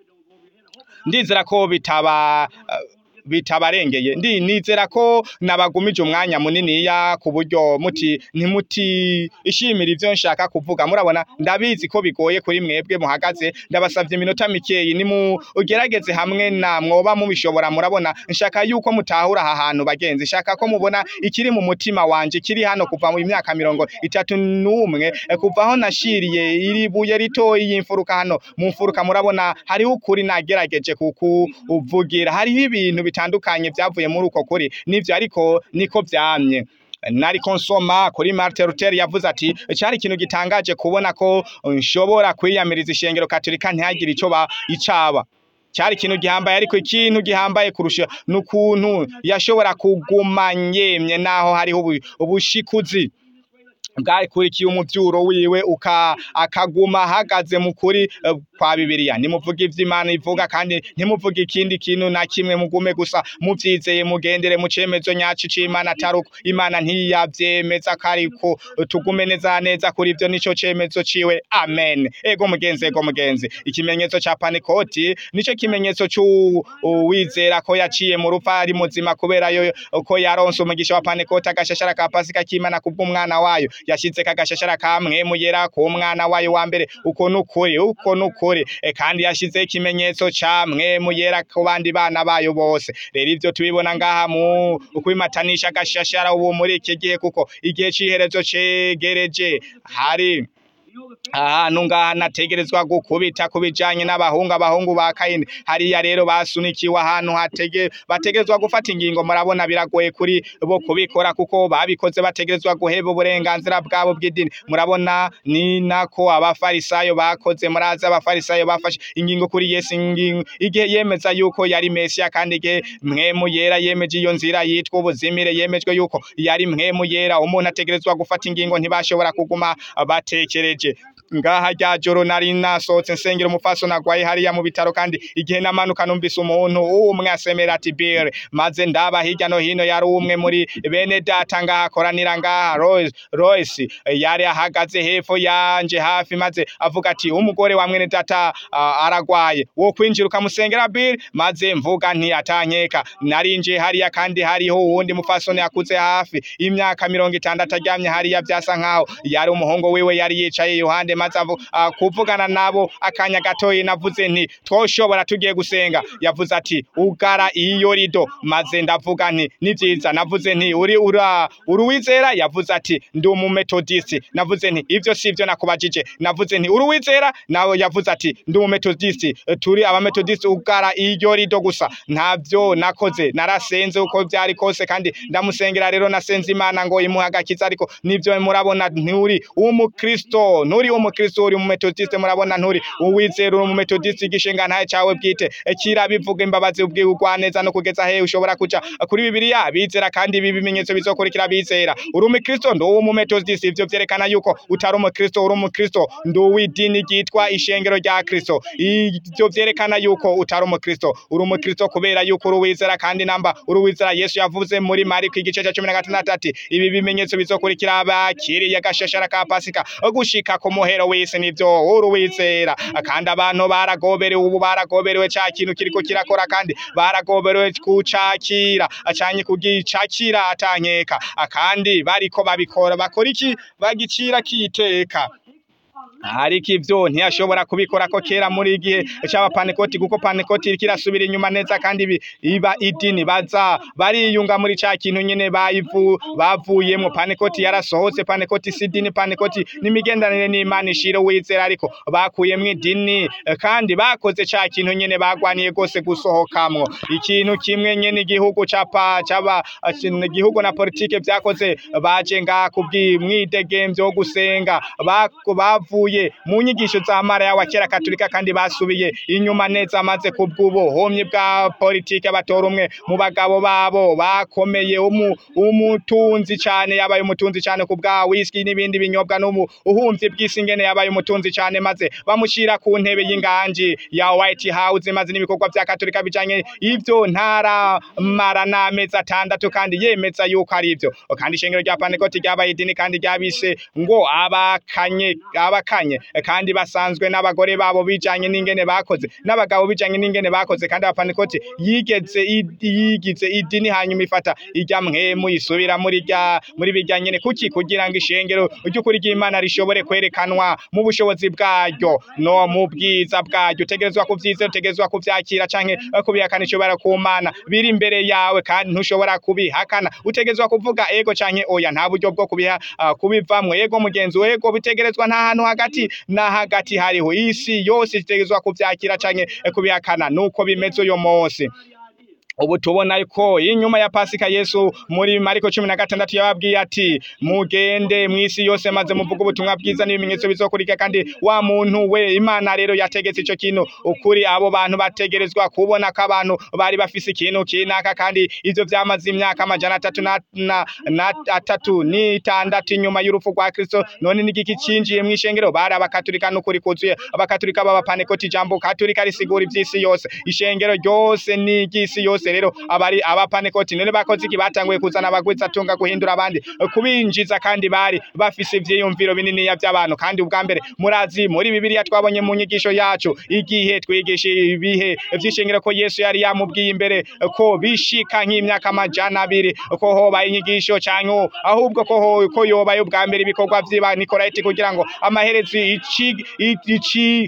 ndizera ko bitaba bitabarengeye ndi nizera ko nabagumije umwanya muniniya ku buryo muti ntimuti ishimira ivyo nshaka kuvuga murabona ndabizi ko bigoye kuri mwebwe muhagaze ndabasavye iminota mikeyi ni mu ugerageze hamwe na mwoba mubishobora murabona nshaka yuko mutahura aha hantu bagenzi nshaka ko mubona ikiri mu mutima wanje kiri hano kuva mu myaka mirongo itatu n'umwe eh, kuva aho nashiriye iri buye ritoyi y'imfuruka hano mu mfuruka murabona hariho ukuri nagerageje kukuvugira hariho ibintu bitandukanye vyavuye muri uko kuri nivyo ariko niko vyamye nariko nsoma kuri Martin Luther yavuze ati cari ikintu gitangaje kubona ko nshobora kwiyamiriza ishengero katolika ntihagire ico ba icaba cyari ikintu gihambaye ariko ikintu gihambaye kurusha n'ukuntu yashobora kuguma yemye naho hariho ubu- ubushikuzi bwakurikiye umuvyuro wiwe uka akaguma ahagaze mu kuri eh, kwa bibiliya nimuvuga ivyo imana ivuga kandi ntimuvuga ikindi kintu na kimwe mugume gusa muvyizeye mugendere mu cemezo nyaco c'imana atari uko imana ntiyavyemeza ko ariko tugume neza neza kuri ivyo nico cemezo ciwe amen ego mugenzi ego mugenzi ikimenyetso ca panekoti nico kimenyetso c'uwizera ko yaciye mu rupfu ari muzima kubera yo ko yaronse umugisha wa panekoti agashashara ka pasika k'imana kubw'umwana wayo yashizeko agashashara kamwe muyera ku mwana wayo wa mbere uko nukuri uko nukuri e, kandi yashizeho ikimenyetso ca mwe muyera ku bandi bana bayo bose rero ivyo tubibona ngaha mu kwimatanisha agashashara ubu muri iki gihe kuko igihe c'iherezo cegereje hari ahantu ngaha nategerezwa gukubita ku bijanye n'abahungu abahungu ba kayini hariya rero basunikiwe ahantu hatege bategerezwa gufata ingingo murabona biragoye kuri bo kubikora kuko babikoze bategerezwa guheba uburenganzira bwabo bw'idini murabona ni nako abafarisayo bakoze murazi abafarisayo bafashe ingingo kuri yesu ingingo igihe yemeza yuko yari mesiya kandi igihe mwemu yera yemeje iyo nzira yitwa ubuzimire yemejwe yuko yari mwemu yera umuntu ategerezwa gufata ingingo ntibashobora kuguma batekereje ngaha rya joro nari nasohotse nsengera umufasoni agwaye hariya mu bitaro kandi igihe namanuka numvise umuntu umwe asemera ati Bill maze ndaba hirya no hino yari umwe muri bene data ngaha akoranira ngaha Royce Royce yari ahagaze hepfo yanje hafi maze avuga ati umugore wa mwene data uh, aragwaye wo kwinjira ukamusengera Bill maze mvuga nti atankeka narinje hariya kandi hariho uwundi mufasoni akuze hafi imyaka mirongo itandatu aryamye hariya vyasa nkaho yari umuhungu wiwe yari yicaye iruhande maze avu, uh, kuvugana nabo akanya gatoyi navuze nti twoshobora tugiye gusenga yavuze ati ugara iyo rido maze ndavuga nti ni vyiza navuze nti uri ura uruwizera yavuze ati ndi umumetodisi navuze nti ivyo sivyo nakubajije navuze nti uruwizera nawe yavuze ati ndi umumetodisi turi abametodisi ugara iyo rido gusa ntavyo nakoze narasenze uko vyari kose kandi ndamusengera rero nasenze imana ngo imuhe agakiza ariko nivyo murabona nturi umukristo nturi umukristo uri umumetodiste murabona nturi uwizera uri umumetodiste igishinga ntaye cawe bwite kira bivuga imbabazi ubwirwa neza no kugeza he ushobora kuja kuri bibiliya bizera kandi ibi bimenyetso bizokurikira bizera uri umukristo ndi umumetodiste ivyo vyerekana yuko utari umukristo uri umukristo ndi uw'idini ryitwa ishengero rya kristo ivyo vyerekana yuko utari umukristo uri umukristo kubera yuko uri uwizera kandi namba uri uwizera yesu yavuze muri mariko igice ca cumi na gatandatu ati ibi bimenyetso bizokurikira abakiriye agashashara ka pasika gushika ku muhero w'isi nivyo uri uwizera kandi abantu baragoberewe ubu baragoberewe ca kintu kiriko kirakora kandi baragoberewe kucakira acanye kugicakira atankeka kandi bariko babikora bakora iki bagicira kiteka ariko ivyo ntiyashobora kubikora ko kera muri igihe c'abapanekoti kuko panekoti kirasubira inyuma neza kandi ibi- iba idini baza bariyunga muri ca kintu nyene bayivu bavuyemwo panekoti yarasohotse panekoti si idini panekoti n'imigenderanire n'imana ishira wizera ariko bakuyemwo idini eh, kandi bakoze ca kintu nyene bagwaniye gose gusohokamwo ikintu kimwe nyene igihugu capa caba igihugu na politike vyakoze baje ngaha kubw'imwidegemvyo wo gusenga bako- bavuye mu nyigisho za maraya wa kera katolika kandi basubiye inyuma neza maze kubw'ubuhomyi bwa politike batora umwe mu bagabo babo bakomeye umu- umutunzi cane yabaye umutunzi cane ku bwa whisky n'ibindi binyobwa n'ubu uhumvye bw'isi ngene yabaye umutunzi cane maze bamushira ku ntebe y'inganji ya White House maze n'ibikorwa vya katolika bijanye ivyo ntaramara n'amezi atandatu kandi yemeza yuko ari ivyo kandi ishengero rya panekoti ryabaye idini kandi ryabise ngo abakanye abakanye kandi basanzwe n'abagore babo bijanye n'ingene bakoze n'abagabo bijanye n'ingene bakoze kandi abapanekoti yigeze i- yigize idini hanyuma ifata irya mwemu isubira muri rya muri bijya nyene kuki kugira ngo ishengero ry'ukuri ry'Imana rishobore kwerekanwa mu bushobozi bwaryo no mu bwiza bwaryo utegerezwa kuvyizera utegerezwa kuvyakira canke eh, kubihakana ishobora ku Mana biri imbere yawe kandi ntushobora kubihakana utegerezwa kuvuga ego canke oya nta buryo bwo kubiha ah, kubivamwo ego mugenzi ego bitegerezwa nta hantu hagati na hagati hariho isi yose itegerezwa kuvyakira canke eh, kubihakana nuko bimeze uyo munsi ubu tubona ko inyuma ya pasika yesu muri mariko cumi na gatandatu yababwiye ati mugende mw'isi yose maze muvuge ubutumwa bwiza n'ibimenyetso bizokurika kandi wa muntu we imana rero yategetse ico kintu ukuri abo bantu bategerezwa kubona ko abantu bari bafise ikintu kinaka kandi ivyo vyamaze imyaka amajana atatu na, na, na atatu n'itandatu inyuma y'urupfu rwa kristo none n'igiki cinjiye mw'ishengero bari abakatolika n'ukuri kuzuye abakatolika b'abapanekoti ijambo katolika risigura ivy'isi yose ishengero ryose n'iry'isi yose rero abari abapanekoti none bakoze iki batanguye kuzana abagwiza atunga guhindura abandi kubinjiza kandi bari bafise ivyiyumviro bininiya vy'abantu kandi ubwa mbere murazi muri bibiliya twabonye mu nyigisho yacu igihe twigisha ibihe vy'ishengero ko yesu yari yamubwiye imbere ko bishika nk'imyaka amajana abiri ko hoba inyigisho canke ahubwo ko ho- ko yobaye ubwa mbere ibikorwa vy'iba nikorayiti kugira ngo amaherezo ici ici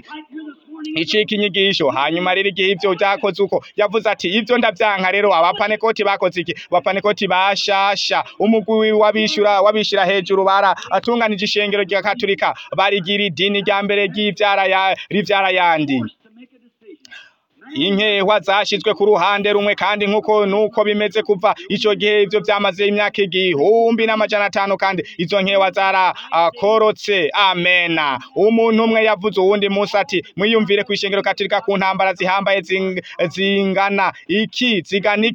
icika inyigisho hanyuma rero igihe ivyo vyakoze uko yavuze ati ivyo ndavyanka rero abapanekoti bakoze iki abapanekoti bashasha umugwi wabishura wabishira hejuru bara atunganije ishengero rya katolika barigira idini rya mbere ry'ivyara ya rivyara yandi to make a decision. inkehwa zashizwe ku ruhande rumwe kandi nkuko nuko bimeze kuva ico gihe ivyo vyamaze imyaka igihumbi n'amajana atanu kandi izo nkehwa zarakorotse amena umuntu umwe yavuze uwundi munsi ati mwiyumvire kw'ishengero katolika ku ntambara zihambaye zing- zingana iki zigana iki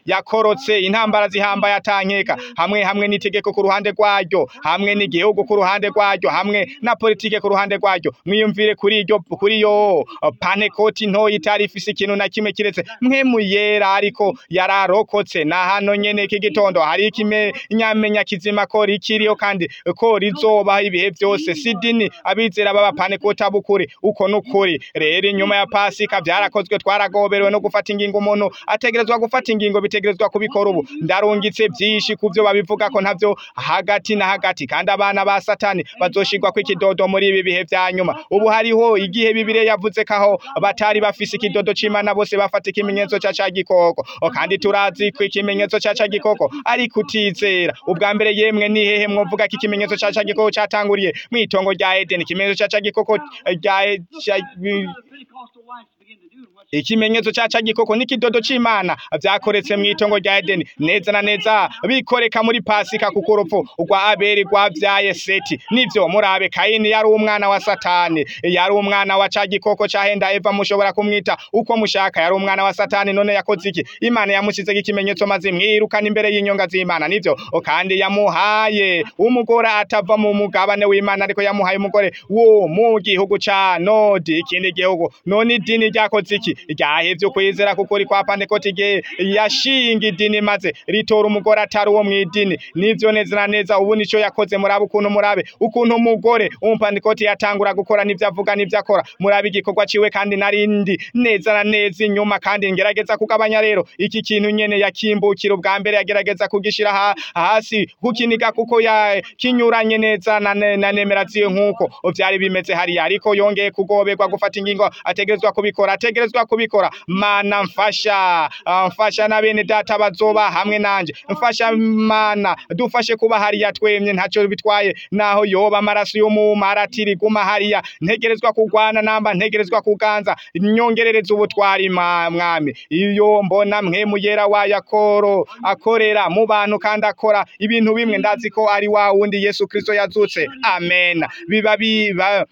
yakorotse intambara zihambaye atankeka hamwe hamwe n'itegeko ku ruhande rwaryo hamwe n'igihugu ku ruhande rwaryo hamwe na politike ku ruhande rwaryo mwiyumvire kuri iryo kuri yo panekoti ntoya itari ifise ikintu na kimwe kiretse mwe muyera ariko yararokotse na hano nyene iki gitondo hari ikimenyamenya kizima ko rikiriho kandi ko rizobaho ibihe byose sidini abizera baba panekoti abukuri uko nukuri rero inyuma ya pasika byarakozwe twaragoberewe no gufata ingingo umuntu ategerezwa gufata ingingo bitegerezwa kubikora ubu ndarungitse byinshi ku byo babivuga ko ntavyo hagati na hagati kandi abana ba satani bazoshigwa ko ikidodo muri ibi bihe vya nyuma ubu hariho igihe bibire yavuze kaho batari bafise ikidodo c'imana bose bafata ikimenyetso ca ca gikoko O, kandi turazi ko ikimenyetso ca ca gikoko ari kutizera ubwa mbere yemwe ni hehe mwovuga ko ikimenyetso ca ca gikoko catanguriye mw'itongo rya edeni ikimenyetso ca ca gikoko eh, rya E- ca- Pentecostal whites begin to do and what's ikimenyetso ca ca gikoko n'ikidodo c'imana vyakoretse mw'itongo rya edeni neza na neza bikoreka muri pasika kuko urupfu rwa abeli rwavyaye seti nivyo murabe kayini yari umwana wa satani yari umwana wa ca gikoko cahenda eva mushobora kumwita uko mushaka yari umwana wa satani none yakoze iki imana yamusizeko ikimenyetso maze mwirukana imbere y'inyonga z'imana nivyo O, kandi yamuhaye umugore atava mu mugabane w'imana ariko yamuhaye umugore wo mu gihugu ca nodi ikindi gihugu none idini ryakoze iki ryahevye kwizera kuko uri kwa pantekoti igihe yashinga idini maze ritora umugore atari uwo mw'idini nivyo neza na neza ubu nico yakoze murabe ukuntu murabe ukuntu umugore umupantekoti yatangura gukora n'ivyo avuga n'ivyo akora murabe igikorwa ciwe kandi narindi neza na neza inyuma kandi ngerageza kugabanya rero iki kintu nyene yakimbukira ubwa mbere yagerageza kugishira ha, hasi kukiniga kuko ya kinyuranye neza na, ne- na nemera ziyo nkuko vyari bimeze hariya ariko yongeye kugoberwa gufata ingingo ategerezwa kubikora ategerezwa kubikora mana mfasha ah, mfasha na bene data bazoba hamwe nanje mfasha mana dufashe kuba hariya twemye ntaco bitwaye naho yoba amaraso y'umumaratiri guma hariya ntegerezwa kugwana namba ntegerezwa kuganza nyongerereza ubutwari ma- mwami iyo mbona mwe muyera wa yakoro akorera mu bantu kandi akora ibintu bimwe ndazi ko ari wa wundi Yesu Kristo yazutse amen biba biba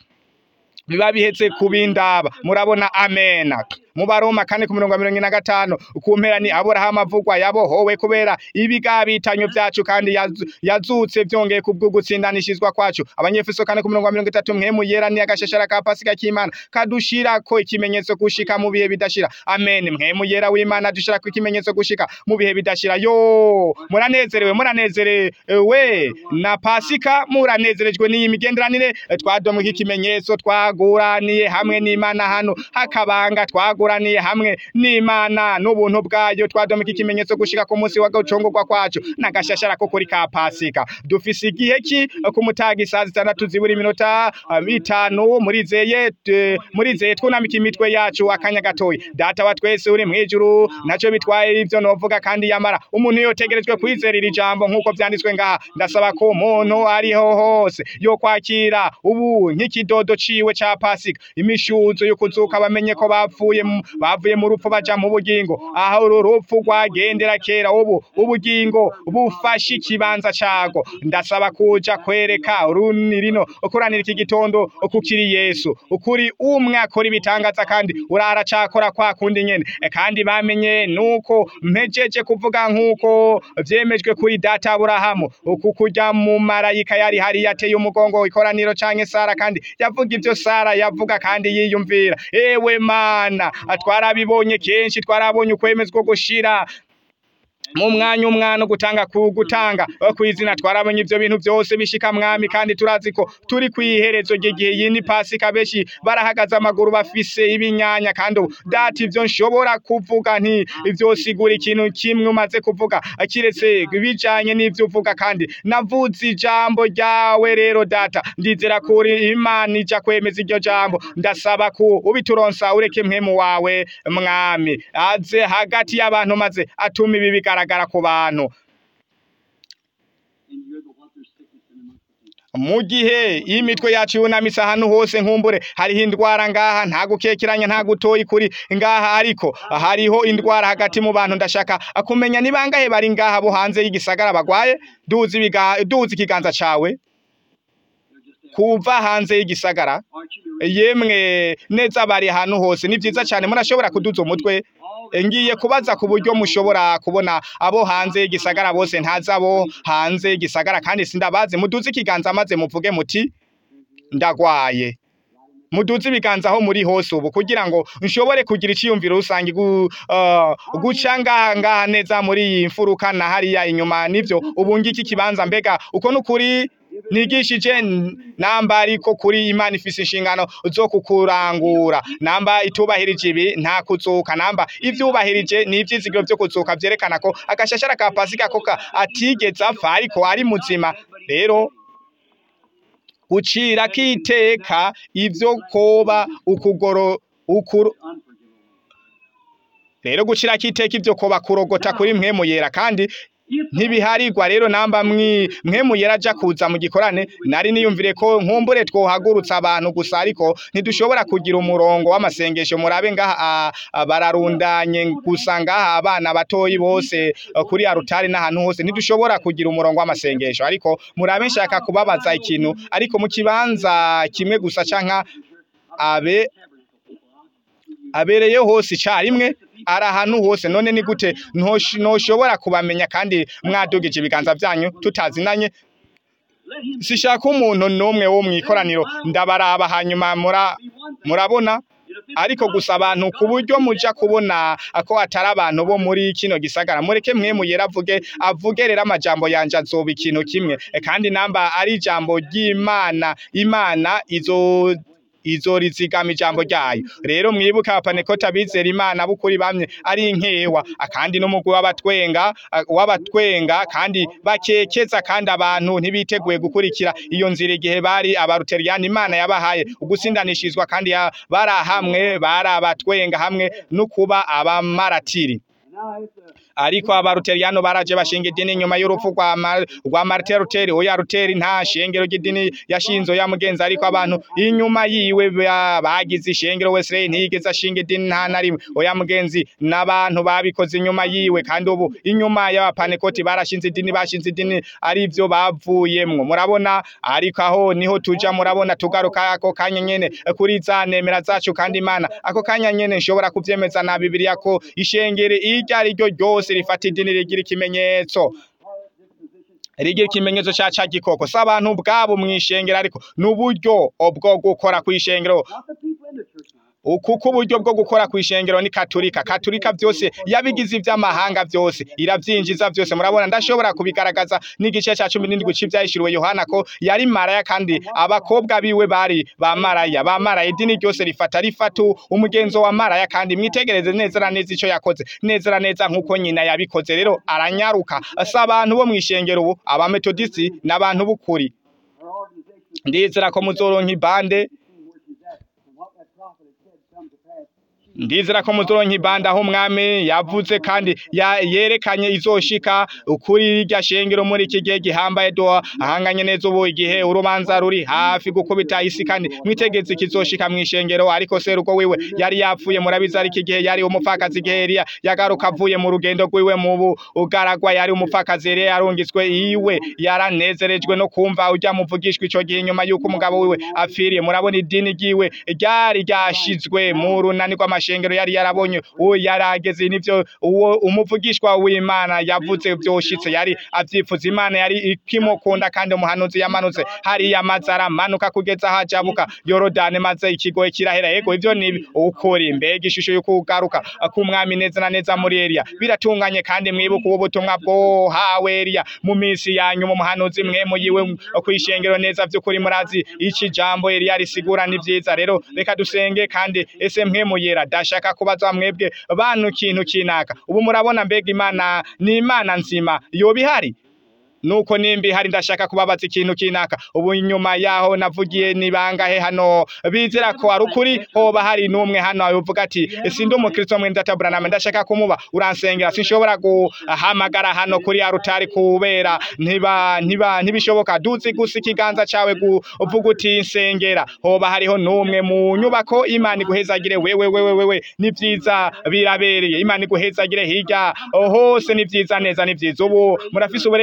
biba bihetse kubindaba murabona amena mu baroma kane ku mirongo mirongo ine na gatanu ku mpera ni aburahamu avugwa yabohowe kubera ibigabitanyo vyacu kandi yazu- yazutse vyongeye kubwo gutsindanishizwa kwacu abanyefeso kane ku mirongo mirongo itatu mwemu yera ni agashashara ka pasika k'imana kadushirako ikimenyetso gushika mu bihe bidashira amen mwemu yera w'imana dushirako ikimenyetso gushika mu bihe bidashira yo muranezerewe muranezerewe na pasika muranezerejwe n'iyi migenderanire twadomwe ikimenyetso twaguraniye hamwe n'imana hano hakabanga twaguraniye hamwe n'imana n'ubuntu bwayo twadomwe ikimenyetso gushika ku munsi w'agacungurwa kwacu n'agashashara ko kuri ka pasika dufise igihe ki ku mutaga isaha zitandatu zibura iminota ah, itanu murizeye eh, murizeye twunamika imitwe yacu akanya gatoya data wa twese uri mwijuru ntaco bitwaye ivyo novuga kandi yamara umuntu yotegerejwe kwizera iri jambo nk'uko vyanditswe ngaha ndasaba ko umuntu ariho hose yo kwakira ubu nk'ikidodo ciwe ca pasika imishuzo yo kuzuka bamenye ko bapfuye mu- bavuye mu rupfu baja mu bugingo aho uru rupfu rwagendera kera ubu ubugingo bufashe ikibanza cago ndasaba kuja kwereka uruni rino ukuranira iki gitondo kukiri Yesu ukuri umwe akora ibitangaza kandi urara cakora kwa kundi nyene E, kandi bamenye nuko mpejeje kuvuga nkuko vyemejwe kuri data Aburahamu uku kurya mu marayika yari hari yateye umugongo ikoraniro canke Sara kandi yavuga ivyo Sara yavuga kandi yiyumvira ewe mana twarabibonye kenshi twarabonye ukwemezwa gushira mu mwanya umwana gutanga ku gutanga eh, kw'izina twarabonye ivyo bintu vyose bishika mwami kandi turazi ko turi kwiherezo ry'igihe yini pasika beshi barahagaze amaguru bafise ibinyanya kandi ubu data ivyo nshobora kuvuga nti ivyo sigura ikintu kimwe umaze kuvuga eh, kiretse bijanye n'ivyo uvuga kandi navuze ijambo ryawe rero data ndizera kuri imana ija kwemeza iryo jambo ndasaba ko ubituronsa ureke mpemu wawe mwami aze hagati y'abantu maze atuma ibi bigaragara ku bantu and you're the what there's sickness in amongst the people. mu gihe imitwe yacu yunamise ahantu hose nkumbure hariho indwara ngaha nta gukekeranya nta gutoyi kuri ngaha ariko hariho indwara hagati mu bantu ndashaka kumenya ni bangahe bari ngaha bo hanze y'igisagara bagwaye duzi ibiga- duzi ikiganza cawe They're just there. kuva hanze y'igisagara Aren't you the yemwe neza bari ahantu hose ni vyiza cane murashobora kuduza umutwe all ngiye kubaza ku buryo mushobora kubona abo hanze y'igisagara bose ntazi abo hanze y'igisagara kandi sindabazi muduze ikiganza maze muvuge muti ndagwaye muduze ibiganza aho muri hose ubu kugira ngo nshobore kugira iciyumviro rusange gu, uh, guca ngaha ngaha neza muri iyi mfuruka na hariya inyuma nivyo ubu ngiki kibanza mbega uko nukuri nigishije n- namba ariko kuri imana ifise inshingano zo kukurangura namba itubahirije ibi nta kuzuka namba ivyubahirije ni ivyizigiro vyo kuzuka vyerekana ko agashashara ka pasika ko ka atigeze apfa ariko ari muzima rero gucira kiteka ivyo koba ukugoro ukuru rero gucira kiteka ivyo koba kurogota kuri mpwemu yera kandi ntibiharirwa rero namba mwi mpwemu yera aja kuza mu gikorane nari niyumvire ko nkumbure twohagurutsa abantu gusa ariko ntidushobora kugira umurongo w'amasengesho murabe ngaha a- a- bararundanye gusa ngaha abana batoyi bose eh, kuri arutari n'ahantu hose ntidushobora kugira umurongo w'amasengesho ariko murabe nshaka kubabaza ikintu ariko mu kibanza kimwe gusa canka abe abereye hose icarimwe ari ahantu hose none ni gute ntosh- ntoshobora kubamenya kandi mwadugije ibiganza vyanyu tutazinanye sishaka umuntu n'umwe wo mw'ikoraniro ndabaraba hanyuma mura murabona ariko gusa abantu ku buryo muja kubona ko atari abantu bo muri kino gisagara mureke mwe muyera avuge avuge rero amajambo yanje azoba ikintu kimwe E, kandi namba ari ijambo ry'imana imana izo izorizigama ijambo ryayo rero mwibuke abapanekota abizera imana b'ukuri bamye ari inkewa akandi n'umugwi w'abatwenga a- w'abatwenga kandi bakekeza kandi abantu ntibiteguye gukurikira iyo nzira igihe bari abaruteriyani imana yabahaye ugusindanishirizwa kandi ya- barahamwe bari abatwenga hamwe no kuba abamaratiri ariko abaruteriyano baraje bashinga idini nyuma y'urupfu rwa Ma- rwa Martin Luther oya Luther nta shengero ry'idini yashinzo ya mugenzi ariko abantu inyuma yiwe ba- bagize ishengero Wesley ntiyigeze ashinga idini nta na rimwe oya mugenzi n'abantu babikoze inyuma yiwe kandi ubu inyuma y'abapanekoti barashinze idini bashinze idini ari byo bavuyemwo murabona ariko aho niho tuja murabona tugaruka ako kanya nyene kuri za nemera zacu kandi imana ako kanya nyene nshobora kuvyemeza na bibiliya ko ishengere iryo ari ryo ryose rifata idini rigira ikimenyetso rigira ikimenyetso ca ca gikoko si abantu ubwabo mw'ishengero ariko n'uburyo bwo gukora kw'ishengero Not the people in the church now. kuko uburyo bwo gukora kw'ishengero ni katolika katolika vyose yabigize ivy'amahanga vyose iravyinjiza vyose murabona ndashobora kubigaragaza n'igice ca cumi n'indwi c'ivyahishuriwe yohana ko yari maraya kandi abakobwa biwe bari ba maraya ba maraya idini ryose rifata rifata umugenzo wa maraya kandi mwitegereze neza na neza ico yakoze neza na neza nk'uko nyina yabikoze rero aranyaruka si abantu bo mw'ishengero ubu abametodisi n'abantu b'ukuri Our organization ndizera ko muzoronka ibande is seeing where she's at and what that prophet had said come to pass. ndizera ko muzoronka ibanda aho umwami yavuze kandi ya- yerekanye izoshika kuri irya shengero muri iki gihe gihambaye do ahanganye neza ubu igihe urubanza ruri hafi gukubita isi kandi mwitegetse kizoshika mw'ishengero ariko seruko wiwe yari yapfuye murabizi ariko igihe yari umupfakazi igihe Eliya yagaruka avuye mu rugendo rwiwe mu bugaragwa yari umupfakazi Eliya yarungitswe iwe yaranezerejwe no kumva ujya muvugishwa ico gihe nyuma yuko umugabo wiwe apfiriye murabona idini ryiwe ryari ryashizwe mu runani rw'amashengero yari yarabonye uwo yarageze nivyo uwo umuvugishwa w'Imana yavuze vyoshitse yari avyifuza Imana yari ikimukunda kandi umuhanuzi yamanutse hariya amazi aramanuka kugeza aho ajabuka Yorodani maze ikigoye kirahera yego ivyo ni ukuri mbega ishusho yo kugaruka k'umwami neza na neza muri Eliya biratunganye kandi mwibuka ubu butumwa bwohawe Eliya mu minsi ya nyuma umuhanuzi mwe muyiwe kwishengero neza vy'ukuri murazi iki jambo Eliya risigura ni vyiza rero reka dusenge kandi ese mwe muyera dashaka kubaza mwebwe bantu ikintu kinaka ubu murabona mbega imana ni imana nzima yoba ihari nuko nimbi hari ndashaka kubabaza ikintu kinaka ubu nyuma yaho navugiye ni bangahe hano bizera ko ari ukuri hoba hari n'umwe hano avuga ati sindi umukristo mwe ndatabura name ndashaka kumuba uransengera sinshobora guhamagara hano kuri arutari kubera ntiba ntiba ntibishoboka duzi gusa ikiganza cawe uvuga uti nsengera hoba hariho n'umwe mu nyubako imana iguhezagire wewe wewe wewe ni vyiza birabereye imana iguhezagire hirya hose ni vyiza neza ni vyiza ubu murafise uburenganzira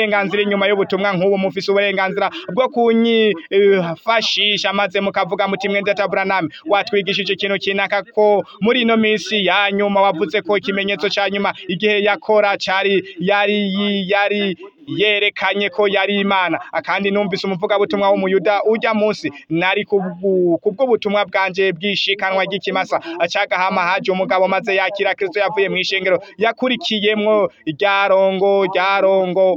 inyuma y'ubutumwa nk'ubu mufise uburenganzira bwo kunyifashisha maze mukavuga muti mwende taburaname watwigishije ikintu kinaka ko muri ino minsi ya nyuma wavuze ko ikimenyetso ca nyuma igihe yakora cari yari yari yerekanye ko yari imana akandi numvise umuvugabutumwa w'umuyuda ujya munsi nari kubwu- kubw'ubutumwa bwanje bwishikanwa ry'ikimasa acagahama haje umugabo maze yakira kristo yavuye mu ishengero yakurikiyemwo ryarongo ryarongo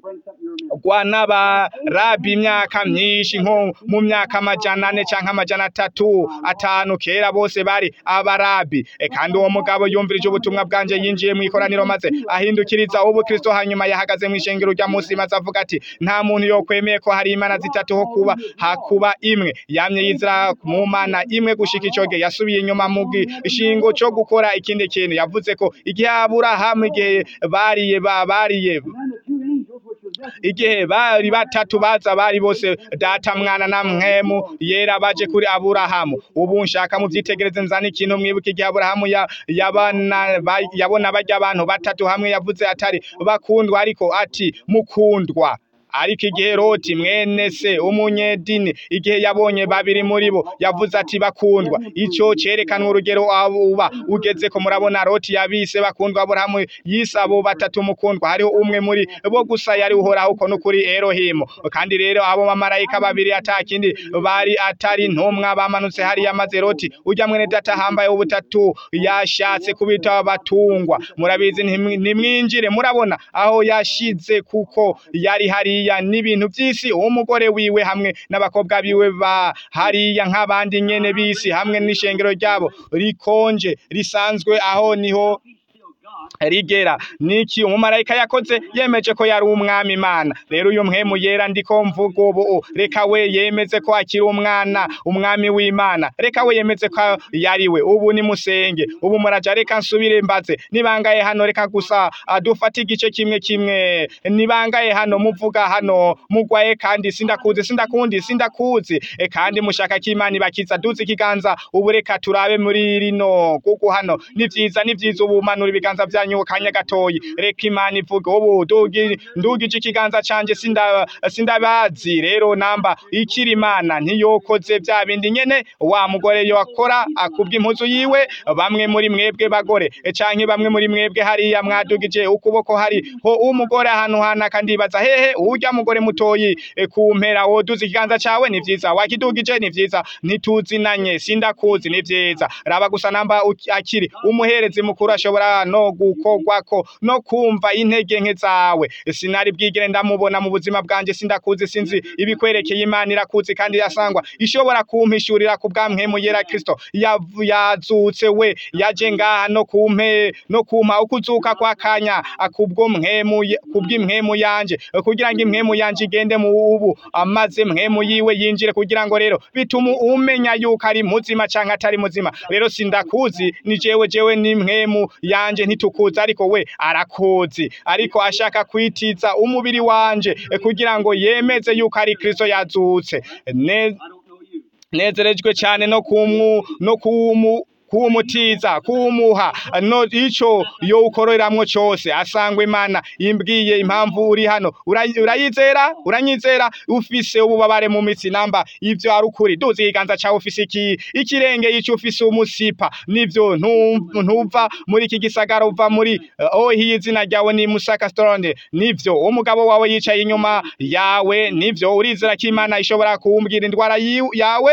gwa n'abarabi imyaka myinshi nko mu myaka amajana ane canke amajana atatu atanu kera bose bari abarabi E, kandi uwo mugabo yumvirije ubutumwa bwanje yinjiye mu ikoraniro maze ahindukiriza ubu kristo hanyuma yahagaze mu ishengero rya munsi maze avuga ati nta muntu yokwemeye ko hari imana zitatu ho kuba hakuba imwe yamye yizira mu mana imwe gushika ico gihe yasubiye inyuma mu gishingo co gukora ikindi kintu yavuze ko igihe aburahamu igihe bariye ba bariye And then the two angels, which was resting, igihe bari batatu baza bari bose data mwana na mwemu yera baje kuri aburahamu ubu nshaka muvyitegereze nzana ikintu mwibuka igihe aburahamu ya- yabana ba- yabona barya abantu batatu hamwe yavuze atari bakundwa ariko ati mukundwa ariko igihe loti mwene se umunyedini igihe yabonye babiri muri bo yavuze ati bakundwa ico cerekanwa urugero uba ugeze ko murabona loti yabise bakundwa aburahamu yise abo batatu mukundwa hariho umwe muri bo gusa yari uhoraho uko n'ukuri erohimu kandi rero abo bamarayika babiri atakindi bari atari ntumwa bamanutse hariya maze loti ujya mwene data hambaye ubutatu yashatse kubita abatungwa murabizi ntimwi- nimwinjire murabona aho yashize kuko yari hariya n'ibintu by'isi umugore wiwe hamwe n'abakobwa biwe ba hariya nk'abandi nyene b'isi hamwe n'ishengero ryabo rikonje risanzwe aho niho he's still God. rigera niki umumarayika yakoze yemeje ko yari umwami imana rero uyu mpwemu yera ndiko mvuga ubu reka we yemeze ko akiri umwana umwami w'imana reka we yemeze ko yari we ubu ni musenge ubu muraja reka nsubire mbaze nibangaye hano reka gusa ah, dufate igice kimwe kimwe nibangaye hano muvuga hano mugwaye kandi sindakuzi sindakundi sindakuzi e, kandi mushaka ko imana ibakiza duze ikiganza ubu reka turabe muri rino kuko hano ni vyiza ni vyiza ubu manura ibiganza vyanyu kanya gatoyi reka imana ivuge ubu dugi ndugije ikiganza canje sinda sindabazi rero namba ikiri imana ntiyokoze vya bindi nyene wa mugore yakora akubwa impuzu yiwe bamwe muri mwebwe bagore e, canke bamwe muri mwebwe hariya mwadugije ukuboko hari ho umugore ahantu hana kandi baza hehe urya mugore mutoyi e, kumpera woduza ikiganza cawe ni vyiza wakidugije ni vyiza ntituzinanye sindakuzi ni vyiza raba gusa namba uki- akiri umuherezi mukuru ashobora no gukorwako no kumva intege nke zawe sinari bwigere ndamubona mu buzima bwanje sindakuzi sinzi ibikwerekeye imana irakuzi kandi yasangwa ishobora kumpishurira ku bwamwemu yera kristo yavu- yazutse we yaje ngaha no kumpe no kumpa ukuzuka kwa kanya akubwo mwemu ye- kubw'imwemu yanje kugira ngo imwemu yanje igende mu ubu amaze mwemu yiwe yinjire kugira ngo rero bituma umenya yuko ari muzima canke atari muzima rero sindakuzi ni jewe jewe ni mwemu yanje ntitukuzi ariko we arakuzi ariko ashaka kwitiza umubiri wanje eh, kugira ngo yemeze yuko ari kristo yazutse ne I don't know you. nezerejwe cyane no kumu no kumu kuwumutiza kuwumuha no ico yo ukororeramwo cose asangwa imana imbwiye impamvu uri hano Ura- urayizera uranyizera ufise ububabare mu mitsi namba ivyo ari ukuri duzi ikiganza cawe ufise iki ikirenge ico ufise umusipa nivyo ntu- ntuva muri iki gisagara uva muri uh, oh hiyi izina ryawe ni musaka storone nivyo umugabo wawe yicaye inyuma yawe nivyo urizera ko imana ishobora kuwumbwira indwara yiw- yawe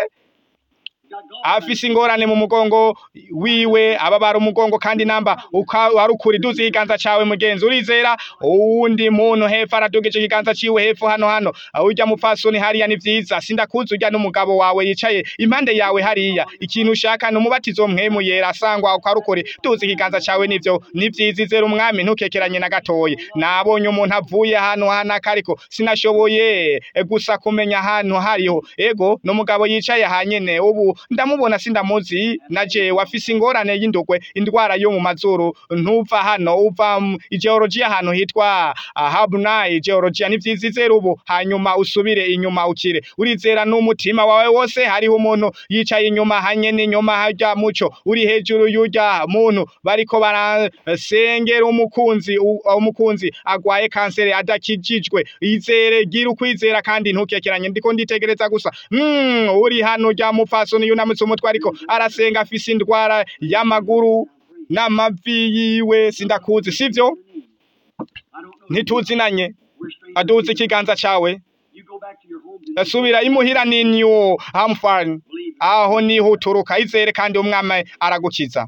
You got God. afise ingorane mu mugongo wiwe ababara umugongo kandi namba uka- wari ukuri duzi ikiganza cawe mugenzi urizera uwundi muntu hepfo aradugije ikiganza ciwe hepfo hano hano urya mupfasoni hariya ni vyiza sindakuzi urya n'umugabo wawe yicaye impande yawe hariya ikintu ushaka ni umubatizo mwemu yera asangwa uko ari ukuri duzi ikiganza cawe nivyo ni vyiza izera umwami ntukekeranye na gatoyi nabonye umuntu avuye ahantu hanaka ariko sinashoboye eh, gusa kumenya ahantu hariho ego n'umugabo yicaye hanyene ubu ndamubona sindamuzi na jewe afise ingorane y'indugwe indwara yo mu mazuru ntuva hano uva mu geologiya ahantu hitwa ah, Habnai geologiya ni vyiza izera ubu hanyuma usubire inyuma ukire urizera n'umutima wawe wose hariho umuntu yicaye inyuma hanye n'inyuma harya muco uri hejuru y'urya muntu bariko barasengera umukunzi u- umukunzi agwaye kanseri adakijijwe izere gira ukwizera kandi ntukekeranye ndiko nditegereza gusa mm, uri hano rya mupfasoni yunamutse umutwe ariko arasenga afise indwara y'amaguru n'amavi yiwe sindakuzi sivyo I don't know. ntituzinanye We're strangers. aduze ikiganza cawe You go back to your homes and subira imuhira ni new hamfan believe. aho niho uturuka izere kandi umwami aragukiza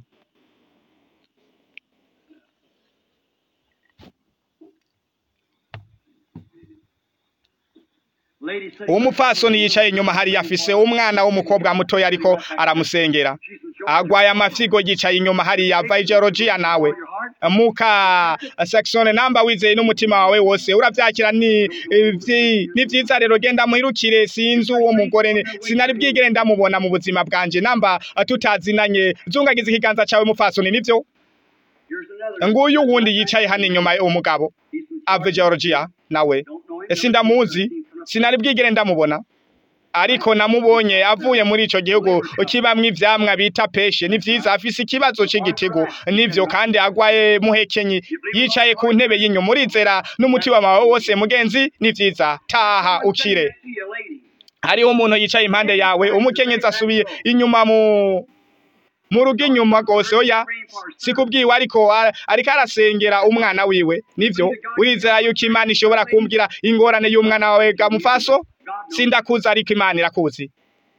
Lady said, umupfasoni yicaye inyuma hariya afise umwana w'umukobwa mutoya ariko aramusengera agwaye amafyigo yicaye inyuma hariya ava geologiya nawe your heart. muka section namba wizeye n'umutima wawe wose uravyakira ni ivyi- ni vyiza rero genda muhirukire sinzi uwo mugore ni- sinari bwigere ndamubona mu buzima bwanje namba tutazinanye zungagiza ikiganza cawe mupfasoni nivyo Here's another. nguyu wundi yicaye hano inyuma umugabo He's from ave geologiya nawe Don't know him. sindamuzi sinari bwigere ndamubona ariko namubonye avuye muri ico gihugu kibamwo ivyamwa bita peshe ni vyiza afise ikibazo c'igitigu nivyo kandi agwaye muhekenyi yicaye ku ntebe y'inyuma urizera n'umutima wawe wose mugenzi ni vyiza taha ukire See you, lady. hariho umuntu yicaye impande yawe umukenyezi asubiye inyuma mu mu rugo inyuma rwose oya sikubwiwe ariko a- ariko arasengera umwana wiwe nivyo urizera yuko imana ishobora kumbwira ingorane y'umwana wawe gamufaso God knows. sindakuzi ariko imana irakuzi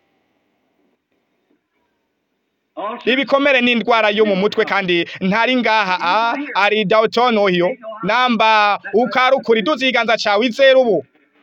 Also, ibikomere n'indwara yo mu mutwe kandi ntari ngaha a ari Dalton ohiyo namba ukarukuri duzi ikiganza cawe izera ubu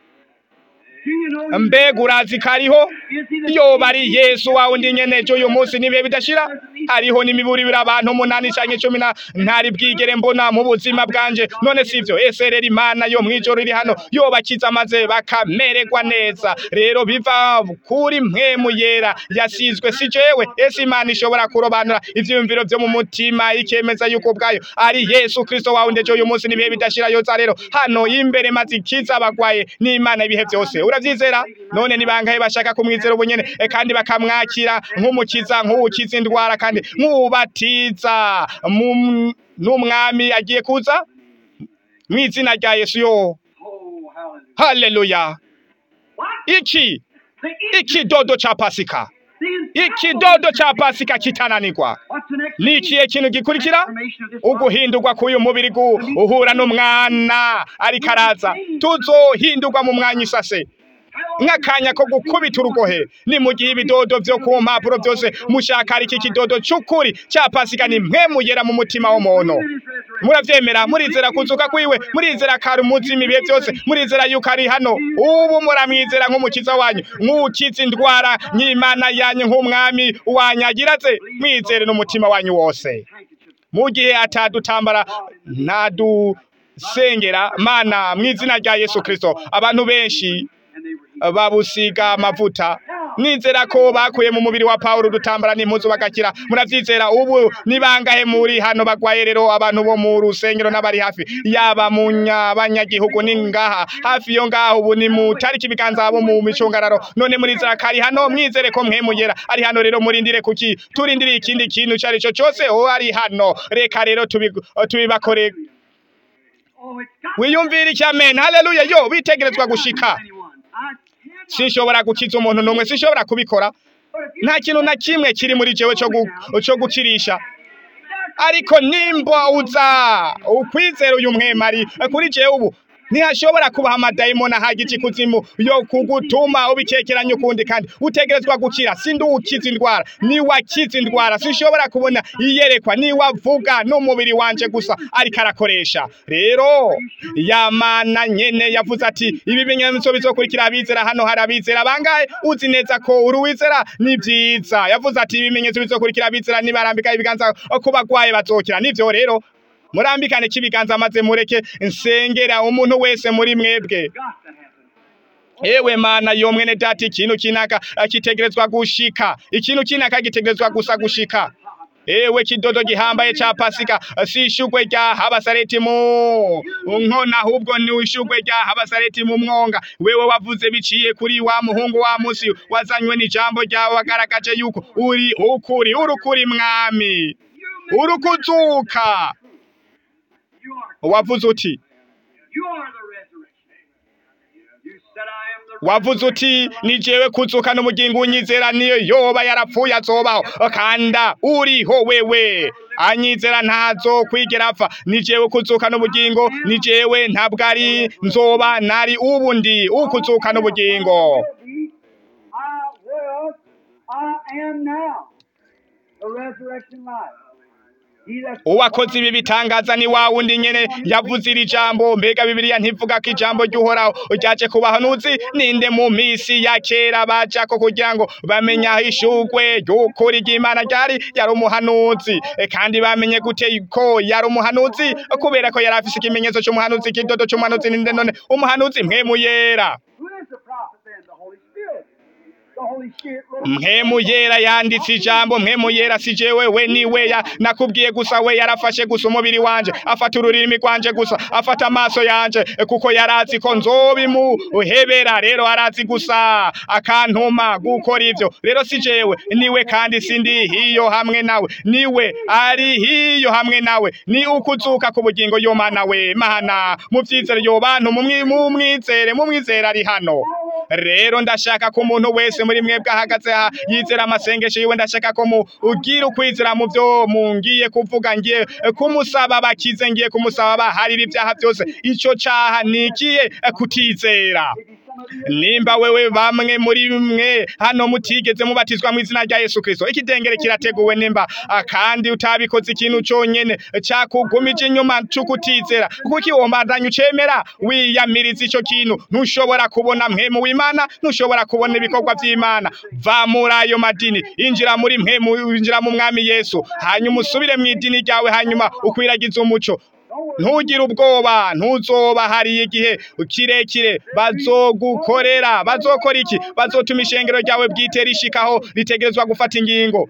do you know mbega urazi kariho is he the yoba ari yesu wawe ndi nyene ejo uyu munsi nibihe bidashira hariho n'imiburibiri abantu umunani canke cumi na ntari bwigere mbona mu buzima bwanje none sivyo ese rero imana yo mw'ijoro iri hano yobakiza maze bakamererwa neza rero biva kuri mpwemu yera yasizwe si jewe ese imana ishobora kurobanura ivyiyumviro vyo mu mutima ikemeza yuko ubwayo ari yesu kristo wawe ndejo uyu munsi nibihe bidashira yoza rero hano imbere maze ikiza abagwaye n'imana ibihe vyose uravyizera none ni bangahe bashaka kumwizera ubu nyene e, kandi bakamwakira nk'umukiza nk'uwukiza indwara kandi nk'uwubatiza mu- n'umwami agiye kuza mw'izina rya yesu yo Oh, hallelujah. haleluya What? iki The ikidodo ca pasika infallible- ikidodo ca pasika kitananirwa What's the next ni thing? ikihe kintu gikurikira Transformation of this body. uguhindurwa k'uyu mubiri gu- uhura n'umwana ariko araza tuzohindurwa mu mwanya isase nk'akanya ko gukubita urugohe ni mu gihe ibidodo vyo ku mpapuro vyose mushaka ari iki kidodo c'ukuri ca pasika ni mwe mugera mu mutima w'umuntu muravyemera murizera kuzuka kwiwe murizera kari umuzima ibihe vyose murizera yuko ari hano ubu muramwizera nk'umukiza wanyu nk'ukiza indwara nk'imana yanyu nk'umwami wanyu agiraze mwizere n'umutima wanyu wose Handkerchief. mu gihe atadutambara ntadusengera mana mu izina rya yesu kristo abantu benshi And they were healed. babusiga amavuta nizera ko bakuye mu mubiri wa Paulo dutambara n'impuzu bagakira muravyizera ubu ni bangahe muri hano bagwaye rero abantu bo mu rusengero n'abari hafi yaba mu nya- banyagihugu ni ngaha hafi yo ngaho ubu ni mu tariki ibiganza abo mu micungararo none murizera kari hano mwizere ko mwemugera ari hano rero murindire kuki turindiriye ikindi kintu cari co cose o ari hano reka rero tubi- tubibakore Oh, it's got wiyumvire iki amen haleluya yo bitegerezwa gushika anyone. I cannot. sinshobora gukiza umuntu n'umwe sinshobora kubikora But if you nta kintu na kimwe kiri muri jewe cyo gu- cyo gukirisha ariko nimba uza ukwizera uyu mwemari kuri jewe ubu ntihashobora kubaho amadayimoni ahagica ikuzimu yo kugutuma ubikekeranya ukundi kandi utegerezwa gukira sindi ukiza indwara niwakiza indwara sinshobora kubona iyerekwa niwavuga n'umubiri wanje gusa ariko arakoresha rero yamana nyene yavuze ati ibi bimenyetso bizokurikira abizera hano hari abizera bangahe uzi neza ko uri uwizera ni vyiza yavuze ati ibimenyetso bizokurikira abizera nibarambika ibiganza ku bagwaye bazokira nivyo rero murambikane k'ibiganza maze mureke nsengera umuntu wese muri mwebwe got to happen. ewe mana yo mwene data ikintu kinaka eh, kitegerezwa gushika ikintu kinaka gitegerezwa gusa gushika ewe kidodo gihambaye ca pasika eh, si ishugwe rya habasareti mu nkona ahubwo ni ishugwe rya habasareti mu mwonga wewe wavuze biciye kuri wa muhungu wa musi wazanywe n'ijambo ryawe wagaragaje yuko uri ukuri urukuri mwami urukuzuka You are, wavuze uti you are the resurrection. You said, I am the wavuze uti ni jewe kuzuka n'umugingo unyizera niyo yoba yarapfuye azobaho kanda uriho wewe anyizera ntazo kwigera apfa ni jewe kuzuka n'ubugingo ni jewe ntabwo ari nzoba nari ubu ndi ukuzuka n'ubugingo I was, I am now. The resurrection life. He that uwakoze ibi bitangaza ni wa wundi nyene yavuze iri jambo mbega bibiliya ntivuga ko ijambo ry'uhoraho ryaje kubaho nuzi ninde mu misi ya kera bajako kugira ngo bamenye aho ishugwe ry'ukuri ry'imana ryari yari umuhanuzi E, kandi bamenye gute ko yari umuhanuzi kubera ko yari afise ikimenyetso c'umuhanuzi ikidodo c'umuhanuzi ninde none umuhanuzi mpwemu yera Who is the prophet then? The Holy Spirit. The Holy Spirit wrote mpwemu yera yanditse ijambo mpwemu yera si jewe we ni we ya nakubwiye gusa we yarafashe gusa umubiri wanje afata ururimi rwanje gusa afata amaso yanje eh, kuko yarazi ko nzobimuhebera rero arazi gusa akantuma gukora ivyo rero si jewe niwe kandi sindi hiyo hamwe nawe niwe ari hiyo hamwe nawe ni ukuzuka ku bugingo yo mana we mana muvyizere yo bantu mumwi- mumwizere mumwizere ari hano rero ndashaka ko umuntu wese muri mwebwe ahagaze aha yizera amasengesho yiwe ndashaka ko mu ugira ukwizera mu byo mungiye kuvuga ngiye eh, kumusaba bakize ngiye kumusaba baharira ibyaha byose ico caha nikiye eh, kutizera nimba wewe bamwe muri mwe hano mutigeze mubatizwa mu izina rya Yesu Kristo ikidengere kirateguwe nimba ah, kandi utabikoze ikintu conyene cakugumije inyuma c'ukutizera kuko iwombandanya ucemera wiyamiriza ico kintu ntushobora kubona mpemu w'Imana ntushobora kubona ibikorwa vy'Imana va muri ayo madini injira muri mpemu injira mu mwami Yesu hanyuma usubire mu idini ryawe hanyuma ukwiragiza umuco ntugire ubwoba ntuzoba hari igihe kirekire bazogukorera bazokora iki bazotuma ishengero ryawe bwite rishikaho ritegerezwa gufata ingingo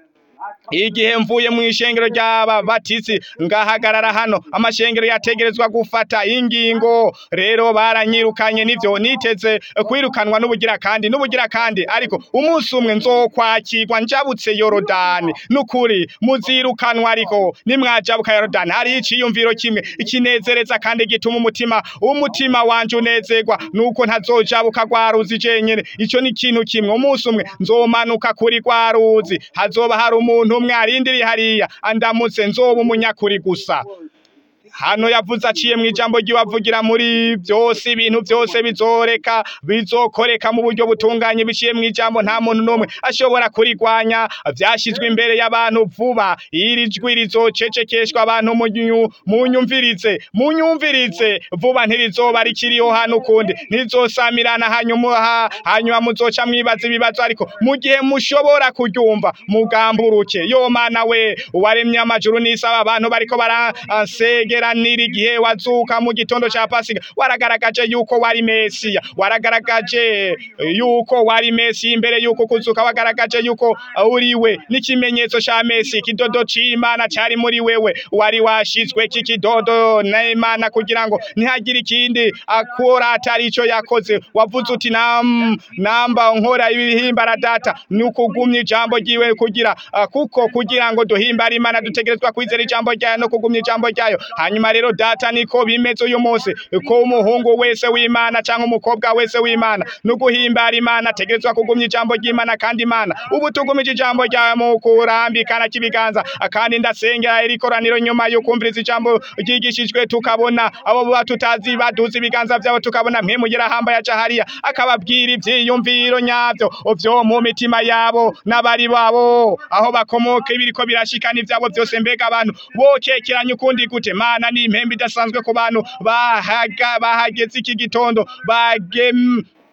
igihe mvuye mu ishengero ry'ababatisi ngahagarara hano amashengero yategerezwa gufata ingingo rero baranyirukanye nivyo niteze kwirukanwa n'ubugira kandi n'ubugira kandi ariko umunsi umwe nzokwakirwa njabutse yorodani nukuri muzirukanwa ariko nimwajabuka yorodani hariho iciyumviro kimwe ikinezereza kandi gituma umutima umutima wanje unezerwa nuko ntazojabuka rwa ruzi jenyene ico ni ikintu kimwe umunsi umwe nzomanuka kuri rwa ruzi hazoba hari umuntu umwe arindiriye hariya andamutse nzoba umunyakuri gusa hano yavuze aciye mu ijambo ry'iwavugira muri byose ibintu byose bizoreka bizokoreka mu buryo butunganye biciye mu ijambo nta muntu n'umwe ashobora kurigwanya byashyizwe imbere y'abantu vuba iri jwi rizocecekeshwa abantu munyu- munyumvirize munyumvirize vuba ntirizoba rikiriho hano ukundi ntirizosamirana hanyuma ha- hanyuma muzoca mwibaza ibibazo ariko mu gihe mushobora kuryumva mugamburuke yo mana we waremye amajuru n'isaba abantu bariko barasegeranira igihe wazuka mu gitondo ca pasika waragaragaje yuko wari mesiya waragaragaje yuko wari mesiya imbere yuko kuzuka wagaragaje yuko uriwe n'ikimenyetso ca mesi ikidodo c'imana cari muri wewe wari washizwe kikidodo n'imana kugira ngo ntihagire ikindi akora atari ico yakoze wavuze uti nam, namba nkora ibihimbara data ni ukugumya ijambo ryiwe kugira ah, kuko kugira ngo duhimbare imana dutegerezwa kwizera ijambo ryayo no kugumya ijambo ryayo hanyuma rero data niko bimeze uyu munsi ko umuhungu wese w'imana cyangwa umukobwa wese w'imana no guhimbara imana ategerezwa kugumya ijambo ry'imana kandi imana ubu tugumije ijambo ryawe mu kurambikana k'ibiganza kandi ndasengera iri koraniro nyuma yo kumviriza ijambo ryigishijwe tukabona abo baba tutazi baduza ibiganza byabo tukabona mwimugera hamba yaca hariya akababwira ivyiyumviro nyavyo vyo mu mitima yabo n'abari babo aho bakomoka ibiriko birashikana ivyabo byose mbega abantu bokekeranya ukundi gute mana ni impembe idasanzwe ku bantu bahaga bahageze iki gitondo bagem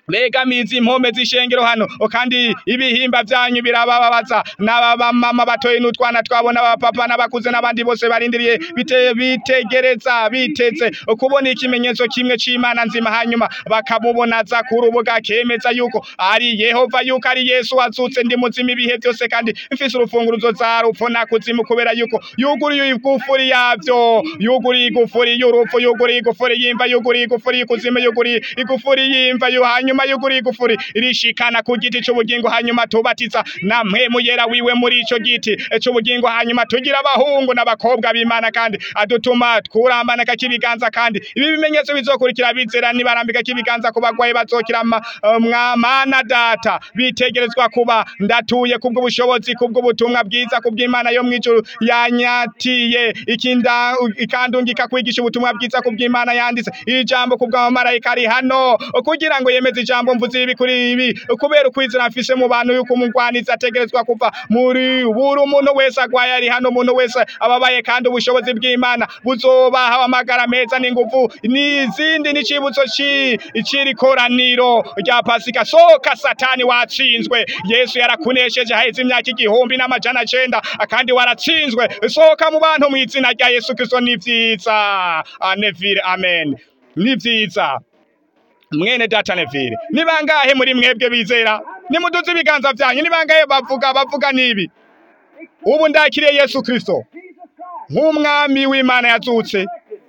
begamiza impome z'ishengero hano o kandi ibihimba vyanyu birabababaza n'abamama batoye n'utwana twabo n'abapapa n'abakuze n'abandi bose barindiriye bite bitegereza biteze kubona ikimenyetso kimwe c'imana nzima hanyuma bakamubonaza ku rubuga kemeza yuko ari yehova yuko ari yesu wazutse ndi muzima ibihe byose kandi mfise urufunguruzo za rupfu na kuzimu kubera yuko yuguriye igufuri yavyo yuguriye igufuri y'urupfu yuguriye igufuri y'imva yuguriye igufuri y'ikuzimu yuguriye igufuri y'imva yo hanyuma yuguriye igufuri irishikana ku giti c'ubugingo hanyuma tubatiza na mpwemu yera wiwe muri ico giti c'ubugingo hanyuma tugira abahungu n'abakobwa b'imana kandi adutuma twurambana k'ibiganza kandi ibi bimenyetso bizokurikira bizera nibarambika k'ibiganza ku bagwayi bazokira ma- eh, mwamana data bitegerezwa kuba ndatuye kubw'ubushobozi kubw'ubutumwa bwiza kubw'imana yo mw'ijuru yanyatiye ikinda ikandungika kwigisha ubutumwa bwiza kubw'imana yanditse iri jambo kubw'amamarayika ari hano kugira ngo yemeze ijambo mvuze ibi kuri ibi kubera ukwizera mfise mu bantu yuko umugwanizi ategerezwa kuva muri buri umuntu wese agwaye ari hano umuntu wese ababaye kandi ubushobozi bw'imana buzobaha amagara meza n'inguvu n'izindi n'icibutso ci- c'iri koraniro rya pasika soka satani watsinzwe yesu yarakunesheje haheze imyaka igihumbi n'amajana cenda kandi waratsinzwe soka mu bantu mw'izina rya yesu kristo ni vyiza Ah, neville amen ni vyiza mwene data neville ni bangahe muri mwebwe bizera nimuduze ibiganza vyanyu ni bangahe bavuga bavuga nibi ubu ndakiriye yesu kristo nk'umwami w'imana yazutse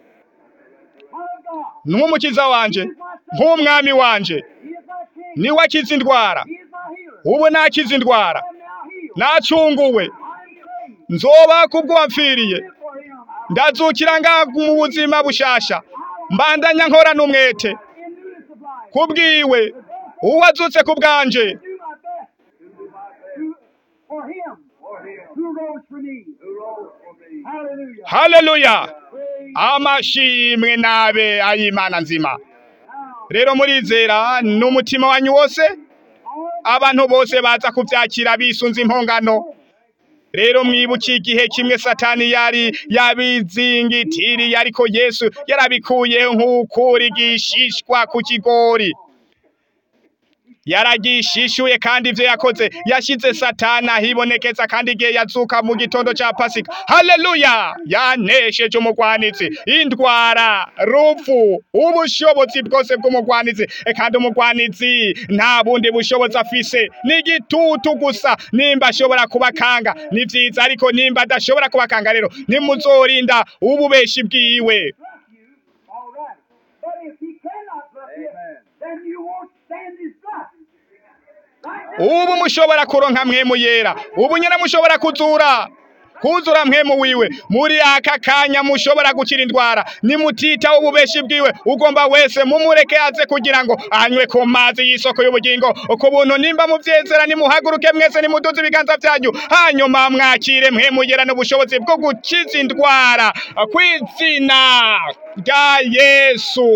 nk'umukiza wanje nk'umwami wanje niwe akiza indwara ubu nakiza indwara nacunguwe nzoba kubwo wamfiriye ndazukira nga mu buzima bushasha mbandanya nkora n'umwete kubwiwe uwazutse ku bwanje For him who rose for me. Hallelujah. haleluya Praise amashimwe nabe ayimana nzima now. rero murizera n'umutima wanyu wose All abantu bose baza kuvyakira bisunze impongano rero mwibuke igihe kimwe satani yari yabizingitiriye ariko yesu yarabikuyeho nk'ukura igishishwa ku kigori yaragishishuye kandi ivyo yakoze yashize satani ahibonekeza kandi igihe yazuka mu gitondo ca pasika haleluya yanesheje umugwanizi indwara rupfu ubushobozi bwose bw'umugwanizi E, kandi umugwanizi nta bundi bushobozi afise ni igitutu gusa nimba ashobora kubakanga ni vyiza ariko nimba adashobora kubakanga rero ntimuzorinda ububeshi bwiwe all right. But if he cannot love you, then you won't stand his love. Right now, ubu mushobora kuronka mpwemu yera ubu nyine mushobora kuzura kuzura mpwemu wiwe muri aka kanya mushobora gukira indwara nimutita ububeshi bwiwe ugomba wese mumureke aze kugira ngo anywe ku mazi y'isoko y'ubugingo ku buntu nimba muvyezera nimuhaguruke mwese nimuduze ibiganza vyanyu hanyuma mwakire mpwemu yera n'ubushobozi bwo gukiza indwara kw'izina rya yesu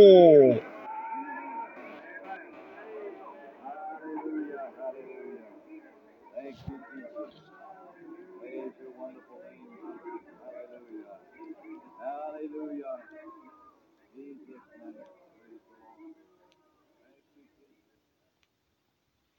Thank you, Jesus. Praise your wonderful name. Hallelujah. Hallelujah. Jesus' name.